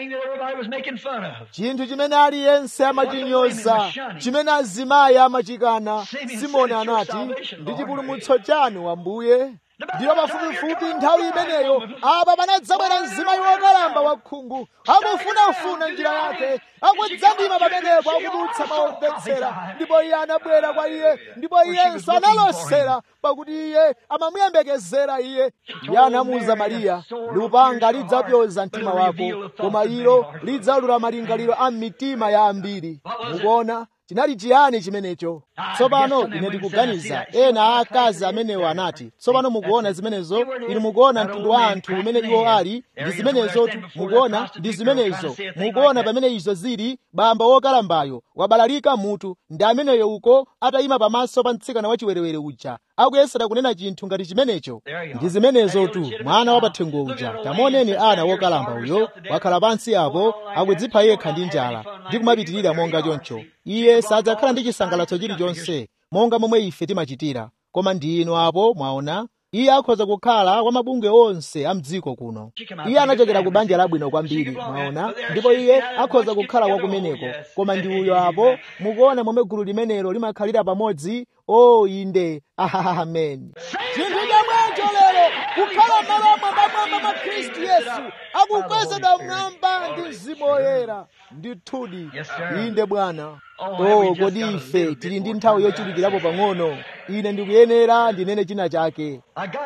chinthu chimene aliyense amachinyoza chimene azimayi amachikana simoni anati ndi chipulumutso chanu ambuye ndiyo pafupifupi nthawi imeneyo apa panadzabwera mzimayi wokalamba wakhungu akufunafuna njira yake akudzandima pamenepo akudutsa maomvetsera ndipo iye anabwera kwa iye ndipo iyenso analosera pakuti iye amamuyembekezera iye iye anamuwuza mariya lupanga lidzapyoza mtima wako koma ilo lidzalula malingaliro a mitima ya ambiri mukuona chinali chiyani chimenecho tsopano ine ndikuganiza ena aakazi amenewo anati tsopano mukuona zimenezo inu mukuona mtundu wa anthu umene iwo ali ndi zimenezo mukuona ndi zimenezo mukuona pamene izo zili bamba wokalambayo wabalalika mutu ndi ameneyo uko atayima pamaso pa mtsikana wachiwerewere uja akuyesera kunena chinthu ngati chimenecho ndi zimenezo tu mwana wapathengo uja tamuoneni ana wokalamba uyo wakhala pansi apo akudzipha yekha ndi njala ndi kumapitirira monga choncho iye sadzakhala ndi chisangalatso chilichonse monga momwe ife timachitira koma ndi inu apo mwaona iye akhoza kukhala kwa mabungwe onse a mdziko kuno iye anachokera ku banja labwino kwambiri mwaona ndipo iye akhoza kukhala kwa kumeneko koma ndi uyo apo mukuona momwe gulu limenelo limakhalira pamodzi o inde amen chinthu chomwecho lero kukhala malo amwambamwamba mwa khristu yesu akukwezedwa mmwamba ndi mzimu woyera ndithudi inde bwana o kodi ife tili ndi nthawi yochulukirapo pang'ono ine ndikuyenera ndinene china chake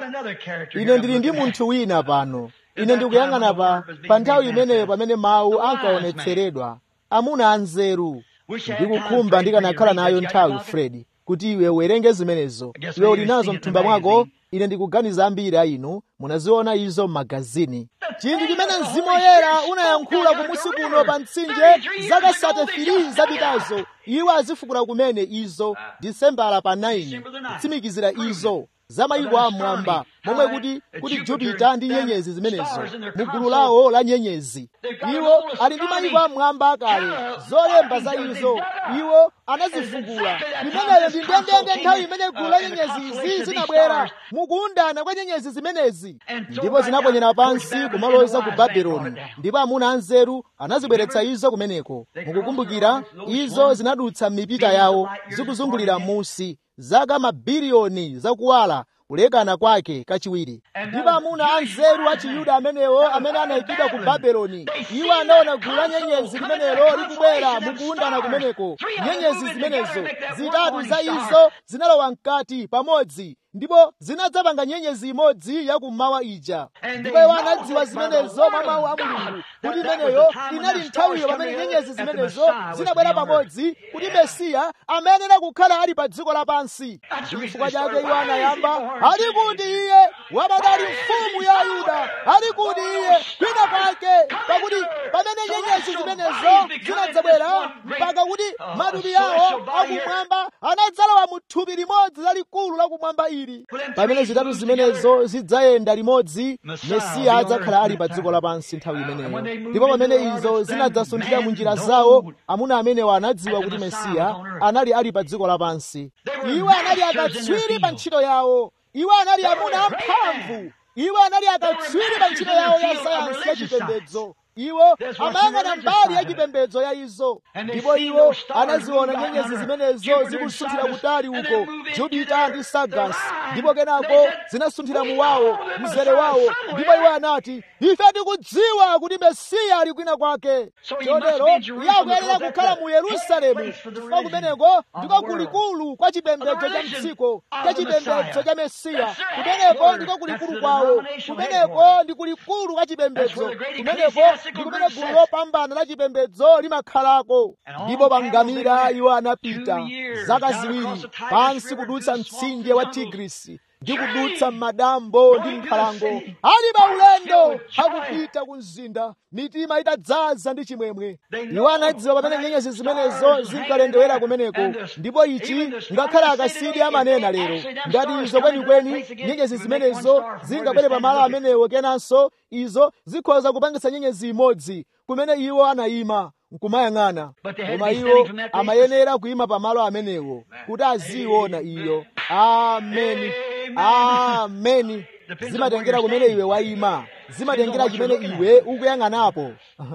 ine ndili ndi munthu wina pano ine ndikuyang'ana pa pa nthawi imeneyo pamene mawu ankaonetseredwa amuna anzeru ndikukhumba ndikanakhala nayo nthawi fredi kuti iwe uwerenge zimenezo iwe uli nazo mthumba mwako ine ndikuganiza ambiri a inu munaziona izo m'magazini chinthu chimene mzimu woyera unayankhula kumusi kuno pa mtsinje zaka sate firi zapitazo iwo azifukula kumene izo disembala pa 9 kutsimikizira izo za mayiko amwamba momwe kuti kuti jupita ndi nyenyezi zimenezo mu gulu lawo la nyenyezi iwo ali ndi mayiko amwamba akale zolemba za izo iwo anazifukula imeneyo ndi ndendende nthawi imene gulu la nyenyezi izi zinabwera mukuundana kwa nyenyezi zimenezi ndipo zinaponyera pansi kumaloza ku babeloni ndipo amuna anzeru anazibweretsa izo kumeneko mukukumbukira izo zinadutsa mipita yawo zikuzungulira musi zaka mabiliyoni zakuwala kulekana kwake kachiwiri ndipo amuna anzeru a chiyuda amenewo amene anayikidwa ku babeloni iwo anaona gulu la nyenyezi limenelo likubwera mukuundana kumeneko nyenyezi zimenezo zitatu za izo zinalowa mkati pamodzi ndipo zinadzapanga nyenyezi imodzi yakummawa ija ndipo iwo anadziwa zimenezo mwa mawu a mulungu kuti imeneyo inali nthawiyo pamene nyenyezi zimenezo zinabwera pamodzi kuti mesiya amayenera kukhala ali pa dziko lapansi chifukwa chake iwo anayamba ali kuti iye wabadali mfumu ya yuda ali kuti iye kwina pake pakuti pamene nyenyezi zimenezo zinadzabwera mpaka kuti matupi yawo akumwamba anadzalowa mu thupi limodzi lalikulu lakumwamba ili pamene zitatu zimenezo zidzayenda limodzi mesiya adzakhala ali pa dziko lapansi nthawi imeneyo ndipo pamene izo zinadzasunthira mu njira zawo amuna amenewo anadziwa kuti mesiya anali ali pa dziko lapansi iwo anali akatswiri pa ntchito yawo iwo anali amuna amphamvu iwo anali akatswiri pa ntchito yawo ya sayansi yachipembedzo iwo amayang'ana mbali ya chipembedzo ya izo ndipo iwo anaziona nyenyezi zimenezo zikusunthira kutali uko jupita ndi sagas ndipo kenako zinasunthira muwawo mzere wawo ndipo iwo anati ife tikudziwa kuti mesiya ali kwina kwake chotero iye akuyenera kukhala mu yerusalemu chifukwa kumeneko ndiko kulikulu kwa chipembedzo cha mdziko cha chipembedzo cha mesiya kumeneko ndiko kulikulu kwawo kumeneko ndi kulikulu kwa chipembedzo kumeneko ndi kumene gulu lopambana la chipembedzo limakhalako ndipo pangamira iwo anapita zaka ziwiri pansi kudutsa mtsinje wa tigrisi ndi kudutsa madambo ndi nkhalango ali pa ulendo akupita ku mzinda mitima itadzaza ndi chimwemwe iwo anadziwa pamene nyenyezi zimenezo zinkalendewera kumeneko ndipo ichi ngakhale akasidi amanena lero ngati izo kwenikweni nyenyezi zimenezo zingabwere pamalo amenewo kenanso izo zikhoza kupangitsa nyenyezi imodzi kumene iwo anayima nkumayang'ana koma iwo amayenera kuyima pamalo amenewo kuti aziona iyo ameni ameni zimatengera kumene iwe wayima zimatengera chimene iwe ukuyang'anapo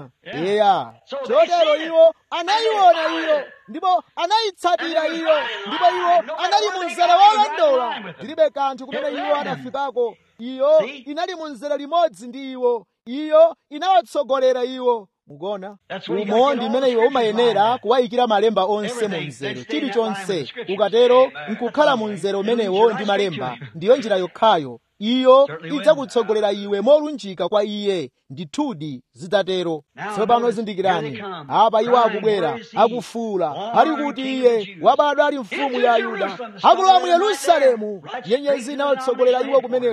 eya chotero iwo anayiona iyo ndipo anayitsatira iyo ndipo iwo anali mu mzere wolondola tilibe kanthu kumene iwo anafikako iyo inali mu mzere limodzi ndi iwo iyo inawatsogolera iwo mukona umo ndi mmene iwe umayenera kuwayikira malemba onse mu mzere chilichonse ukatero nkukhala mu mzere umenewo ndi malemba ndiyo njira yokhayo iyo idzakutsogolera iwe molunjika kwa iye ndithudi zitatero tsopano zindikirani apa iwo akubwera akufuula ali kuti iye wabadwa ali mfumu ya yuda akulowa mu yerusalemu nyenyezi inawatsogolera iwo kumeneko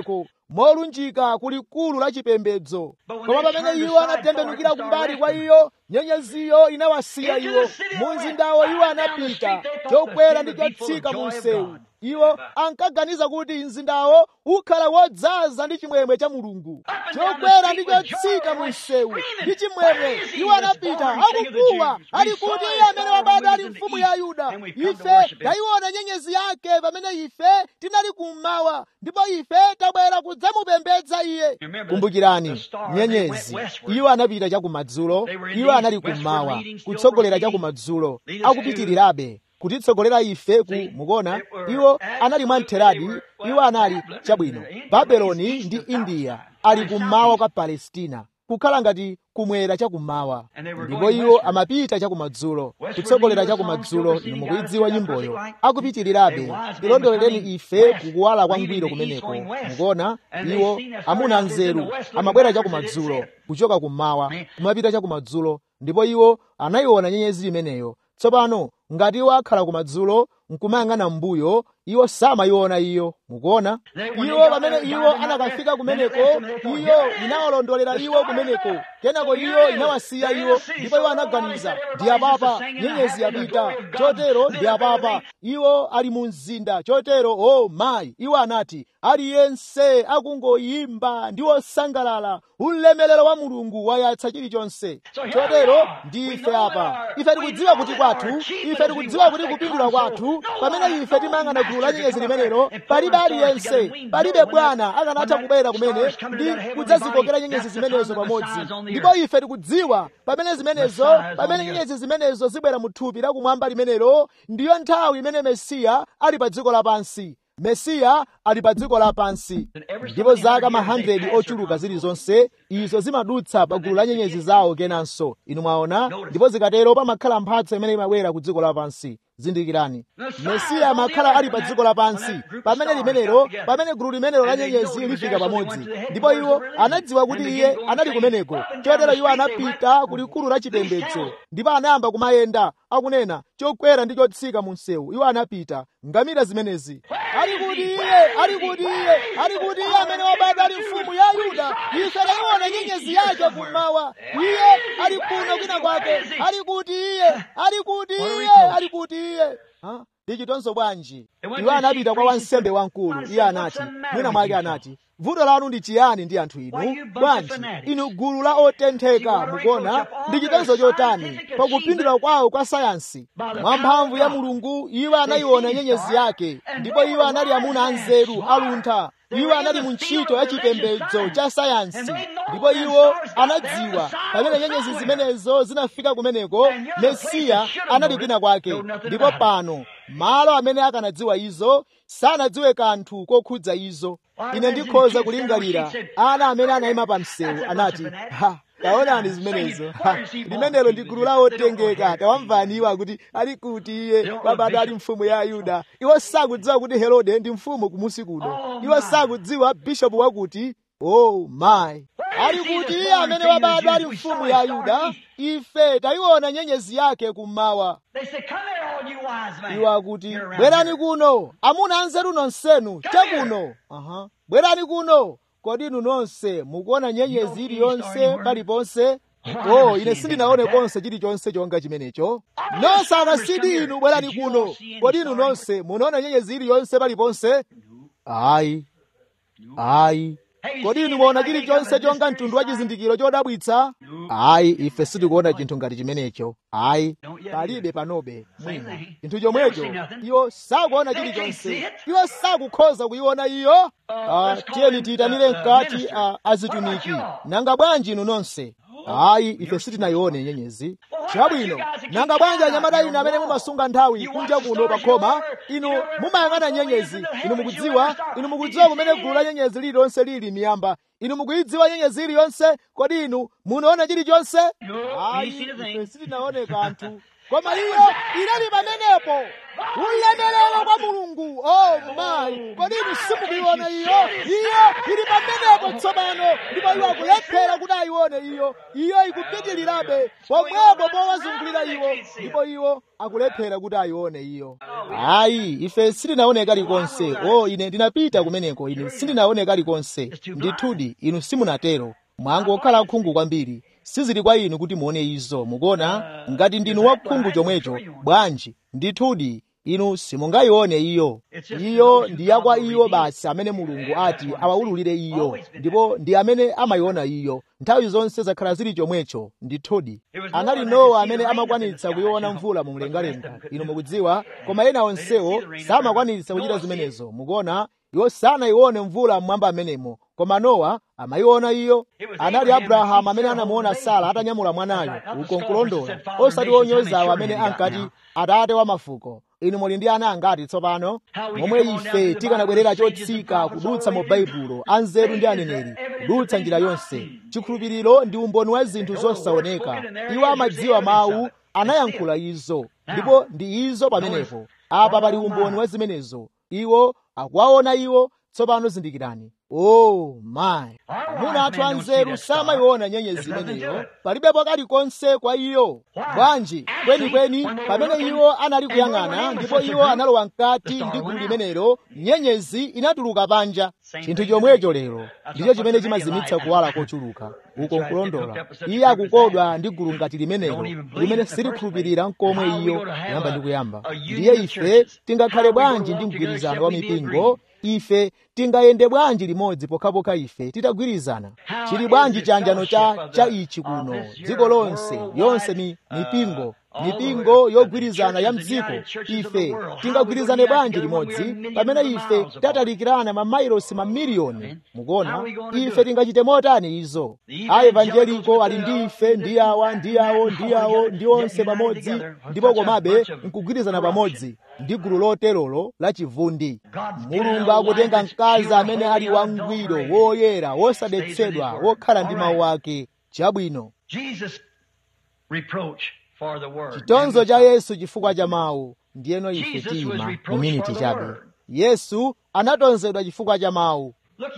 molunjika kulikulu la chipembedzo koma pamene iwo anatembenukira kumbali kwa iyo nyenyeziyo inawasiya iwo mu mzindawo iwo anapita chokwera ndi chotsika mu msewu iwo ankaganiza kuti mzindawo ukhala wodzaza ndi chimwemwe cha mulungu chokwera ndi chotsika mu msewu ndi chimwemwe iwo anapita akukuwa ali kuti iye amene wabadwa ali mfumu ya yuda ife tayiona nyenyezi yake pamene ife tinali kummawa ndipo ife tabwera kudzamupembedza iye kumbukirani nyenyezi iwo anapita chakumadzulo iwo anali kummawa kutsogolera chakumadzulo akupitirirabe kutitsogolera ife ku mukuona iwo anali mwamtheradi iwo anali chabwino babeloni ndi indiya ali kummawa kwa palestina kukhala ngati kumwera chakummawa ndipo iwo amapita chakumadzulo kutsogolera chakumadzulo inu mukuidziwa nyimboyo akupitirirabe tilondolereni ife kukuwala kwangwiro kumeneko mukuona iwo amuna nzeru amabwera chakumadzulo kuchoka kummawa kumapita chakumadzulo ndipo iwo anayiona nyenyezi imeneyo tsopano ngati iwo akhala kumadzulo nkumayang'ana mbuyo iwo samayiona iyo mukuona iwo pamene iwo anakafika kumeneko iyo inawalondolera iwo kumeneko kenako iyo inawasiya iwo ndipo iwo anaganiza ndi apapa nyenyezi yapita chotero ndi apapa iwo ali mu mzinda chotero o oh, mayi iwo anati aliyense akungoyimba ndi osangalala ulemelero wa mulungu wayatsa chilichonse chotero ndi ife apa ife tikudziwa kuti kwathu ife tikudziwa kuti kupindula kwathu pamene ife timayang'ana gulu la nyenyezi limenelo palibe aliyense palibe bwana akanatha kubwera kumene ndi kudzazikokera nyenyezi zimenezo pamodzi ndipo ife tikudziwa pamene zimenezo pamene nyenyezi zimenezo zibwera mu thupi lakumwamba limenelo ndiyo nthawi imene mesiya ali pa dziko lapansi mesiya ali pa dziko lapansi ndipo zaka ma 100 ochuluka zilizonse izo zimadutsa pa gulu la nyenyezi zawo kenanso inu mwaona ndipo zikatero pamakhala mphatso imene imabwera ku dziko lapansi zindikirani mesiya amakhala ali pa dziko lapansi pamene limenelo pamene gulu limenelo la nyenyezi lifika pamodzi ndipo iwo anadziwa kuti iye anali kumeneko chotero iwo anapita ku likulu la chipembedzo ndipo anayamba kumayenda akunena chokwera ndi chotsika mu msewu iwo anapita ngamira zimenezi ali kuti iye ali kuti iye ali kuti iye amene wabadwa ali mfumu ya yuda ife tayiona nyenyezi yake kummawa iye ali kuno kwina kwake ali kuti iye ali kuti iye ali kuti iye ndichitonso bwanji iwo anapita kwa wansembe wamkulu iye anati mwina mwake anati vuto lanu ndi chiyani ndi anthu inu bwanji inu gulu la otentheka mukuona ndi chitonzo chotani pakupindula kwawo kwa sayansi mwa mphamvu ya mulungu iwo anayiona nyenyezi yake ndipo iwo anali amuna anzeru aluntha iwo anali mu ntchito ya chipembedzo cha sayansi ndipo iwo anadziwa pamene nyenyezi zimenezo zinafika kumeneko mesiya anali kwina kwake ndipo pano malo amene akanadziwa izo sanadziwe kanthu kokhudza izo ine ndikhoza kulingalira ana amene anayima pa msewu anati ha taonani zimenezo limenelo ndi gulu la otengeka tawamvani iwo akuti ali kuti iye wabadwa ali mfumu ya ayuda iwo sakudziwa kuti herode ndi mfumu kumusi kuno iwo sakudziwa bishopu wakuti oh my ali kuti iye amene wabadwa ali mfumu ya ayuda ife tayiona nyenyezi yake kummawa iwo akuti bwerani kuno amuna anzeru nonsenu chakuno uh-huh. bwerani kuno kodi inu nonse mukuona nyenyezi iliyonse paliponse oh ine sindinaone konse chilichonse chonga chimenecho nonse akasidi inu bwerani kuno kodi inu nonse munaona nyenyezi iliyonse paliponse ayi ayi kodi inu muona chilichonse chonga mtundu wa chizindikiro chodabwitsa ayi ife sitikuona chinthu ngati chimenecho ayi palibe panobe mwina chinthu chomwecho iwo sakuona chilichonse iwo sakukhoza kuyiona iyo tiyeni tiyitanire mkati azitumiki nanga bwanji inu nonse ayi ife sitinayione nyenyezi chabwino nanga bwanji anyamata inu amene mumasunga nthawi kunja kuno pa khoma inu mumayang'ana nyenyezi inu mukudziwa inu mukudziwa kumene gulu la nyenyezi lililonse lili miyamba inu mukuyidziwa nyenyezi iliyonse kodi inu munaona chilichonse ayi ife sitinaone kanthu koma iyo inali pamenepo ulemerero kwa mulungu oh my kodi inu simukuiona iyo iyo ili pamenepo tsopano ndipo iwo akulephera kuti ayione iyo iyo ikupitirirabe pomwepo powazungulira iwo ndipo iwo akulephera kuti ayione iyo ayi ife sitinaone kalikonse o ine ndinapita kumeneko ine sindinaone kalikonse ndithudi inu simunatero mwangu okhala khungu kwambiri sizili kwa inu kuti muone izo mukuona ngati ndinu wakhungu chomwecho bwanji ndithudi inu simungayione iyo iyo ndi yakwa iyo basi amene mulungu ati awawululire iyo ndipo ndi amene amayiona iyo nthawi zonse zakhala zili chomwecho ndithudi anali nowa amene amakwanitsa kuyiona mvula mu mlengalenga inu mukudziwa koma ena onsewo samakwanitsa kuchita zimenezo mukuona iwo sanayione mvula mmwamba amenemo koma nowa amayiona iyo anali abrahamu amene anamuona sara atanyamula mwanayo uko nkulondola osati onyozawo amene ankati atate wa mafuko inu muli ndi ana angati tsopano momwe ife tikanabwerera chotsika kudutsa mu baibulo anzeru ndi aneneri kudutsa njira yonse chikhulupiriro ndi umboni wa zinthu zosaoneka iwo amadziwa mawu anayankhula izo ndipo ndi izo pamenepo apa pali umboni wa zimenezo iwo akuwaona iwo tsopano zindikirani oh my amuna athu anzeru samayiona nyenyezi imeneyo palibepo kalikonse kwa iyo bwanji kwenikweni pamene iwo anali kuyang'ana ndipo iwo analowa mkati ndi gulu limenelo nyenyezi inatuluka panja chinthu chomwecho lero ndicho chimene chimazimitsa kuwala kochuluka uko nkulondola iye akukodwa ndi gulu ngati limenelo limene silikhulupirira nkomwe iyo kuyamba ndi kuyamba ndiye ife tingakhale bwanji ndi mgwirizano wa mipingo ife tingayende bwanji limodzi pokhapokha ife titagwirizana chili bwanji chanjano cha cha ichi kuno dziko lonse yonse mi mipingo mipingo yogwirizana ya mdziko ife tingagwirizane bwanji limodzi pamene ife tatalikirana mamailosi mamiliyoni mukuona ife tingachite motani izo a evanjeliko ali ndi ife ndi awa ndi awo ndi awo ndi onse pamodzi ndipo komabe nkugwirizana pamodzi ndi gulu loterolo la chivundi mulungu akutenga mkazi amene ali wangwiro woyera wosadetsedwa wokhala ndi mawu ake chabwino chitonzo cha yesu chifukwa cha mawu ndiyeno ife tima mu miniti chabe yesu anatonzedwa chifukwa cha mawu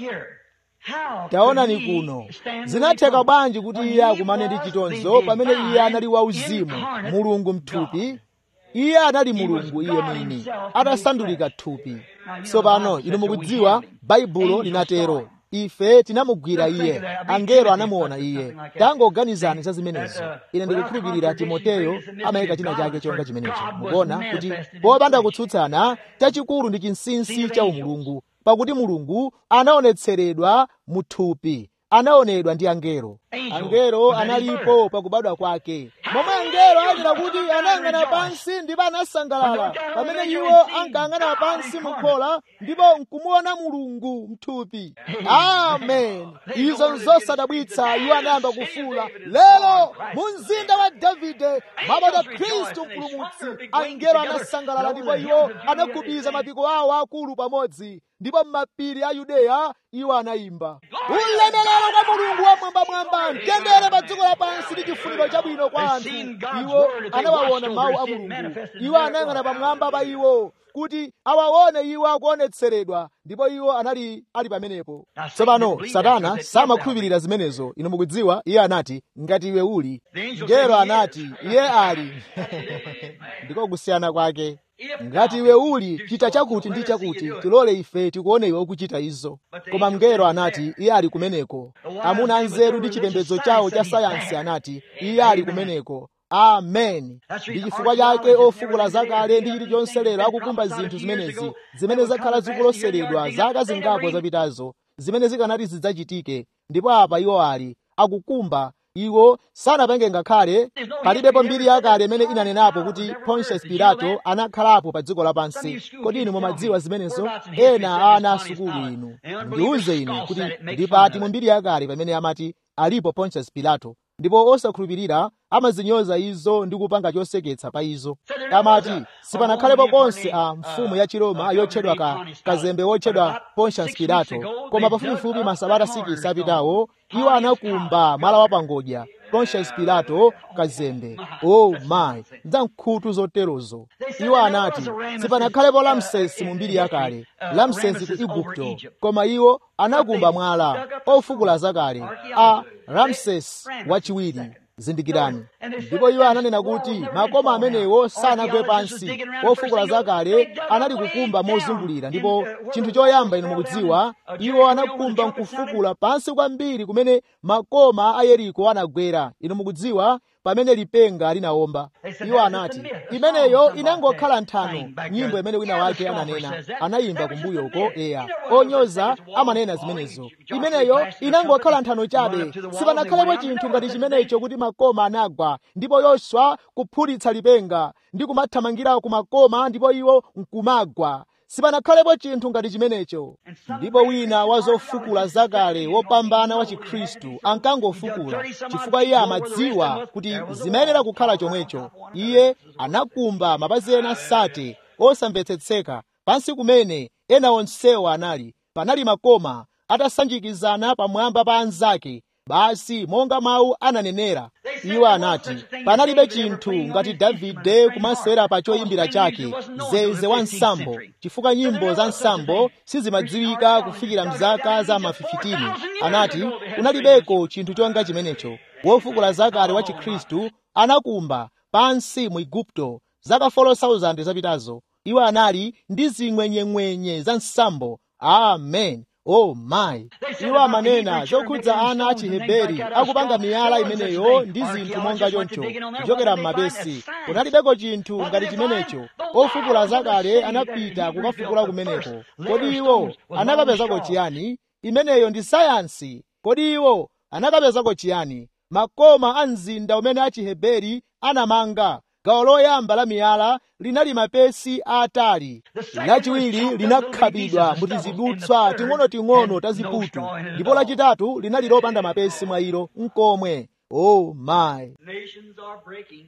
taonani kuno zinatheka bwanji kuti iye akumane ndi chitonzo pamene iye anali wauzimu mulungu mthupi iye anali mulungu iye mwini atasandulika thupi tsopano inu mukudziwa baibulo linatero ife tinamugwira iye angelo anamuona iye tangoganizani za zimenezo ine ndikukhulupirira timoteyo amayika china chake chonga chimenecho mukuona kuti popanda kutsutsana chachikulu ndi chinsinsi cha umulungu pakuti mulungu anaonetseredwa mu thupi anaonedwa ndi angelo angelo analipo pakubadwa kwake momwe angelo ayenera kuti anayang'ana pansi ndipo anasangalala pamene iwo ankayang'ana pansi mukhola ndipo nkumuona mulungu mthupi amen izo nzosadabwitsa iwo anayamba kufuula lero mu mzinda wa davide mabata khristu mpulumutsi angelo anasangalala ndipo iwo anagubiza mapiko awo akulu pamodzi ndipo m'mapiri a yudeya iwo anayimba ulemerero kwa mulungu wamwambamwamba mtendere pa dziko lapansi ndi chifuniro chabwino kwa anthu iwo anawaona mawu a mulungu iwo anayang'ana pamwamba pa iwo kuti awaone iwo akuonetseredwa ndipo iwo anali ali pamenepo tsopano satana samakhulupirira zimenezo inu mukudziwa iye anati ngati iwe uli ngelo anati iye ali ndiko kusiyana kwake ngati iwe uli chita chakuti ndi chakuti tilole ife tikuone iwe ukuchita izo koma mngelo anati iye ali kumeneko amuna anzeru ndi chipembedzo chawo cha sayansi anati iye ali kumeneko amen ndi chifukwa chake ofukula zakale ndi chilichonse lero akukumba zinthu zimenezi zimene zakhala zikuloseredwa zaka zingapo zapitazo zimene zikanati zidzachitike ndipo apa iwo ali akukumba iwo sanapenge ngakhale palibepo mbiri yakale imene inanenapo kuti pontius pilato anakhalapo pa dziko lapansi kodi inu mumadziwa zimenezo ena a ana asukulu inu ndiuze inu kuti ndipati mu mbiri yakale pamene amati alipo pontius pilato ndipo osakhulupirira amazinyoza izo ndi kupanga choseketsa pa izo amati sipanakhalepo konse a mfumu ya chiroma yotchedwa ka kazembe wotchedwa pontius pilato koma pafupifupi masabata sikisi apitawo iwo anakumba mwala wa pangodya pontius pilato kazembe oh my za nkhutu zoterozo iwo anati sipanakhalepo lamsesi mu mbiri yakale lamsesi ku igupto koma iwo anakumba mwala ofukula zakale a ramses wachiwiri zindikirani ndipo iwo ananena kuti makoma amenewo sanagwe pansi ofukula zakale anali kukumba mozungulira ndipo chinthu choyamba inu mukudziwa iwo anakumba nkufukula pansi kwambiri kumene makoma a yeriko anagwera inu mukudziwa pamene lipenga linawomba iwo anati imeneyo inangokhala nthano nyimbo imene wina wake ananena anayimba kumbuyo uko eya onyoza amanena zimenezo imeneyo inangokhala nthano chabe sipanakhalepo chinthu ngati chimenecho kuti makoma anagwa ndipo yoswa kuphulitsa lipenga ndi kumathamangira ku makoma ndipo iwo nkumagwa sipanakhalepo chinthu ngati chimenecho ndipo wina wa zofukula zakale wopambana wa chikhristu ankangofukula chifukwa iye amadziwa kuti zimayenera kukhala chomwecho iye anakumba mapazi ena sate osamvetsetseka pansi kumene ena onsewa anali panali makoma atasanjikizana pamwamba pa anzake basi monga mawu ananenera iwo anati panalibe chinthu ngati davide kumasewera pa choyimbira chake zeze wa nsambo chifukwa nyimbo za nsambo sizimadziwika kufikira mzaka za mafifitini anati kunalibeko chinthu chonga chimenecho wofukula zakale wa chikhristu anakumba pansi mu igupto zaka 4000 zapitazo iwo anali ndi zing'wenyeng'wenye za nsambo amen oh my iwo amanena zokhudza ana a chiheberi akupanga miyala imeneyo ndi zinthu monga choncho kuchokera m'mapesi kunalibeko chinthu ngati chimenecho ofukula zakale anapita kukafukula kumeneko kodi iwo anakapezako chiyani imeneyo ndi sayansi kodi iwo anakapezako chiyani makoma a mzinda umene achiheberi anamanga gawo loyamba la miyala linali mapesi aatali lachiwiri linakhabidwa mu tizidutswa ting'onoting'ono taziputu ndipo lachitatu linali lopanda mapesi mwa ilo nkomwe oh my Nations are breaking.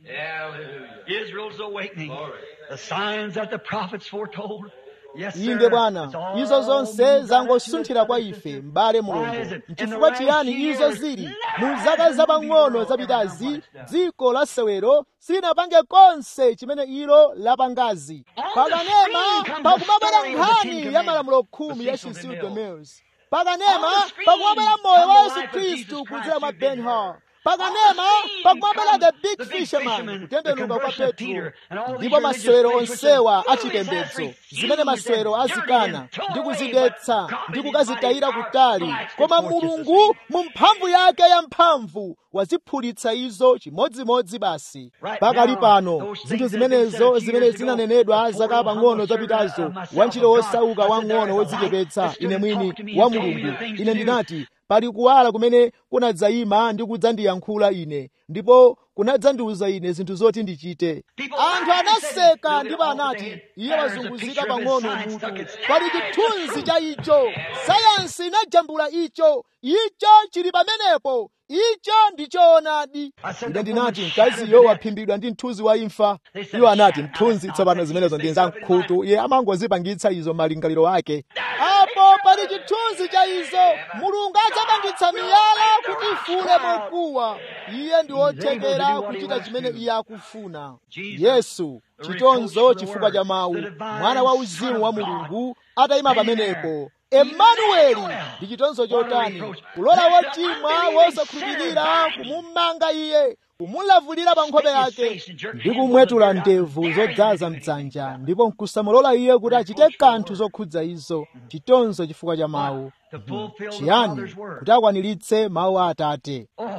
Israel's awakening. The signs that the prophets foretold. Yes, sir. inde bwana It's all izo zonse moving back zangosunthira to kwa us, ife sister. m'bale Why mulungu is it? In nchifukwa the chiyani last izo years, zili never mu zaka has zapang'ono the world zapitazi ever done dziko la sewero silinapange konse chimene ilo lapangazi On the pakanema screen comes the pakumabwera story of the Ten nkhani ya Commandments, malamulo the khumi ya Cecil cecil DeMille. demers pakanema On the screen pakumabwera moyo comes wa the yesu life of Jesus khristu Christ kudzera mwa through Ben ben Hur. hur pakanema pakumabwera the big fisherman the kutembenuka kwa conversion of petro Peter, and all these ndipo religious masewero places which onsewa the achipembedzo foolish has zimene refused masewero and azikana dirty and ndi thrown away, kuzidetsa but God ndi in His kukazitayira mighty kutali power koma collects the mulungu mu mphamvu yake ya mphamvu waziphulitsa izo chimodzimodzi basi Right pakali now, pano those things zinthu that have been said zimenezo a few zimene years ago, zinanenedwa the zaka poor pang'ono humble servant zapitazo of myself, wantchito of God. wosauka I said, wang'ono "There is a light wodzichepetsa that stood ine and mwini talked to me wa and told me mulungu the things ine to do." ndinati pali kuwala kumene kunadzayima ndi kudzandiyankhula ine ndipo kunadzandiwuza ine zinthu zoti ndichite People anthu laughed and said, anaseka "Look at ndipo all the anati day. iye There's a wazunguzika picture of his pang'ono science mutu stuck its- pali Ah, it's chithunzi true. cha icho sayansi inajambula icho icho chili pamenepo icho ndi choonadi I said, ine "The ndinati woman mkaziyo shattered to waphimbidwa ndi mthunzi wa imfa They said, iwo anati "Shut up, mthunzi stop tsopano it. zimenezo ndi za Make up your mkhutu iye amangozipangitsa izo malingaliro ake apo pali chithunzi cha izo mulungu adzapangitsa miyala kuti ifule mokuwa iye ndi wothekera kuchita chimene iye akufuna yesu chitonzo chifukwa cha mawu mwana wa uzimu wa mulungu atayima pamenepo emanueli ndi chitonzo chotani kulola wochimwa wosakhulupirira kumumanga iye kumulavulira pa nkhope yake ndi kumwetula ndevu zodzaza mdzanja ndipo nkusamulola iye kuti achite kanthu zokhudza izo chitonzo chifukwa cha mawu To fulfill the chiyani Father's word. kuti akwaniritse mawu a atate Oh,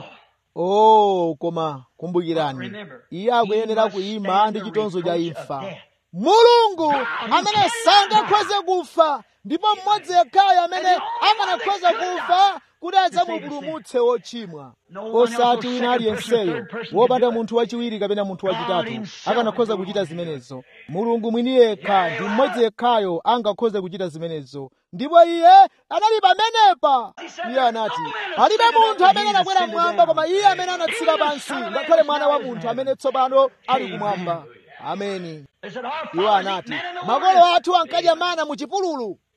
oh koma kumbukirani Remember, iye akuyenera he must kuyima stand ndi the chitonzo cha reproach of imfa death. mulungu God, who amene cannot sangakhoze kufa ndipo mmodzi yekhayo amene And the only one akanakhoza that could kufa kuti save the adzamupulumutse wochimwa No one else, osati no wina second person, aliyenseyo third person wopanda can do it. munthu wachiwiri kapena munthu God wachitatu himself akanakhoza is the kuchita one who can do zimenezo mulungu mwini yekha ndi mmodzi yekhayo angakhoze kuchita zimenezo ndipo iye anali pamenepa iye anati palibe munthu amene anakwera mmwamba koma iye amene anatsika pansi ngakhale mwana wa munthu amene tsopano ali kumwamba ameni They said, "Our iwo fathers ate anati manna in the makolo wilderness." athu ankadya mana mu chipululu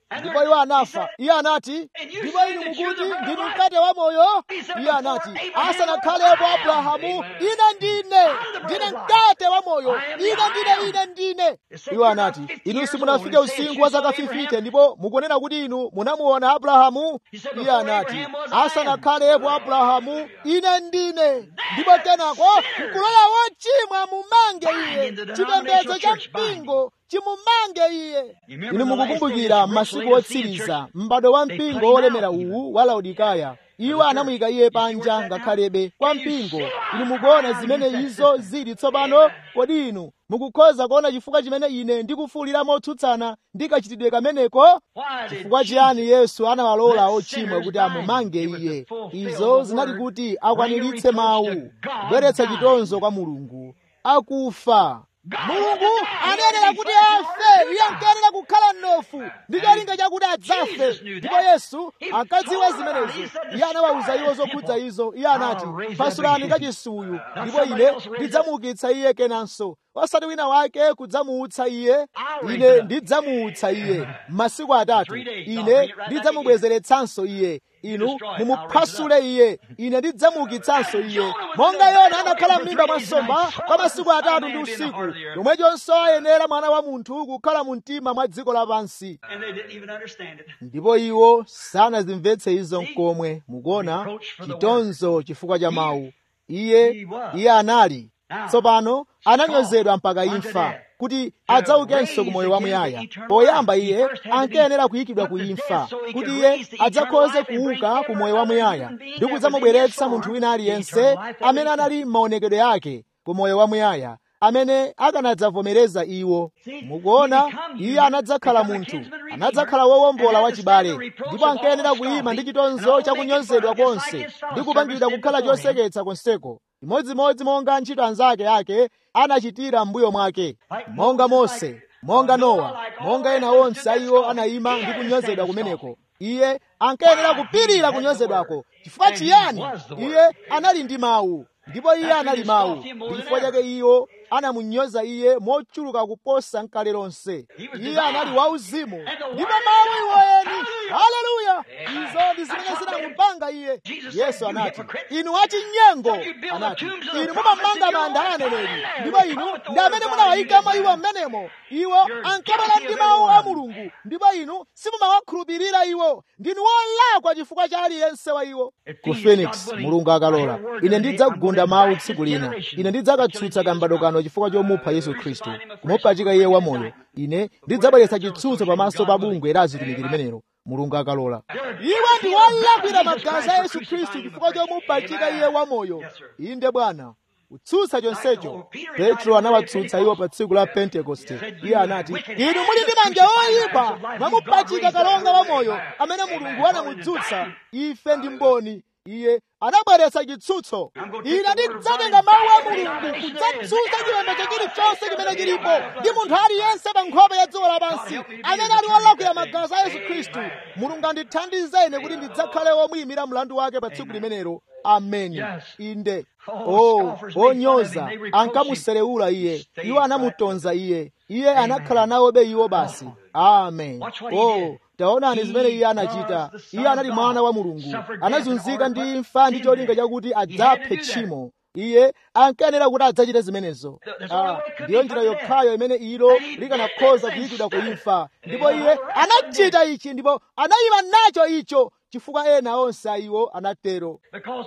ndipo iwo anafa iye anati ndipo inu mukuti ndinu mkate wa moyo iye anati asanakhalepo abrahamu ine ndine ndine mkate wa moyo ine ndine ine ndine iwo anati inu simunafike usinkhu wa zaka 50 ndipo mukunena kuti inu munamuona abrahamu iye anati asanakhalepo abrahamu ine ndine ndipo kenako mkulola wochimwa mumange iye chipembedzo cha mpingo chimumange iye inu mukukumbukira masiku otsiriza m'bado wa mpingo wolemera uwu wa laodikaya iwo anamuyika iye panja ngakhalebe kwa mpingo inu mukuona zimene izo zili tsopano kodi inu mukukhoza kuona chifukwa chimene ine ndikufuwulira motsutsana ndi kachitidwe kameneko chifukwa chiyani yesu anawalola ochimwa kuti amumange iye izo zinali kuti akwaniritse mawu kubweretsa chitonzo kwa mulungu akufa mulungu anayenera kuti afe iye ankayenera kukhala mnofu ndi cholinga chakuti adzafe ndipo yesu ankadziwa zimenezo iye anawawuza iwo zokhudza izo iye anati pasulani kachisuyu ndipo ine ndidzamuukitsa iye kenanso osati wina wake kudzamuutsa iye ine ndidzamuutsa iye m'masiku atatu ine ndidzamubwezeretsanso iye inu mumuphwasule iye ine ndidzamuukitsanso iye monga yona anakhala m'mimba mwa nsomba kwa masiku atatu ndi usiku chomwechonso ayenera mwana wa munthu kukhala mu mtima mwa dziko lapansi ndipo iwo sanazimvetse izo nkomwe mukuona chitonzo chifukwa cha mawu iye iye anali tsopano ananyozedwa mpaka imfa kuti adzaukenso ku moyo wamuyaya poyamba iye ankayenera kuyikidwa ku imfa kuti iye adzakhoze kuuka ku moyo wamuyaya ndi kudzamubweretsa munthu wina aliyense amene anali m'maonekedwe ake ku moyo wamuyaya amene akanadzavomereza iwo mukuona iye anadzakhala munthu anadzakhala wowombola wachibale ndipo ankayenera kuyima ndi chitonzo chakunyozedwa konse ndi kupangidwa kukhala choseketsa konseko imodzimodzi monga ntchito anzake ake anachitira m'mbuyo mwake monga mose monga nowa monga ena onse aiwo anayima ndi kunyozedwa kumeneko iye ankayenera kupirira kunyozedwako chifukwa chiyani iye anali ndi mawu ndipo iye anali mawu ndi chifukwa chake iwo anamunyoza iye mochuluka kuposa nkale lonse iye anali wauzimu ndipo mawu iwoyeni haleluya izo ndi zimene zinamupanga iye yesu anati inu achinyengo anati inu mumamanga manda a aneneri ndipo inu ndi amene munawayikamo iwo mmenemo iwo ankabala ndi mawu a mulungu ndipo inu simumawakhulupirira iwo ndinu wolakwa chifukwa cha aliyense wa iwo ku phoenix mulungu akalola ine ndidzagunda mawu tsiku lina ine ndidzakatsutsa kambado kano chifukwa chomupha yesu khristu kumupachika iye wamoyo ine ndidzabweretsa chitsutso pamaso pa bungwe la azitumiki limenelo mulungu akalola iwo ndi wolakwira magazi a yesu khristu chifukwa chomupachika iye wamoyo inde bwana kutsutsa chonsecho petro anawatsutsa iwo pa tsiku la pentekoste iye anati inu muli ndi manja oyipa mwamupachika kalonga wamoyo amene mulungu anamudzutsa ife ndi mboni iye anabweretsa chitsutso ine ndidzatenga mawu a mulungu kudzatsutsa chilembedwe chilichonse chimene chilipo ndi munthu aliyense pa nkhope ya dziko lapansi amene ali wolakwira magazi a yesu khristu mulungu andithandize ine kuti ndidzakhale womuyimira mlandu wake pa tsiku limenelo ameni inde oh onyoza ankamuserewula iye iwo anamutonza iye iye anakhala nawobe iwo basi amen oh taonani zimene iye anachita iye anali mwana wa mulungu anazunzika ndi imfa ndi cholinga chakuti adzaphe tchimo iye ankayenera kuti adzachite zimenezo ah, ndiyo njira yokhayo imene ilo likanakhoza kuyikidwa ku imfa ndipo iye anachita ichi ndipo anayima nacho icho chifukwa ena onse aiwo anatero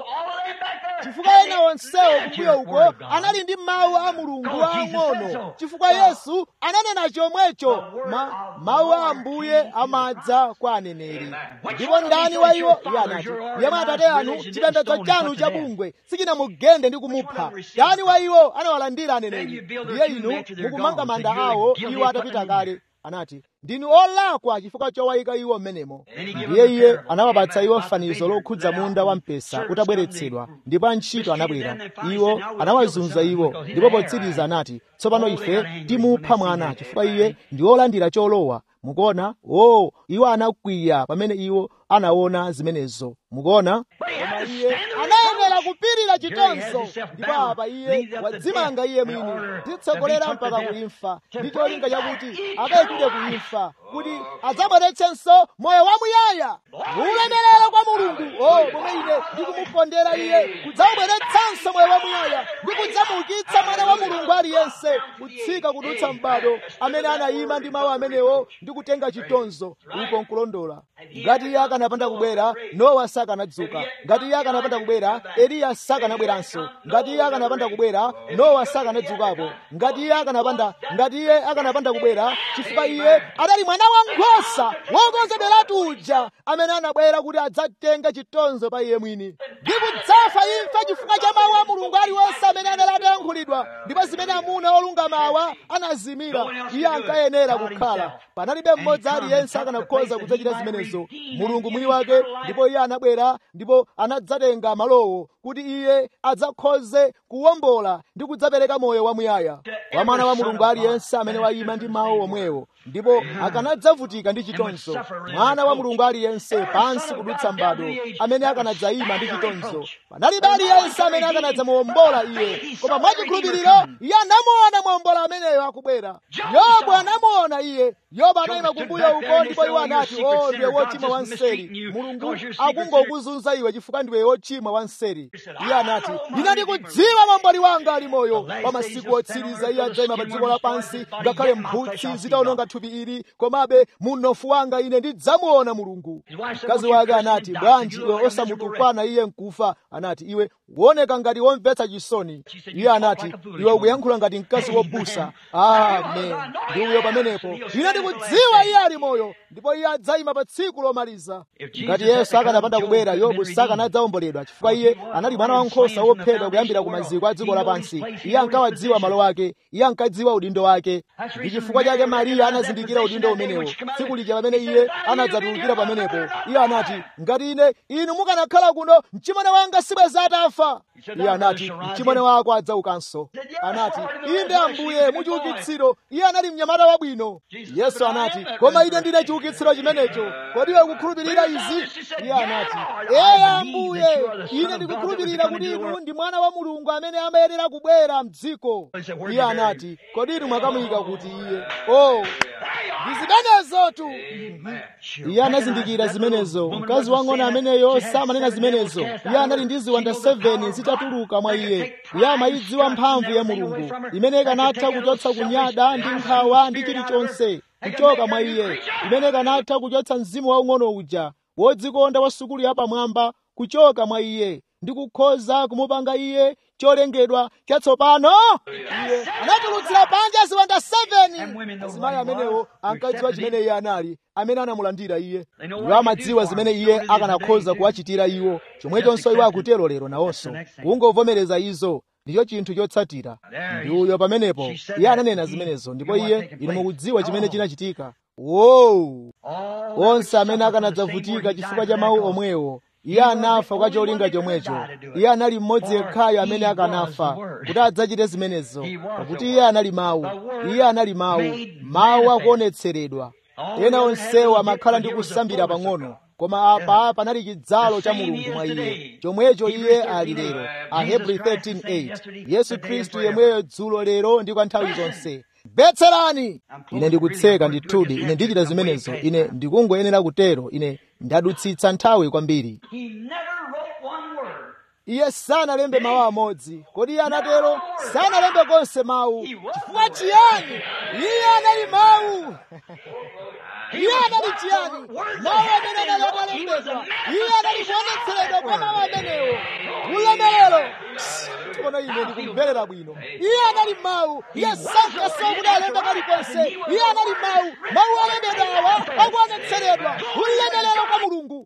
chifukwa ena onsewo kumbuyo uko anali ndi mawu a mulungu ang'ono chifukwa yesu ananena chomwecho ma, mawu a ambuye amadza kwa aneneri ndipo ndani wa iwo iye anati yemwe atate anu chipembedzo chanu cha bungwe sichinamugende ndi kumupha ndani wa iwo anawalandira aneneri ndiye inu mukumanga manda awo iwo atapita kale anati ndinu olakwa chifukwa chowayika iwo mmenemo ndiye iye anawapatsa iwo fanizo lokhudza munda wampesa utabweretsedwa ndipo antchito anabwera iwo anawazunza iwo ndipo potsiriza anati tsopano ife timupha mwana chifukwa iye ndi wolandira cholowa mukuona o iwo anakwiya pamene iwo anaona zimenezo mukuona koma iye anayenera kupirira chitonzo ndipo apa iye wadzimanga iye mwini zitsogolera mpaka kuimfa ndi cholinga chakuti akayikide kuimfa akufa kuti adzabweretsenso moyo wamuyaya ulemerero kwa mulungu o momwe ine ndikumukondera iye kudzabweretsanso moyo wamuyaya ndi kudzamuukitsa mwana wa mulungu aliyense kutsika kudutsa m'bado amene anayima ndi mawu amenewo ndi kutenga chitonzo uko nkulondola ngati iye akanapanda kubwera nowa sakanadzuka ngati iye akanapanda kubwera eliya sakanabweranso ngati iye akanapanda kubwera nowa sakanadzukapo ngati iye akanapanda ngati iye akanapanda kubwera chifukwa iye adali mwana wankhosa wokonzedweratu uja amene anabwera kuti adzatenga chitonzo pa iye mwini ndi kudzafa imfa chifukwa cha mawu a mulungu aliwonse amene anali atayankhulidwa ndipo zimene amuna olungamawa anazimira iye ankayenera kukhala panalibe mmodzi aliyense akanakhoza kudzachita zimenezo mulungu mwini wake ndipo iye anabwera ndipo anadzatenga malowo kuti iye adzakhoze kuwombola ndi kudzapereka moyo wamuyaya kwa mwana wa mulungu aliyense amene wayima ndi mawu omwewo ndipo akanadzavutika ndi chitonzo mwana wa mulungu aliyense pansi kudutsa mbado amene akanadzayima ndi chitonzo panalibe aliyense amene akanadzamuwombola iye koma mwachikhulupiriro iye anamuona muwombola ameneyo akubwera yobu anamuona iye yobu anayima kumbuyo uko ndipo iwo anati o ndiwe wochimwa wanseri mulungu akungokuzunza iwe chifukwa ndiwe wochimwa wanseri iye anati ine ndikudziwa momboli wanga ali moyo pa masiku otsiriza iye adzayima pa dziko lapansi ngakhale mphutsi zitawononga thupi ili komabe munofu wanga ine ndidzamuona mulungu mkazi wake anati bwanji iwe osamutukwana iye nkufa anati iwe woneka ngati womvetsa chisoni iye anati iwe ukuyankhula ngati mkazi wopusa amen ndi uyo pamenepo ine ndikudziwa iye ali moyo ndipo iye adzayima pa tsiku lomaliza ngati yesu akanapanda kubwera yobu sakanadzawomboledwa chifukwa iye anali mwana wankhosa wophedwa kuyambira ku maziko a dziko lapansi iye ankawadziwa malo ake iye ankadziwa udindo wake ndi chifukwa chake mariya anazindikira udindo umenewo tsiku lija pamene iye anadzatulukira pamenepo iye anati ngati ine inu mukanakhala kuno mchimwene wanga sibweza atafa iye anati mchimwene wako adzaukanso anati inde ambuye muchiukitsiro iye anali mnyamata wabwino yesu anati koma ine ndine chiukitsiro chimenecho kodi iwe ukukhulupirira izi iye anati eye ambuye ine ndikukhulupirira kuti inu ndi mwana wa mulungu amene amayenera kubwera mdziko iye anati kodi inu mwakamuyika kuti iye o ndi zimenezotu iye anazindikira zimenezo mkazi wang'ono ameneyo samanena zimenezo iye anali ndi ziwanda 7 zitatuluka mwa iye iye amayidziwa mphamvu ya mulungu imene ikanatha kuchotsa kunyada ndi nkhawa ndi chilichonse kuchoka mwa iye imene ikanatha kuchotsa mzimu waung'ono uja wodzikonda wa sukulu yapamwamba kuchoka mwa iye ndi kukhoza kumupanga iye cholengedwa chatsopano iye anatulutsira panja ziwanda 7 azimayi amenewo ankadziwa chimene iye anali amene anamulandira iye iwo amadziwa zimene iye akanakhoza kuwachitira iwo chomwechonso iwo akutero lero nawonso kungovomereza izo ndicho chinthu chotsatira ndi uyo pamenepo iye ananena zimenezo ndipo iye inu mukudziwa chimene chinachitika wow onse amene akanadzavutika chifukwa cha mawu omwewo iye anafa kwa cholinga chomwecho iye anali mmodzi yekhayo amene akanafa kuti adzachite zimenezo pakuti iye anali mawu iye anali mawu mawu akuonetseredwa ena onsewo amakhala ndi kusambira pang'ono koma apa panali chidzalo cha mulungu mwa iye chomwecho iye ali lero ahebrew 13:8 yesu khristu yemweyo dzulo lero ndi kwa nthawi zonse betserani ine ndikutseka ndithudi ine ndichita zimenezo ine ndikungoyenera kutero ine ndadutsitsa nthawi kwambiri iye sanalembe mawu amodzi kodi iye anatero sanalembe konse mawu chifukwa chiyani iye anali mawu iye anali chiyani mawu amene anali atalembedwa iye anali kuonetseredwa kwa mawu amenewo ulemerero tiona ine ndikumverera bwino iye anali mawu iye sankasowa kuti alembe kalikonse iye anali mawu mawu olembedwawa akuonetseredwa ulemerero kwa mulungu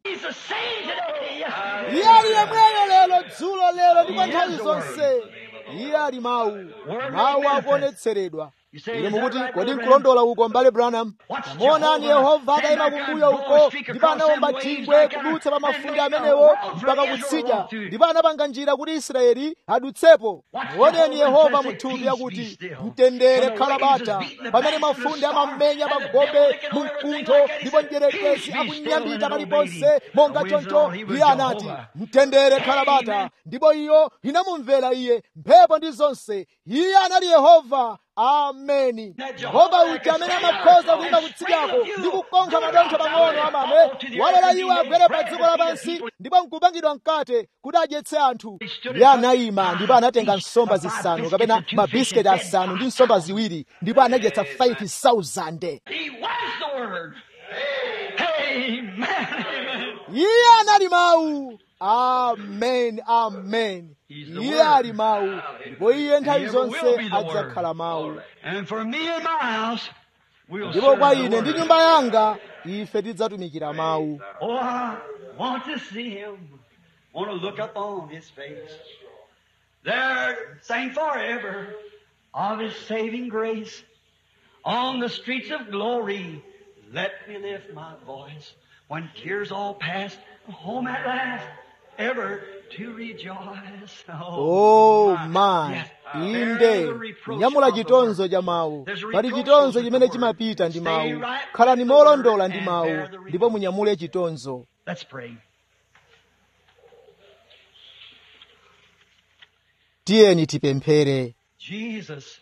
iye ali yemweyo lero dzulo lero ndi kwa nthawi zonse iye ali mawu mawu akuonetseredwa ine mukuti kodi nkulondola uko mbale branham tamuonani yehova atayima kumbuyo uko ndipo anawomba chingwe kudutsa pa mafunde amenewo mpaka kutsidya ndipo anapanga njira kuti israeli adutsepo muoneni yehova muthupi yakuti mtendere khala bata pamene mafunde amammenya pagombe mu mkuntho ndipo njerekezi akunyambita paliponse monga choncho iye anati mtendere khala bata ndipo iyo inamumvera iye mphepo ndi zonse iye anali yehova ameni yehova uja amene amakhoza kuyima kutsidyako ndi kukonkha madontho pang'ono amame walola iwo agwere pa dziko lapansi ndipo nkupangidwa mkate kuti adyetse anthu iye anayima ndipo anatenga nsomba zisanu kapena mabisiketi asanu ndi nsomba ziwiri ndipo anadyetsa 5000 He was the Word. Amen. Amen. iye anali mawu amen amen iye ali mawu ndipo iye nthawi zonse adzakhala mawu And for me and my house, we'll ndipo serve kwa the ine ndi Word. nyumba yanga ife tidzatumikira mawu Oh, I want to see him. Want to look up on his face. There, sing forever of his saving grace. On the streets of glory, let me lift my voice. When tears all past, home at last, ever to rejoice. oh my Yes. inde Bear the reproach nyamula of the chitonzo word. cha mawu There's a pali reproach chitonzo goes with chimene the word. chimapita ndi Stay mawu right khalani with the word molondola ndi and mawu bear the ndipo reproach. munyamule chitonzo Let's pray. tiyeni tipemphere Jesus.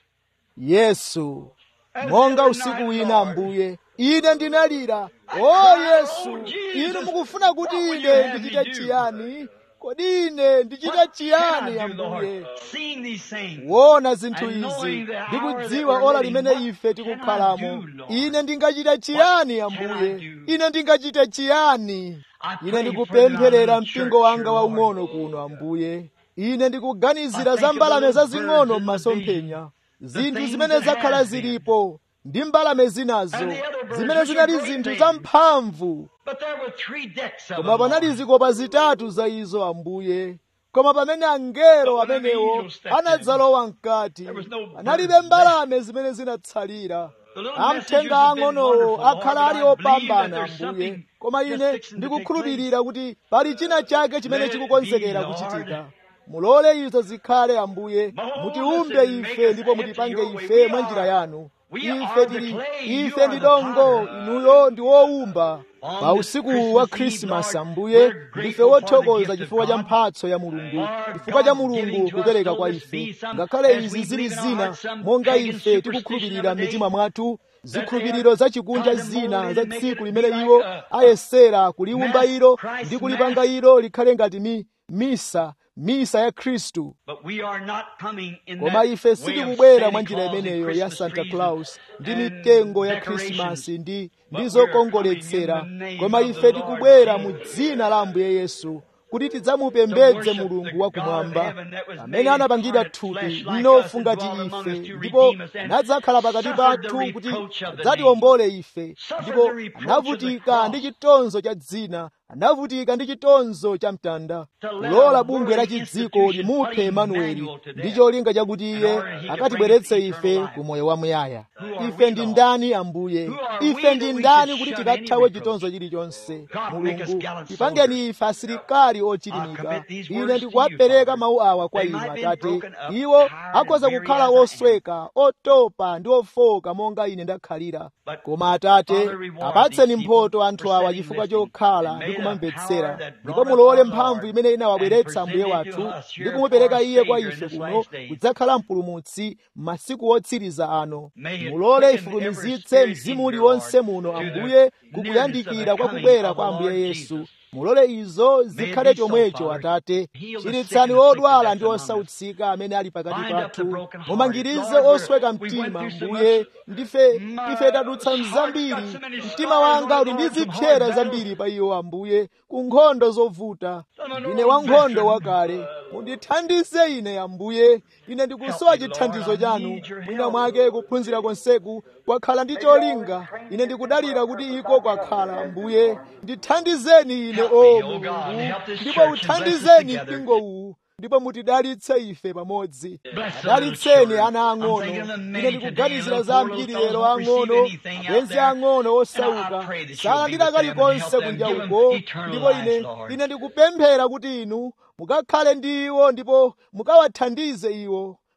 yesu as monga every usiku night, wina Lord, ambuye ine ndinalira o cried, yesu "Oh, Jesus, inu mukufuna kuti what would you ine have me ndichite do?" chiyani kodi ine ndichite What chiyani can I do, ambuye Lord? Seeing these things. wona zinthu And izi knowing the hour ndikudziwa that we're ola living, limene what ife can I tikukhalamo do, Lord? ine ndingachite chiyani What can I ambuye do? ine ndingachite chiyani I ine pray ndikupempherera for the mpingo wanga church, waung'ono Lord. kuno ambuye ine ndikuganizira I za think of mbalame the little zazing'ono birds in the m'masomphenya zinthu things zimene that zakhala has been. zilipo ndi mbalame zinazo And the other birds zimene which zinali are great zinthu things. zamphamvu But there were three decks of koma them, panali Lord. zikopa zitatu za izo ambuye koma pamene angelo But when the amenewo angels stepped in, anadzalowa mkati there was no analibe birds mbalame zimene zinatsalira The little amthenga messengers have been ang'onowo wonderful, Lord, akhala but ali I believe that opambana there's ambuye something koma just ine fixing to take ndikukhulupirira kuti pali china chake chimene Let it chikukonzekera be, Lord. kuchitika mulole izo zikhale ambuye Mold us mutiumbe and make ife us ndipo after mutipange your way. ife We mwa are- njira yanu we ife are the tili clay, you ife are ndi the dongo potter. inuyo ndi wowumba On pa this usiku Christmas wa Eve, khrisimasi Lord, ambuye we're ndife grateful for the wothokoza gift of chifukwa cha God. mphatso ya mulungu Lord chifukwa cha God giving mulungu to us, kupereka kwa though this be ife some- ngakhale as we izi zili believe in our zina hearts, some monga pagan ife superstition tikukhulupirira of the day, mitima mwathu that zikhulupiriro za chikunja they are zina molded za and make tsiku it limene be iwo like a- ayesera kuliwumba mass ilo Christ ndi kulipanga mass. ilo likhale ngati mi, misa misa ya khristu But we are not coming in koma that ife way of sitikubwera Santa mwa njira Claus and imeneyo ya Christmas santa trees claus ndi and mitengo ya decorations. khrisimasi ndi But ndi we are zokongoletsera coming in the name koma of ife the tikubwera Lord mu Jesus. dzina la ambuye yesu kuti tidzamupembedze mulungu wakumwamba amene anapangidwa thupi mnofu ngati ife ndipo anadzakhala pakati pathu kuti adzatiwombole ife ndipo anavutika ndi chitonzo cha dzina anavutika ndi chitonzo cha mtanda kulola bungwe la chidziko limuphe emanueli ndi cholinga chakuti iye akatibweretse ife ku moyo wamuyaya ife ndi ndani ambuye ife ndi ndani kuti tikathawe chitonzo chilichonse mulungu tipangeni ife asilikali ochilimika ine ndikuwapereka mawu awa kwa inu atate iwo akhoza kukhala osweka otopa ndi ofoka monga ine ndakhalira koma atate apatseni mphoto anthu awa chifukwa chokhala ndi kumamvetsera ndipo mulole mphamvu imene inawabweretsa ambuye wathu ndi kumupereka iye kwa ife kuno kudzakhala mpulumutsi m'masiku otsiriza ano mulole ifulumizitse mzimu uliwonse muno ambuye kukuyandikira kwa kubwera kwa ambuye yesu mulole izo zikhale chomwecho atate chiritsani odwala ndi osautsika amene ali pakati pathu mumangirize osweka mtima mbuye ndife ife tadutsa mzambiri mtima wanga uli ndi zipsera zambiri pa iwo ambuye ku nkhondo zovuta ndine wankhondo wakale mundithandize ine ambuye ine ndikusowa chithandizo chanu mwina mwake kuphunzira konseku kwakhala ndi cholinga ine ndikudalira kuti iko kwakhala ambuye ndithandizeni ine o mulungu ndipo uthandizeni mpingo uwu ndipo mutidalitse ife pamodzi dalitseni ana ang'ono ine ndikuganizira za ambiri lero ang'ono apenzi ang'ono osauka salandira kalikonse kunja uko ndipo ine ine ndikupemphera kuti inu mukakhale ndi iwo ndipo mukawathandize iwo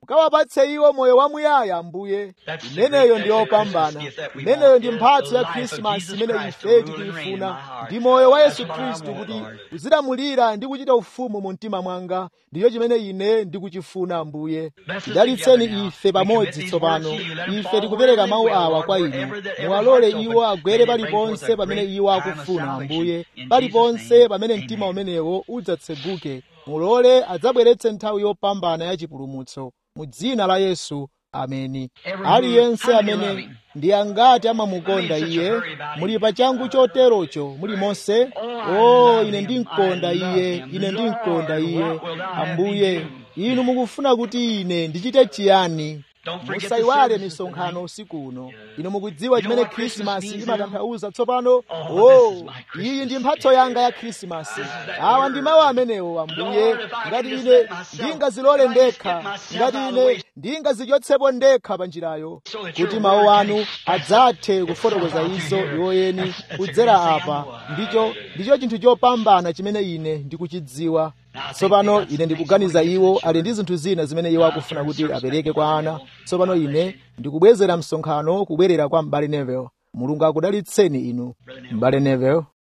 mukawapatse iwo moyo wamuyaya ambuye imeneyo ndi yopambana imeneyo ndi mphatso ya khrisimasi imene ife tikuyifuna ndi moyo wa yesu khristu kuti uzilamulira ndi kuchita ufumu mu mtima mwanga ndiyo chimene ine ndikuchifuna ambuye tidalitseni ife pamodzi tsopano ife tikupereka mawu awa kwa inu muwalole iwo agwere paliponse pamene iwo akufuna ambuye paliponse pamene mtima umenewo udzatseguke mulole adzabweretse nthawi yopambana ya chipulumutso mu dzina la yesu ameni aliyense amene ndi angati amamukonda iye muli pachangu choterocho muli monse o ine ndimkonda iye ine ndimkonda iye ambuye inu mukufuna kuti ine ndichite chiyani musayiwale misonkhano usiku uno inu mukudziwa chimene khrisimasi imatanthauza tsopano o iyi ndi mphatso yanga ya khrisimasi awa ndi mawu amenewo ambuye ngati ine ndingazilole ndekha ngati ine ndingazichotsepo ndekha pa njirayo kuti mawu anu adzathe kufotokoza izo iwoyeni kudzera apa ndicho ndicho chinthu chopambana chimene ine ndikuchidziwa tsopano ine ndikuganiza iwo ali ndi zinthu zina zimene iwo akufuna kuti apereke kwa ana tsopano ine ndikubwezera msonkhano kubwerera kwa m'bale Neville mulungu akudalitseni inu m'bale Neville